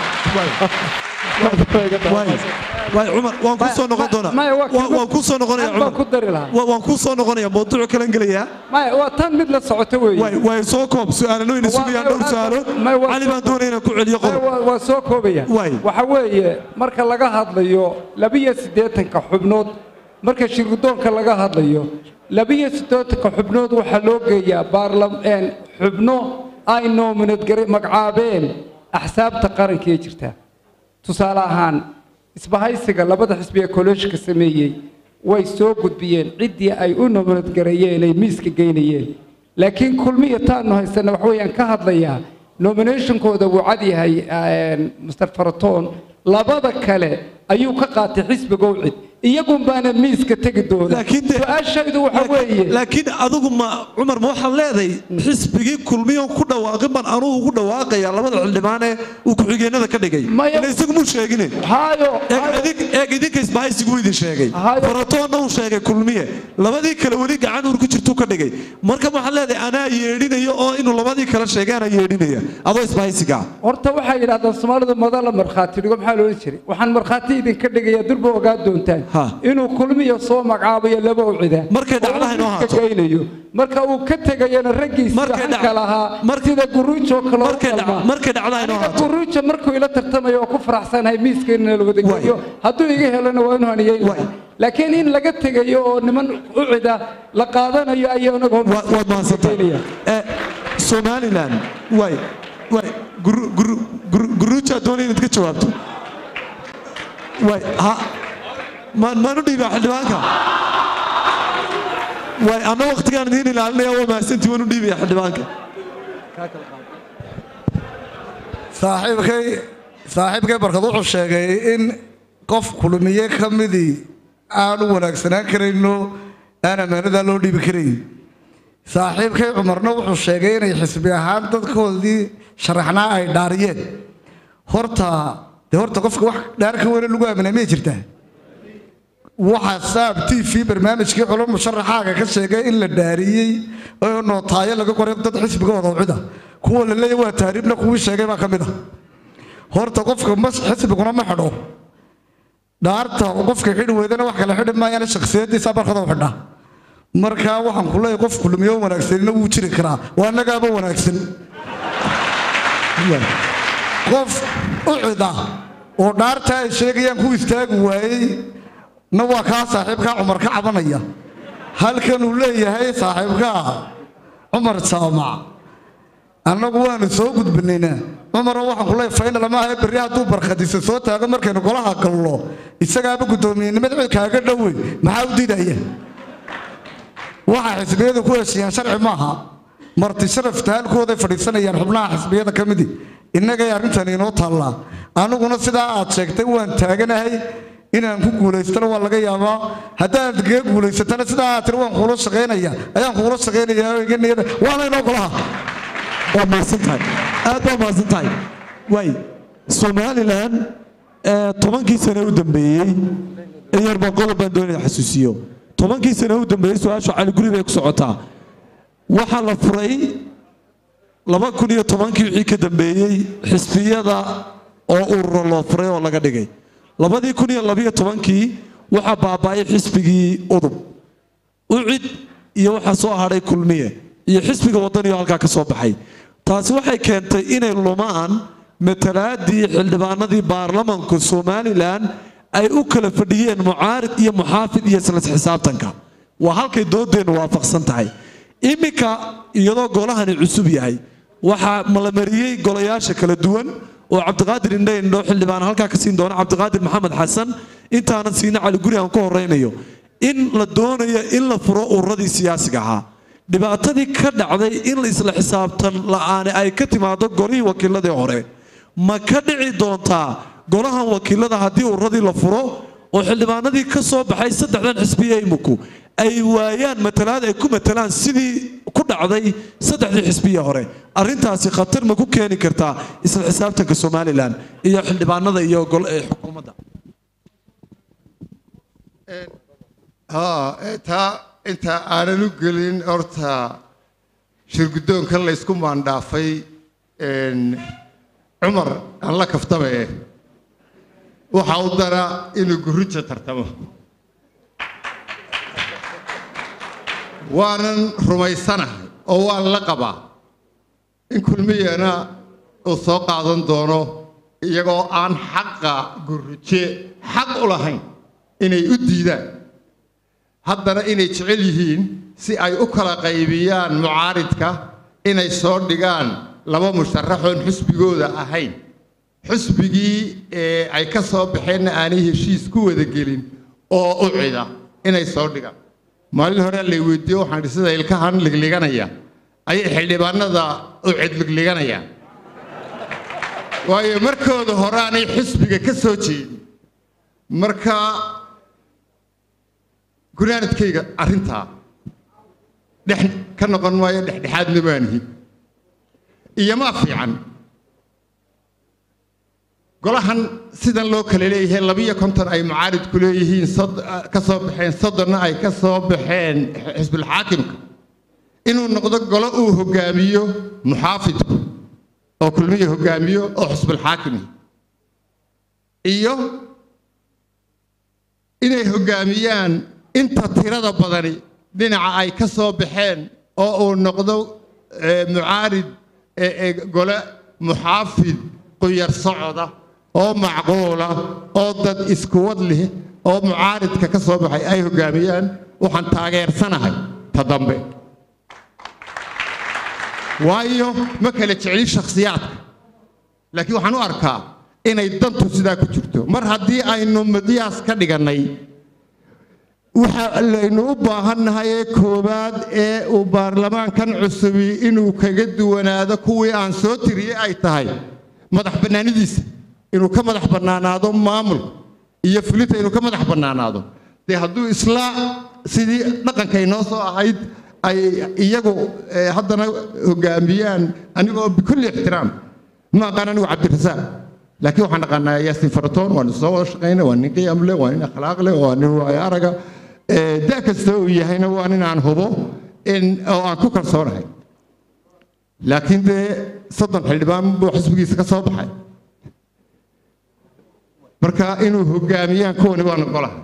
waay cumar waan ku soo noqon doonaa maya, waa Waan- waan ku soo noqonaya aad baan cumar ku dari lahaa Wa- waan ku soo noqonaya mawduuc kalan gelayaa maya waa tan mid la socoto weeye waay waay soo koob su-aalano ina Waa- sugayaan dhowr waa- su-aalo may- waa- cali baan doonaya inaan ku celiyo Maya, qodob waa- waa soo koobaya Waay. waxa weeye marka laga hadlayo labiyo siddeetanka xubnood marka shirgudoonka laga hadlayo labiyo siddeetanka xubnood waxaa loo geeyaa baarlamaan xubno ay noominad magacaabeen axsaabta qaranka ee jirta tusaale ahaan isbahaysiga labada xisbi ee kolleejka sameeyey way soo gudbiyeen ciddii ay u noominad gareeyeen ay miiska geynayeen laakiin kulmiya taanu haysana wax weeyaan ka hadlayaa nominationkooda wuu cad yahay een, mr faratoon labada kale ayuu ka qaatay xisbiga ucid iyagun baana miiska tegi doona laakiin de- su-aashaydu waxa weeye laakiin adigu ma cumar ma waxaad leedahay xisbigii kulmiyon ku dhawaaqin baan anugu ugu dhawaaqaya labada xildhibaan ee uu ku-xigeenada ka dhigay Maya- ila isagu muu sheegine haayo eeg idin- eeg idinka isbahaysigu idin sheegay Hayo. faratoonna uu sheegay kulmiye labadii kale weli gacan uur ku jirtuu ka dhigay marka waxaad leedahay anaa yeedhinaya oo inuu labadii kale sheegay anaa yeedhinaya adoo isbahaysiga horta waxay yidhahdaan soomaalidu madala markhaati dhigo maxaa loola jiray waxaan markhaati idinka dhigaya durba ogaa doontaan Ha. inuu kulmiya soo magacaabayo laba ucida Markay dhacdaha inoo haato. geynayo marka uu ka tegayana raggiisa Markay dhac- hanka lahaa mar- sida guruujo kale oo markay dhac- kalma. markay dhacdaha inoo Aniga haato. guruujo markuu ila tartamayo oo ku faraxsanahay miiskeenna la wada Waay. geeyo hadduu iga helana waa inuu haniyeyn Waay. laakiin in laga tegayo oo niman ucida la qaadanayo ayaa anaga Wa- waad mahadsantahay Eh, somalilan waay waay guru- guru- guru- guruujaa doonaya inaad ka jawaabto waay ha maan maanu dhiibaa xildhibaanka waay anna waktigaan idiin ilaalinaya waa mahadsantii waanu dhiibaya xildhibaanka saaxiibkay saaxiibkay barkad wuxuu sheegay in qof kulmiye ka midii aan u wanaagsanaan karayno aan ammaanadaa loo dhiibi karayn saaxiibkay cumarna wuxuu sheegay inay xisbi ahaan dadkoodii sharaxnaa ay dhaariyeen horta dee horta qofka wax dhaar ka weyne lagu aaminaa miyay jirtaa waxaa saab t v barnaamijkii culo musharaxaaga ka sheegay in la dhaariyey oo nootaayo laga qoray dad xisbigooda ucida kuwa la leeyahy waa taariibna kuwii sheegay baa ka mid ah horta qofka mas xisbiguna ma xidho dhaarta qofka xidhi weydana wax kale xidhi maayana shakhsiyadiisa barkada u xidha marka waxaan ku leeyahay qof kulmiyo wanaagsanina wuu jiri karaa waa annagaaba wanaagsan qof ucida oo dhaarta ay sheegayaan ku istaagi waayey na waa kaa saaxiibkaa cumar ka cabanaya halkan uu leeyahay saaxiibkaa cumar jaamac annagu waanu soo gudbinaynaa cumaroo waxaan ku leeyahay faynal ma ahe berri hadduu barkhadiisa soo taago markaynu golaha galno isagaaba guddoomiyenimada cid kaaga dhowey maxaa u diidaya waxaa xisbiyadu ku heshiiyaan sharci maaha marti sharafta halkooday fadhiisanayaan xubnaha xisbiyada ka midi innagay arrintan inoo taallaa aniguna sidaa aad sheegtay waan taaganahay inaan ku guulaystana waa laga yaabaa haddaad kaga guulaysatana sidaa aad tiri waan kuula shaqaynaya ayaan kuula shaqaynayaa oo iga niyada waana inoo golaha waa mahadsan tahay aad baa mahadsan tahay waay somalilan eh, tobankii sane u dambeeyey in yar baan qodob baan doonaya xasuusiyo tobankii sane u dambeeyey su-aasha cali guri bay ku socotaa waxaa la furay laba kun iyo tobankii wixii ka dambeeyey xisbiyada oo ururo loo furay oo laga dhigay labadii kun iyo labiyo tobankii waxaa baaba'ay xisbigii udub ucid iyo waxaa soo hadhay kulmiye iyo xisbiga wadaniyo halkaa ka soo baxay taasi waxay keentay inay lumaan matalaadii xildhibaanadii baarlamanka somalilan ay u kala fadhiyeen mucaarid iyo muxaafid iyo isla xisaabtanka waa halkay doodeennu waafaqsan tahay iminka iyadoo golahani cusub yahay waxaa malamariyey golayaasha kala duwan oo cabdiqaadir indhe indho xildhibaan halkaa ka siin doona cabdiqaadir maxamed xasan intaanan siina cali guri aan ku horeynayo in la doonayo in la furo ururadii siyaasiga ahaa dhibaatadii ka dhacday in isla xisaabtan la'aani ay ka timaado golihii wakiiladii hore ma ka dhici doontaa golahan wakiilada haddii ururadii la furo oo xildhibaanadii ka soo baxay saddexdan xisbiye imuku ay waayaan matalaad ay ku matalaan sidii ku dhacday saddexdii xisbiye hore arrintaasi khatar ma ku keeni kartaa isla xisaabtanka somalilan iyo xildhibaanada iyo gol- ee xukuumadda haa ee taa inta aanan u gelin horta shirguddoonkan la ysku maandhaafay een, cumar aan la kaftaba eh waxa u dara inuu gurrija tartamo waanan rumaysanahay oo waan la qabaa in kulmiyana uu soo qaadan doono iyagoo aan xaqa gurrije xaq u lahayn inay u diidaan haddana inay jecel yihiin si ay u kala qaybiyaan mucaaridka inay soo dhigaan laba musharaxoon xusbigooda ahayn xusbigii ee ay ka soo baxeenna aanay heshiis ku wada gelin oo u cida inay soo dhigaan maalin hore lay weydiiye waxaan idhi sida ilkahan ligliganaya ayay xildhibaanada u cid ligliganayaan waayo markooda hore aanay xusbiga ka soo jeedin marka gunaanadkayga arrintaa dhex ka noqon maayo dhexdhexaadna baanihi iyomaa fiican golahan sidan loo kala leeyahay labiyo konton ay mucaaridku leeyihiin sod- ka soo baxeen soddonna ay ka soo baxeen xisbulxaakimka inuu noqdo golo uu hogaamiyo muxaafidku oo kulmiya hogaamiyo oo xisbulxaakimi iyo inay hogaamiyaan inta tirada badani dhinaca ay ka soo baxeen oo uu noqdo eh, mucaarid eh, eh, gole muxaafid quyar socoda oo macquula oo dad iskuwad leh oo mucaaridka ka soo baxay ay hogaamiyaan waxaan taageersanahay ta dambe waayo ma kala jeclin shakhsiyaadka laakiin waxaan u arkaa inay dantu sidaa ku jirto mar haddii aynu miqyaas ka dhigannay waxa laynu u baahannahay ee koowaad ee uu baarlamaankan cusubi inuu kaga duwanaado kuwii aan soo tiriyey ay tahay madax bannaanidiisa inuu ka madax bannaanaado maamulka iyo fulinta inuu ka madax bannaanaado dee hadduu isla sidii dhaqankay noo soo ahayd ay iyagu eh, haddana hogaamiyaan anigoo bikulli ixtiraam ma aqaan anigu cabdirasaaq laakiin waxaan aqaanaa yaasin faratoon waan soo wada shaqayna waa nin qiyam leh waa nin akhlaaq leh waa nin waayo araga Eh, da kasta uu yahayna waa nin aan hubo in oo aan ku kalsoonahay laakiin dee soddon xildhibaan buu xisbigiisa ka soo baxay marka inuu hogaamiyaan kuwani waan ogolahay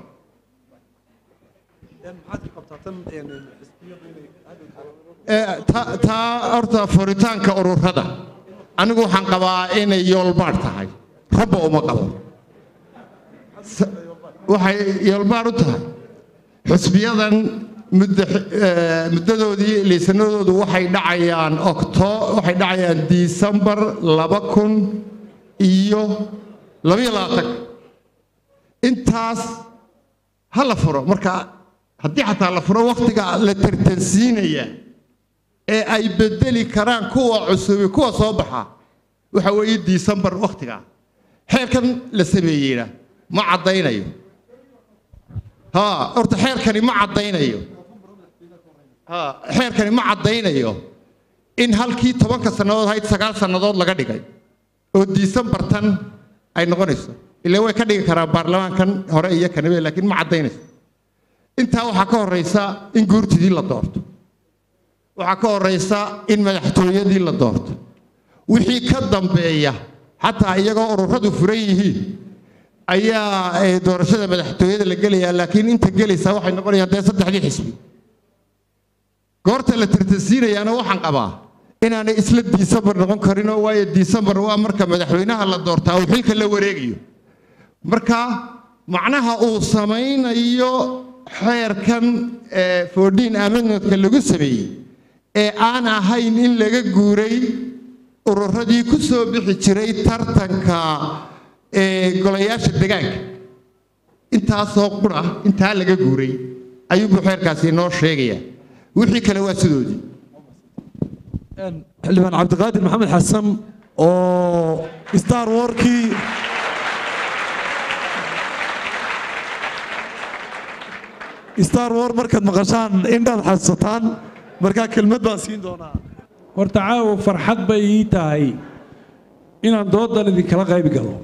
Eh, ta- taa horta furitaanka ururada anigu waxaan qabaa inay yoolbaadh tahay rabba uma qabo S- waxay yoolbaadh u tahay xusbiyadan muddo eh, muddadoodii liisanadoodu waxay dhacayaan octo waxay dhacayaan disembar laba kun iyo labaiyo labaatan intaas ha la furo marka haddii xataa la furo wakhtiga la tartansiinaya ee ay bedeli karaan kuwa cusubi kuwa soo baxa waxa weeye disembar wakhtiga xeerkan la sameeyeyna ma caddaynayo ها horta xeerkani ma caddaynayo ha xeerkani ma caddaynayo in halkii tobanka sannadood ahayd sagaal sannadood laga dhigay oo disembartan ay noqonayso ilaa way ka dhigi karaan baarlamaankan hore iyo kanibe laakiin ma caddaynayso intaa waxaa ka horraysa in guurtidii la doorto waxaa ka horraysa in madaxtooyadii la doorto wixii ka dambeeya xataa iyagoo ururadu furan yihiin ayaa eh, doorashada madaxtooyada la gelayaa laakiin inta gelaysaa waxay noqonayaan dee saddexdii xisbi goorta la tartansiinayaana waxaan qabaa inaanay isla disembar noqon karinoo waayo disembar waa marka madaxweynaha la doortaa uu xilka la wareegayo marka macnaha uu samaynayo xeerkan foodhiin amendmentka lagu sameeyey ee aan ahayn in laga guuray ururadii ku soo bixi jiray tartanka ee golayaasha degaanka intaasoo qura intaa laga guuray ayuubuu xeerkaasi inoo sheegaya wixii kale waa sidoodii xildhibaan cabdiqaadir maxamed xasan oo star warkii star war markaad maqashaan indhaad xasuusataan markaa kelmad baan siin doonaa horta caawa farxad bay ii tahay inaan doodan idinkala qayb galo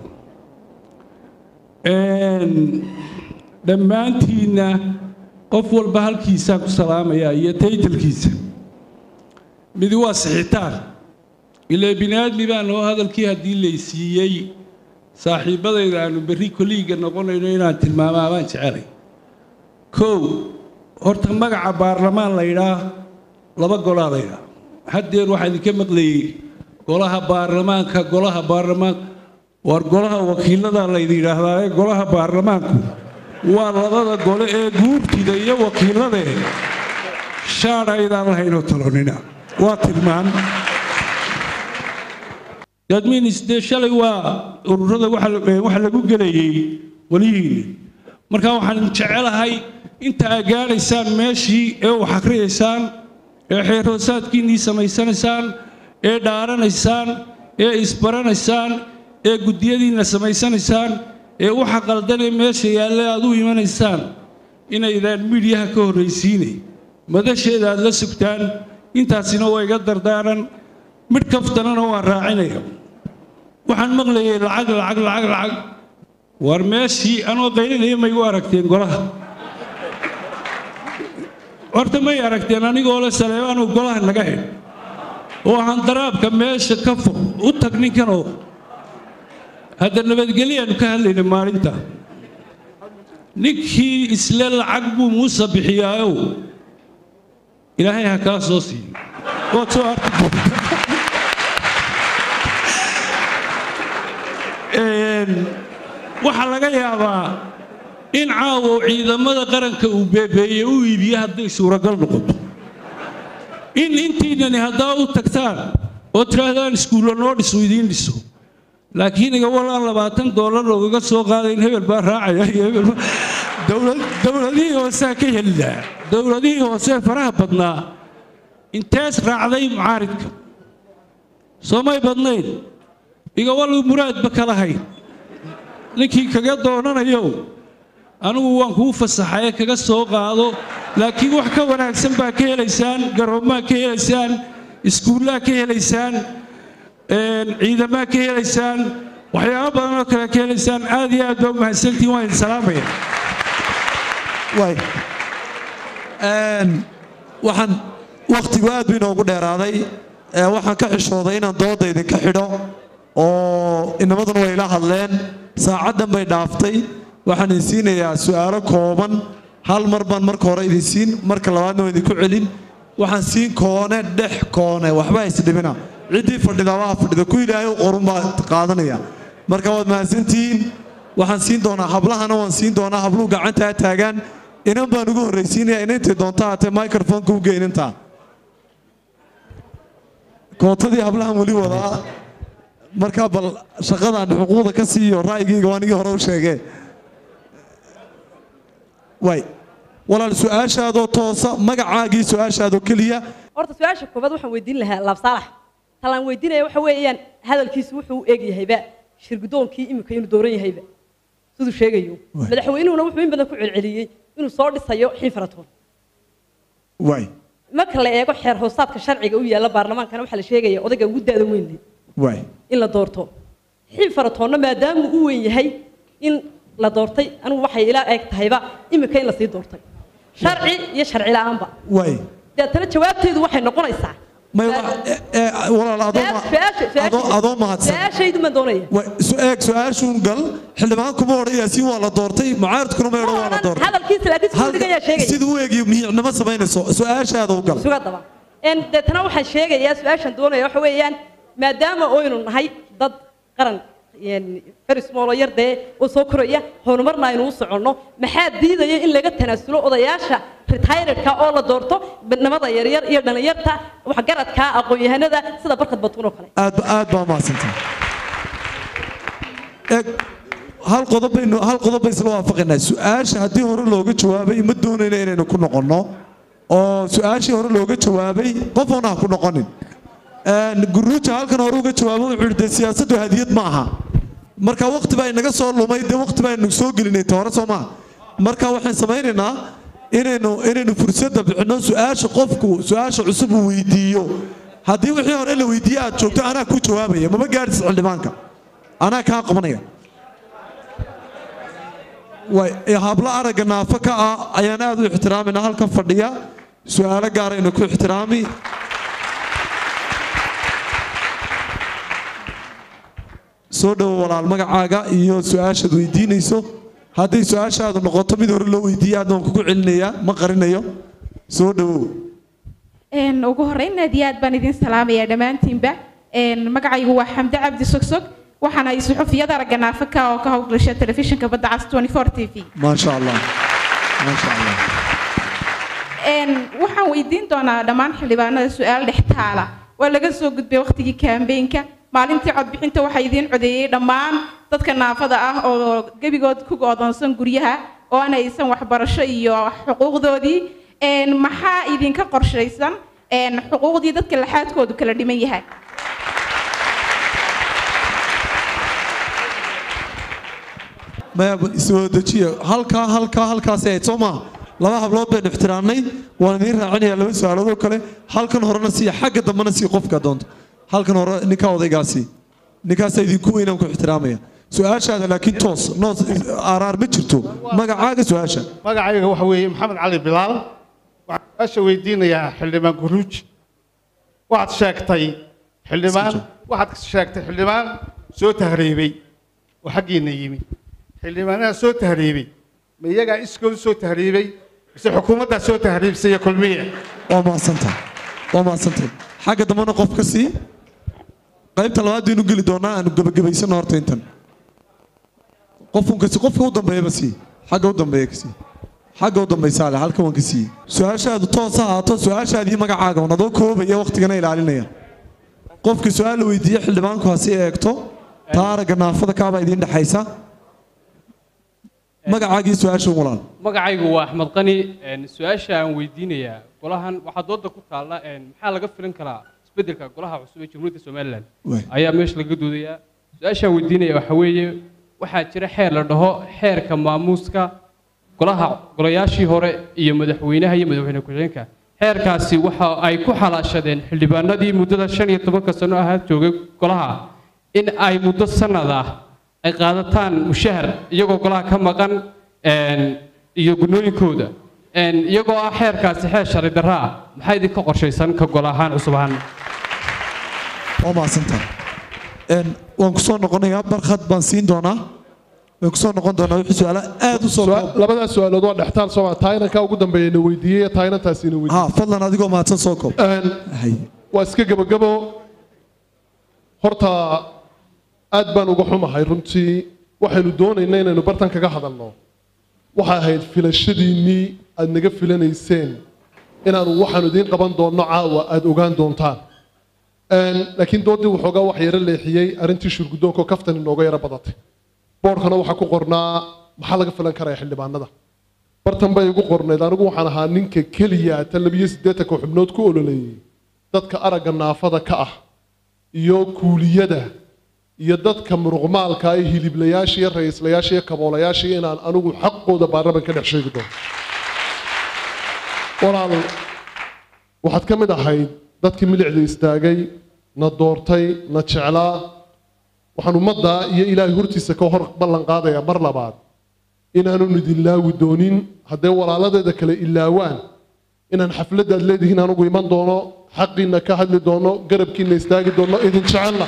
dhammaantiinna qof walba halkiisaan ku salaamayaa iyo taytalkiisa midi waa sixitaan ilaa bini aadmi baan oo hadalkii haddii laysiiyey saaxiibbadayda aanu berri koliiga noqonayno inaan tilmaamaa baan jecelay kow horta magaca baarlamaan la yidhaa laba golaa la yidhaa haddeer waxaa idinka maqlayey golaha baarlamaanka golaha baarlamaanka waar golaha wakiilada laydin yidhaahdaa ee golaha baarlamaanku waa labada gole ee guurtida iyo wakiilade shaadhaydaan lahaynoo talonina waa tilmaan dadmiinis dee shalay waa ururada waxa lagu gelayey welihiinni marka waxaan jecelahay inta aad gaadhaysaan meeshii ee wax akhriyaysaan ee xeerhoosaadkiinnii samaysanaysaan ee dhaaranaysaan ee isbaranaysaan ee guddiyadiinna samaysanaysaan ee waxa qaldanee meesha yaalle aad u imanaysaan inaydaan midhyaha ka horraysiinay madasheeda aad la sugtaan intaasina waa iga dardaaran midh kaftanana waan raacinaya waxaan maqlayay lacag lacag lacag lacag war meeshii anoo qaylinaya may u aragteen golaha horta may aragteen anigoo le saleebaanuu golaha naga xidh oo handaraabka meesha ka fog u tag ninkanoo hadda nabadgelyaanu ka hadlayna maalinta ninkii isle lacag buu muuse bixiyaayow ilaahay ha kaa soo siiyo waad soo arki doontaa waxaa laga yaabaa in caawo ciidamada qaranka uu beebeeye u iibiye hadday suuragal noqoto in intiinani haddaa u tagtaan oo tidhaahdaan iskuulla noo dhiso idiin dhiso laakiin iga walaan labaatan doolar loogaga soo qaadayn hebel baa raacaya iyo hebel baa dowladihii hooseha ka helilaa dowladihii hoosee faraha badnaa intees raacday mucaaridka soomay badnayn iga walu muraadba ka lahayn ninkii kaga doonanayo anigu waan kuu fasaxaye kaga soo qaado laakiin wax ka wanaagsan baa ka helaysaan garoomaa ka helaysaan iskuullaa ka helaysaan ciidamaa ka helaysaan waxyaabo badan oo kale ka helaysaan aad iyo aad baa u mahadsantihin waan idin salaamaya waxaan wakhtigu aad bu inoogu dheeraaday waxaan ka xishooday inaan dooda idinka xidho oo inamaduna way ila hadleen saacaddan bay dhaaftay waxaan idin siinayaa su'aalo kooban hal mar baan marka hore idin siin marka labaadna waan idinku celin waxaan siin koone dhex koone waxba isdhibina ciddii fadhida waa fadhida ku ilaahay u qorun baa qaadanaya marka waad mahadsantihiin waxaan siin doonaa hablahana waan siin doonaa habluhu gacantaa taagaan inan baan ugu horraysiinaya inantay doonta haatee microfonka u geynintaa kootadii hablahan weli wadaa markaa bal shaqadaan xuquuqda ka siiyo ra'yigayga waa anigii hore u sheegee way walaal su-aashaadoo toosa magacaagii su-aashaadoo keliya horta su-aasha koobaad waxaan weydiin lahaa laab saalax talaan weydiinaya waxa weeyaan hadalkiisu wuxuu u eg yahayba shirgudoonkii imika inuu dooran yahayba siduu sheegayo madaxweynuhuna wuxuu in badan ku celceliyey inuu soo dhisayo xiinfaratoon way marka la eego xeer hoosaadka sharciga u yaalla baarlamaankana waxaa la sheegaya odayga ugu da'da weyn leh way in la doorto xiinfaratoonna maadaamuu u weyn yahay in la doortay anigu waxay ila eeg tahayba imika in lasii doortay sharci iyo sharci la'aanba way deetana jawaabteedu waxay noqonaysaa may walaal adoo adoo mahadsan su-aashaydu ma doonaya eeg su-aashuun gal xildhibaan kuma odhaya si waa la doortay mucaaridkuna ma odhan waa la doortay hadalkiisa laakiin siduu dhigayaa sheegaya siduu u eegiyo miyicnimo samaynayso su-aashaada u gal suga daba deetana waxaan sheegayaa su-aashan doonaya waxa weeyaan maadaama oynu nahay dad qaran ferismoolo yar dee oo soo koraya horumarna aynu u soconno maxaa diidaya in laga tanaasulo odayaasha retiredka oo la doorto badnimada yaryar iyo dhallinyarta waxgaradka aqoon-yahanada sida barkad batuun oo kale aad aad baa mahadsantahay eeg hal qodob baynu hal qodob bay isla waafaqaynaa su-aasha haddii hore looga jawaabay ma doonayna inaynu ku noqonno oo su-aashii hore looga jawaabay qofoona ha ku noqonin guruuja halkan hore uga jawaabo wuxuu yidhi dee siyaasaddu hadiyad ma aha marka waqti baa inaga soo lumay dee waqti baa inu soo gelinay ta hore soo maaha marka waxaan samaynaynaa inaynu inaynu fursadda bixinno su-aasha qofku su-aasha cusub uu weydiiyo haddii wixii hore la weydiiye aad joogto anaa ku jawaabaya mama gaadhis xildhibaanka anaa kaa qabanaya way hablo aragga naafo ka ah ayaan aad u ixtiraamayna halkan fadhiya su-aalo gaaraynu ku ixtiraami soo dhowo walaal magacaaga iyo su-aashaad weydiinayso hadday su-aashaadu noqoto mid hore loo weydiiye aadna waan kugu celinayaa ma qarinayo soo dhowow ugu horreyn aad iyo aad baan idin salaamayaa dhammaantiinba magacaygu waa xamde cabdi sogsog waxaana ay suxufiyada aragga naafaka oo ka howlgasha telefishinka badda cas 24 t v maasha allah maasha allah waxaan weydiin doonaa dhammaan xildhibaanada su-aal dhex taala waa laga soo gudbay waqtigii kaambeenka maalintii codbixinta waxaa idiin codeeyey dhammaan dadka naafada ah oo gebigood ku go'doonsan guryaha oo aan aysan waxbarasho iyo xuquuqdoodii maxaa idinka qorshaysan xuquuqdii dadka laxaadkoodu kala dhiman yahay maya isoo dejiya halkaa halkaa halkaasi ahayd soo maaha laba hablood baynu ixtiraamnay waan idiin raacinayaa laba su-aaloodoo kale halkan horena siiya xagga dambena sii qofka doonto halkan hore ninkaa odaygaasi ninkaasaa idinku weynaan ku ixtiraamaya su-aashaada laakiin toos noos araar ma jirto magacaaga su-aasha magacayga waxa weeye maxamed cali bilaal waxaan su-aasha weydiinayaa xildhibaan guruuj waxaad sheegtay xildhibaan waxaad sheegtay xildhibaan soo tahriibay oo xaggiina yimi xildhibaanaha soo tahriibay ma iyagaa iskooda soo tahriibay mise xukuumaddaa soo tahriibsay iyo kulmiya waa mahadsantahay waa mahadsantahay xagga dambena qof ka sii qaybta labaad baynu geli doonaa aanu gebagabaysano horta intan qofun kasi qofka u dambeeyaba sii xagga u dambeeya ka sii xagga u dambaysaa leh halkan waan ka siiyey su-aashaadu toos ha ahaato su-aashaadii magacaaga un adoo koobaya waqtigana ilaalinaya qofka su-aal la weydiiye xildhibaanku ha sii eegto taa aragga naafada kaabaa idiin dhexaysa magacaagii su-aasha walaal magacaygu waa axmed qani su-aasha aan weydiinayaa golahan waxaa dooda ku taalla maxaa laga filan karaa isbeddelka golaha cusub ee jamhuuriyadda somalilan ayaa meesha laga doodayaa su-aashaan weydiinaya waxa weeye waxaa jira xeer la dhaho xeerka maamuuska golaha golayaashii hore iyo madaxweynaha iyo madaxweyne ku-xigeenka xeerkaasi waxa ay ku xalaashadeen xildhibaanadii muddada shan iyo tobanka sano ahaa joogay golaha in ay muddo sanad ah ay qaadataan mushahar iyagoo golaha ka maqan iyo gunooyinkooda iyagoo ah xeerkaasi xeer sharci darro ah maxaa idinka qorshaysan ka gol ahaan cusub ahaan waa mahadsantahay waan ku soo noqonayaa barkhad baan siin doonaa waan ku soo noqon doonaa wixii su-aala aad u soo labadaas su-aalood waa dhextaal soo taayinankaa ugu dambeeya na weydiiyey taayinantaasi na ha weydiiyey fadlan adigoo mahadsan soo koob waa iska gebagabo horta aad baan uga xumahay runtii waxaynu doonaynaa inaynu bartan kaga hadalno waxay ahayd filashadiinnii aad naga filanayseen inaanu waxaanu idiin qaban doonno caawa aad ogaan doontaan laakiin doodii waxoogaa wax yaro leexiyey arrintii shurguddoonka oo kaftan inooga yaro badatay boorkana waxaa ku qornaa maxaa laga filan karaya xildhibaanada bartan bay igu qornayd anigu waxaan ahaa ninka keliya ta labiyo siddeetanka xubnood ku ololeeyey dadka aragga naafada ka ah iyo kuuliyada iyo dadka muruqmaalka iyo hiliblayaasha iyo ra'iislayaasha iyo kaboolayaasha inaan anigu xaqooda baarlaman ka dhex sheegi doono walaal waxaad ka mid ahayd dadkii milicda istaagay na doortay na jeclaa waxaan ummadda iyo ilaahay hortiisa ka hor ballan qaadayaa mar labaad inaanu idin laawi doonin haddee walaaladeeda kale ilaawaan inaan xafladdaad leedihiin anigu iman doono xaqiinna ka hadli doono garabkiinna istaagi doono idin jecelna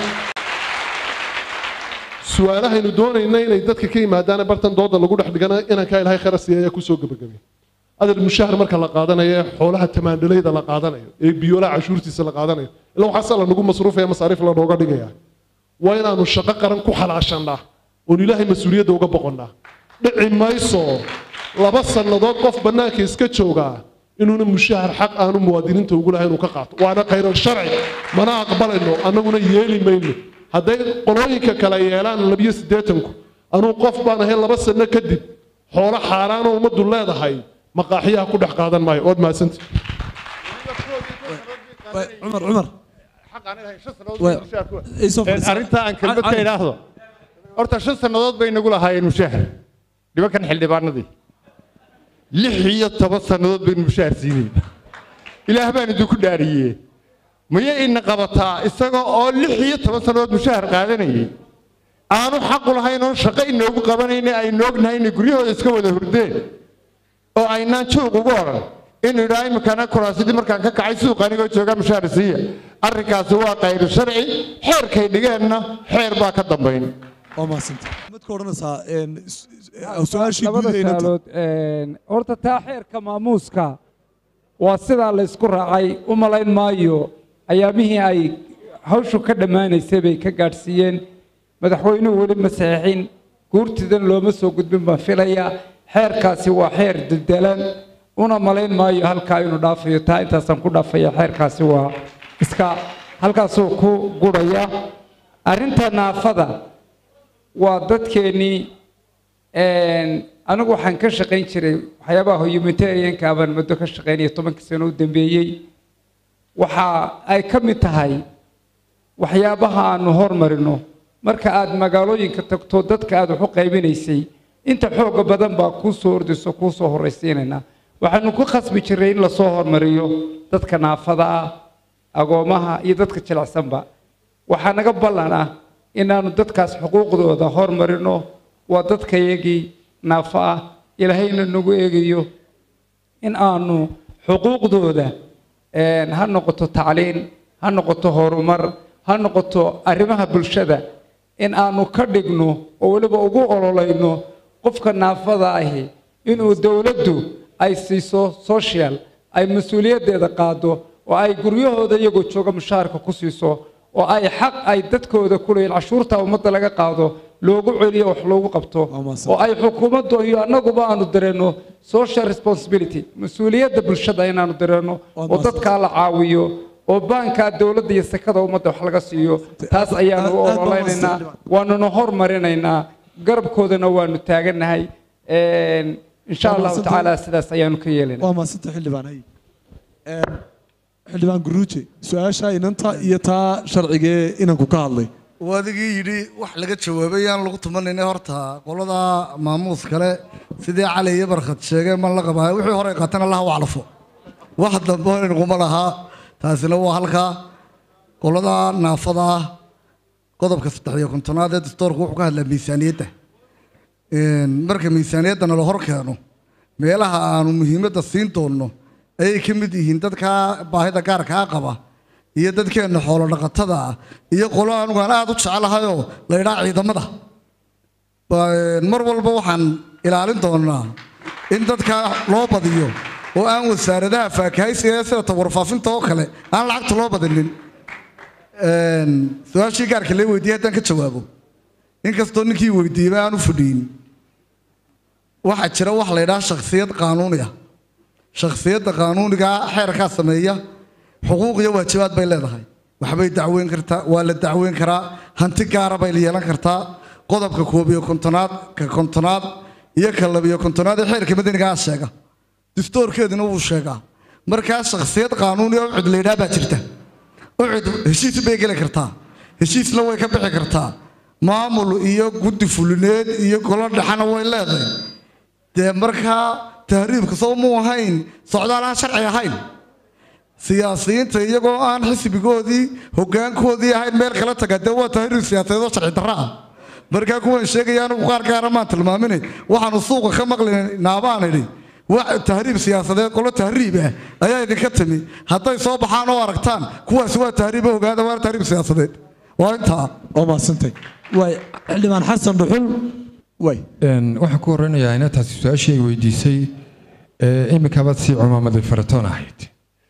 su-aalahaynu doonayna inay dadka ka yimaadaan bartan dooda lagu dhex dhigana inankaa ilaahay khayra siiya ayaa kusoo gebagabay adar mushahar marka la qaadanayo ee xoolaha tamaandhalayda la qaadanayo ee biyoolaha cashuurtiisa la qaadanayo ila waxaase la nagu masruufaya masaariif lanooga dhigaya waa inaanu shaqo qaran ku xalaashannaa oon ilaahay mas-uuliyadda uga boqonnaa dhici mayso laba sannadood qof bannaanka iska joogaa inuuna mushahar xaq aanu muwaadiniinta ugu lahayn inuu ka qaato waana khayral sharci mana aqbalayno annaguna yeeli mayno hadday qolooyinka kale yeelaan labiyo siddeetanku anuu qof baan ahay laba sanno kadib xoolo xaaraanoo ummaddu leedahay maqaaxiyaha ku dhex qaadan maayo waad mahadsanta cumar cumar arrintaa aan kelmad ka idhaahdo horta shan sannadood bay nagu lahaayeen mushahar nimankan xildhibaanadii lix iyo toban sannadood baynu mushahar siinay ilaah baan idinku dhaariyee maya ina qabataa isagoo oo lix iyo toban sannadood mushahar qaadanayay aanu xaqu lahayn oon shaqo inoogu qabanayna aynu ognahay inay guryahooda iska wada hurdeen oo aynaan juuq ugu odhan inuu idhaa iminkana kuraasidii markaan ka kacay suuqa anigoo jooga mushahar siiya arrinkaasi waa qayru sharci xeerkay dhigeenna xeer baa ka dambayn waa mahadsanta mid ka odhanaysaa su-aashii labada gudaheynanta saalood horta taa xeerka maamuuska waa sidaa la isku raacay u malayn maayo ayaamihii ay hawshu ka dhammaanaysay bay ka gaadhsiiyeen madaxweynuhu weli ma saxiixin guurtidan looma soo gudbin baan filaya xeerkaasi waa xeer dildalan una malayn maayo halkaa inuu dhaafayo taa intaasaan ku dhaafaya xeerkaasi waa iska halkaasuu ku guraya arrinta naafada waa dadkeennii anigu waxaan ka shaqayn jiray waxyaabaha humanitarianka baan muddo ka shaqaynaya tobankii sano u dambeeyey waxa ay ka mid tahay waxyaabaha aanu hormarino marka aad magaalooyinka tagto dadka aad wax u qaybinaysay inta xooga badan baa kuu soo ordayso kuu soo horraysiinaynaa waxaanu ku khasbi jirray in lasoo hormariyo dadka naafada ah agoomaha iyo dadka jilicsanba waxaa naga ballan ah inaanu dadkaas xuquuqdooda hormarino waa dadkayagii naafo ah ilaahayna nagu eegayo in aanu xuquuqdooda ha noqoto tacliin ha noqoto horumar ha noqoto arrimaha bulshada in aanu ka dhigno oo weliba ugu ololayno qofka naafada ahi inuu dowladdu ay siiso social ay mas-uuliyaddeeda qaado oo ay guryahooda iyagoo jooga mushaharka ku siiso oo ay xaq ay dadkooda ku leeyihin cashuurta ummadda laga qaado loogu celiyo wax loogu qabto oo ay xukuumaddu iyo annaguba aanu dareenno social responsibility mas-uuliyadda bulshada inaanu dareenno oo dadkaa la caawiyo oo baankaa dowladda iyo sekada ummadda wax laga siiyo taas ayaanu u ololeynaynaa waanuna hormarinaynaa garabkoodana waanu taagannahay insha allahu tacaala sidaas ayaanu ka yeelanaa waa mahadsanta xildhibaan hay xildhibaan guruuje su-aasha inanta iyo taa sharcigee inanku ka hadlay waa adigii yidhi wax laga jawaabay aan lagu tumanayna horta qolada maamuus kale sidii cali iyo barkhad sheegeen man la qabaa wixii hore qaatana allaha u calafo wax dambe inaguma lahaa taasina waa halkaa qolada naafada ah qodobka saddex iyo kontonaad ee dastoorku wuxuu ka hadlaa miisaaniyadda marka miisaaniyaddana la hor keeno meelaha aanu muhiimadda siin doonno ayay ka mid yihiin dadka baahida gaarkaa qaba iyo dadkeenna xoolo dhaqatada ah iyo qolo anugu aan aada u jeclahayoo la ydhaa ciidamada mar walba waxaan ilaalin doonaa in dadka loo badiyo oo aan wasaaradaha faakahaysiga ee sida tawarfaafinta oo kale aan lacagta loo badinin su-aashii gaarka lee weydiiyey haddaan ka jawaabo inkastoo ninkii weydiiyeyba aan u fadhiyin waxaa jira wax la ydhaha shakhsiyad qaanuuniya shakhsiyadda qaanuunigaa xeerkaa sameeya xuquuq iyo waajibaad bay leedahay waxbay dacweyn kartaa waa la dacweyn karaa hanti gaara bay yeelan kartaa qodobka koob iyo kontonaad ka kontonaad iyo ka labiyo kontonaad ee xeerka madanigaa sheega distoorkeedina wuu sheegaa markaa shakhsiyad qaanuuni oo ucud laydhaa baa jirta ucud heshiis bay geli kartaa heshiisna way ka bixi kartaa maamul iyo guddi fulineed iyo golo dhexana way leedahay dee markaa tahriibka soo muu ahayn socdaal aan sharci ahayn siyaasiyiinta iyagoo aan xisbigoodii hoggaankoodii ahayn meel kala taga dee waa tahriib siyaasadeed oo sharci darra ah markaa kuwan sheegaya anigu qaar gaara maan tilmaaminay waxaanu suuqa ka maqlinaynaa baan idhi wax tahriib siyaasadeed qolo tahriib ah ayaa idinka timi hadday soo baxaan oo aragtaan kuwaasi waa tahriib oo ogaada waa tahriib siyaasadeed waa intaa waa mahadsantay waay xildhibaan xasan dhuxul waay waxaan ku horeynayaa ina taasi su-aashii ay weydiisay imikabaad sii cumaamaday faratoon ahayd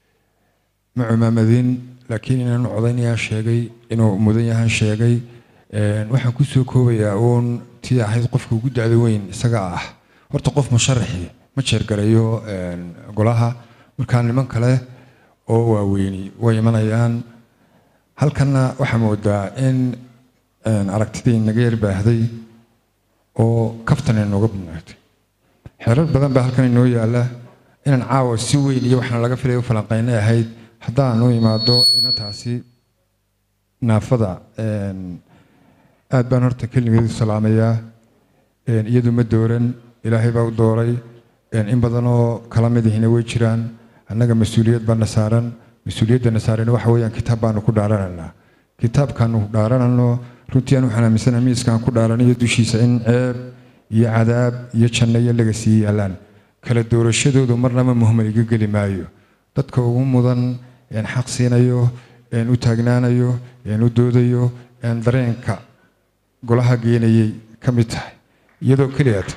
ma cumaamadin laakiin inaanu codaynayaa sheegay inuu mudan yahan sheegay Een, waxaan ku soo koobayaa uun tii ahayd qofka ugu dacda weyn isaga ah horta qof musharaxi ma jeergarayo een, golaha markaa niman kale oo waaweyni way imanayaan halkanna waxaa moodaa in een, aragtidii naga yar baahday oo kaftan inooga badnaatay xeerar badan baa halkan inoo yaala inaan caawa si weyn iyo waxaan laga filay u falanqaynay ahayd haddaan u imaado inantaasi naafada een, aad baan horta keligeedu salaamayaa een, iyadu ma dooran ilaahay baa u dooray een, in badan oo kala mid ihina way jiraan annaga mas-uuliyad baana saaran mas-uuliyaddana saaran waxa weeyaan kitaab baanu ku dhaarananaa kitaabkaanu dhaaranano runtii aan waxaan aaminsanahay miiskaan ku dhaaranayo dushiisa in ceeb iyo cadaab iyo janno iyo laga sii yaalaan kala doorashadoodu marnaba muhmal iga geli maayo dadka ugu mudan een xaq siinayo een u taagnaanayo een u doodayo een dareenka golaha geenayay ka mid tahay iyadoo keliyata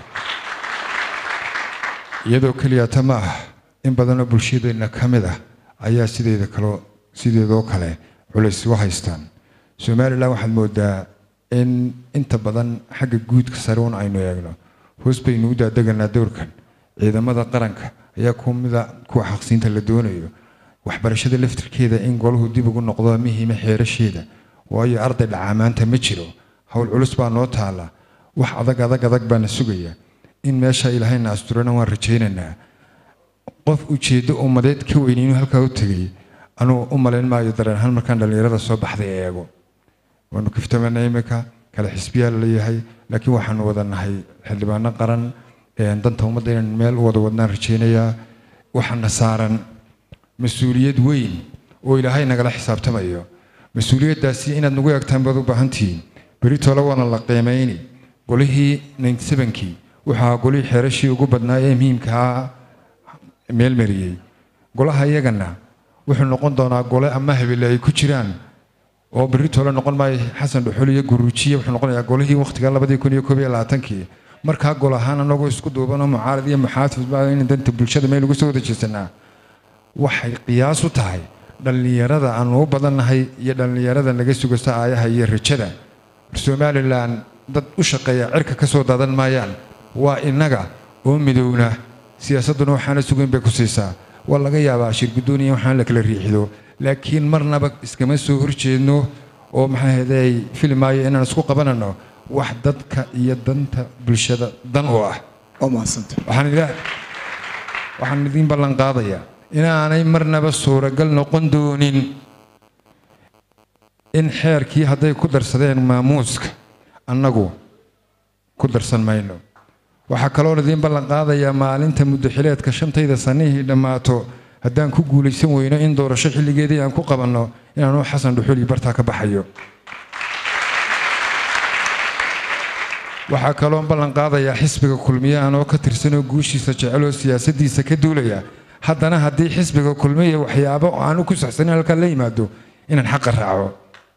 iyadoo keliyata ma ah in badanoo bulshadeenna ka mid ah ayaa sideeda kaloo sideedoo kale culays u haystaan somalilan waxaad moodaa in inta badan xagga guudka sare un aynu eegno hoos baynu u daadeganaa dowrkan ciidamada qaranka ayaa kumida kuwa xaqsiinta la doonayo waxbarashada laftirkeeda in golahu dib ugu noqdo muhiima xeerasheeda waayo arday dhacaamaanta ma jiro howl culus baa noo taala wax adag adag adag baana sugaya in meesha ilaahayna asturana waan rajaynaynaa qof ujeeddo ummadeed ka weyn inuu halkaa u tegay anuu u malayn maayo dareen ahaan markaan dhallinyarada soo baxday eego waanu kiftamana imika kale xisbiyaa laleeyahay laakiin waxaanu wada nahay xildhibaano qaran een, danta ummadda inaan meel u wada wadnaan rajaynayaa waxaana saaran mas-uuliyad weyn oo ilaahay nagala xisaabtamayo mas-uuliyaddaasi inaad nagu eegtaan baad u baahantihiin beritoole waana la qiimayni golihii ninsebankii waxaa golihii xeerashii ugu badnaa ee muhiimkaa meel mariyey golaha iyagana wuxuu noqon doonaa gole ama habele ay ku jiraan oo beritoole noqon maayo xasan dhuxul iyo guruujiye wuxuu noqonayaa golihii waqtiga labadii kun iyo koob iyo labaatankii markaa gol ahaan anagoo isku duubanoo mucaarad iyo muxaafid baa in danta bulshada meel ugu soo wada jeesanaa waxay qiyaas u tahay dhallinyarada aanu u badannahay iyo dhallinyarada naga sugasta aayaha iyo rajada somalilan dad u shaqeeya cirka ka soo daadan maayaan waa innaga oo midowna siyaasadduna waxaana sugayn bay ku siisaa waa laga yaabaa shirguddooniya waxaan la kala riixido laakiin marnaba iskama soo horjeedno oo maxaa heday filimaayo inaan isku qabanano wax dadka iyo danta bulshada dan u ah waxaan ila- waxaan idiin ballan qaadayaa inaanay marnaba suuragal noqon doonin in xeerkii hadday ku darsadeen maamuuska annagu ku darsan mayno waxaa kaloon idiin ballan qaadayaa maalinta muddaxileedka shantayda sanihii dhammaato haddaan ku guulaysan weyno in doorasho xilligeedii aan ku qabanno inaanu xasan dhuxuli bartaa ka baxayo waxaa kaloon ballan qaadayaa xisbiga kulmiye anoo ka tirsanoo guushiisa jeceloo siyaasaddiisa ka duulaya haddana haddii xisbiga kulmiye waxyaabo aanu ku saxsanin halkaa la yimaado inaan xaqa raaco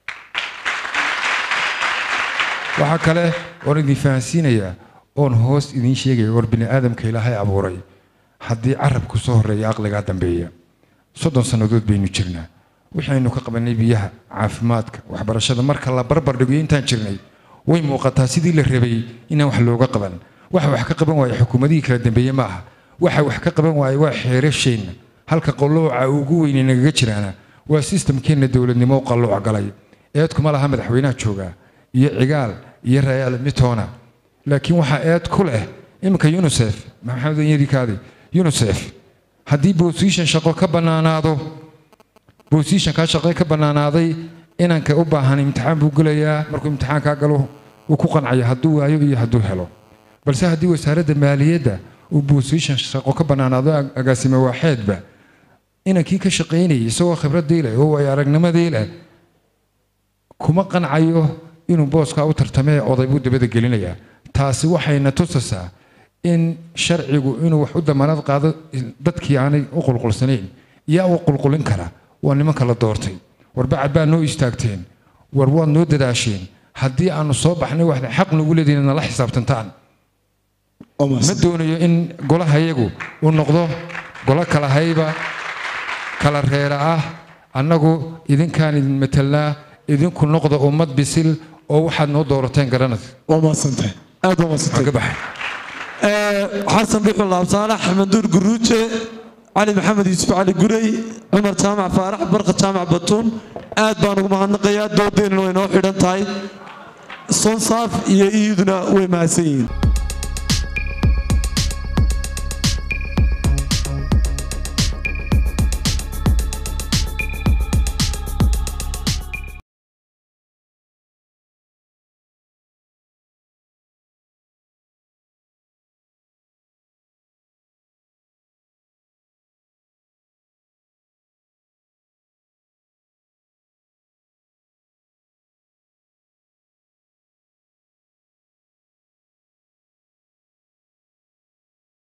waxaa kale oon idin fahansiinayaa oon hoos idiin sheegaya war bini aadamka ilaahay abuuray haddii carabku soo horreeya aqligaa dambeeya soddon sannadood baynu jirnaa waxaynu ka qabanay biyaha caafimaadka waxbarashada marka la barbar dhigo intaan jirnay way muuqataa sidii la rabay inaan wax looga qaban waxa wax ka qaban waaya xukuumadihii kala dambeeye ma aha waxa wax ka qaban waaya waa xeerasheenna halka qallooca ugu weyne nagaga jiraana waa sistamkeenna dowladnimo u qallooc galay eedkuma laha madaxweynaha joogaa iyo cigaal iyo rayaal mitoona laakiin waxaa eed ku leh iminka unisef maxamed yadikaadi unisef haddii bosition shaqo ka bannaanaado bositionkaa shaqo ka bannaanaaday inanka u baahan imtixaan buu gelayaa markuu imtixaankaa galo uu ku qancaya hadduu waayo iyo hadduu helo balse haddii wasaaradda maaliyadda uu bosition shaqo ka bannaanaado agaasime waaxeedba inankii ka shaqaynayay isagoo khibraddii leh oo ay aragnimadii leh kuma qancayo inuu booskaa u tartamee oday buu dabada gelinayaa taasi waxayna tusaysaa in sharcigu inuu wax u damaanad qaado dadkii aanay u qulqulsanayn yaa u qulqulin kara waa nimanka la doortay war bacad baa noo istaagteen war waad noo dadaasheen haddii aanu soo baxnay waxda xaq nagu leedihin nala xisaabtantaan ma doonayo in golaha yagu uu noqdo golo kala hayba kala reera ah annagu idinkaan idin matelnaa idinku noqda ummad bisil oo waxaad noo doorateen garanaysa waa mahadsantahay aad waa mahadsantahay ka baxay xasan dhuxul laabsaalax manduur guruuje cali maxamed yuusuf cali gurey cumar jaamac faarax barqa jaamac batuun aad baan ugu mahadnaqayaa doodeennana way noo xidhan tahay sonsaaf iyo iyaduna way mahadsan yihiin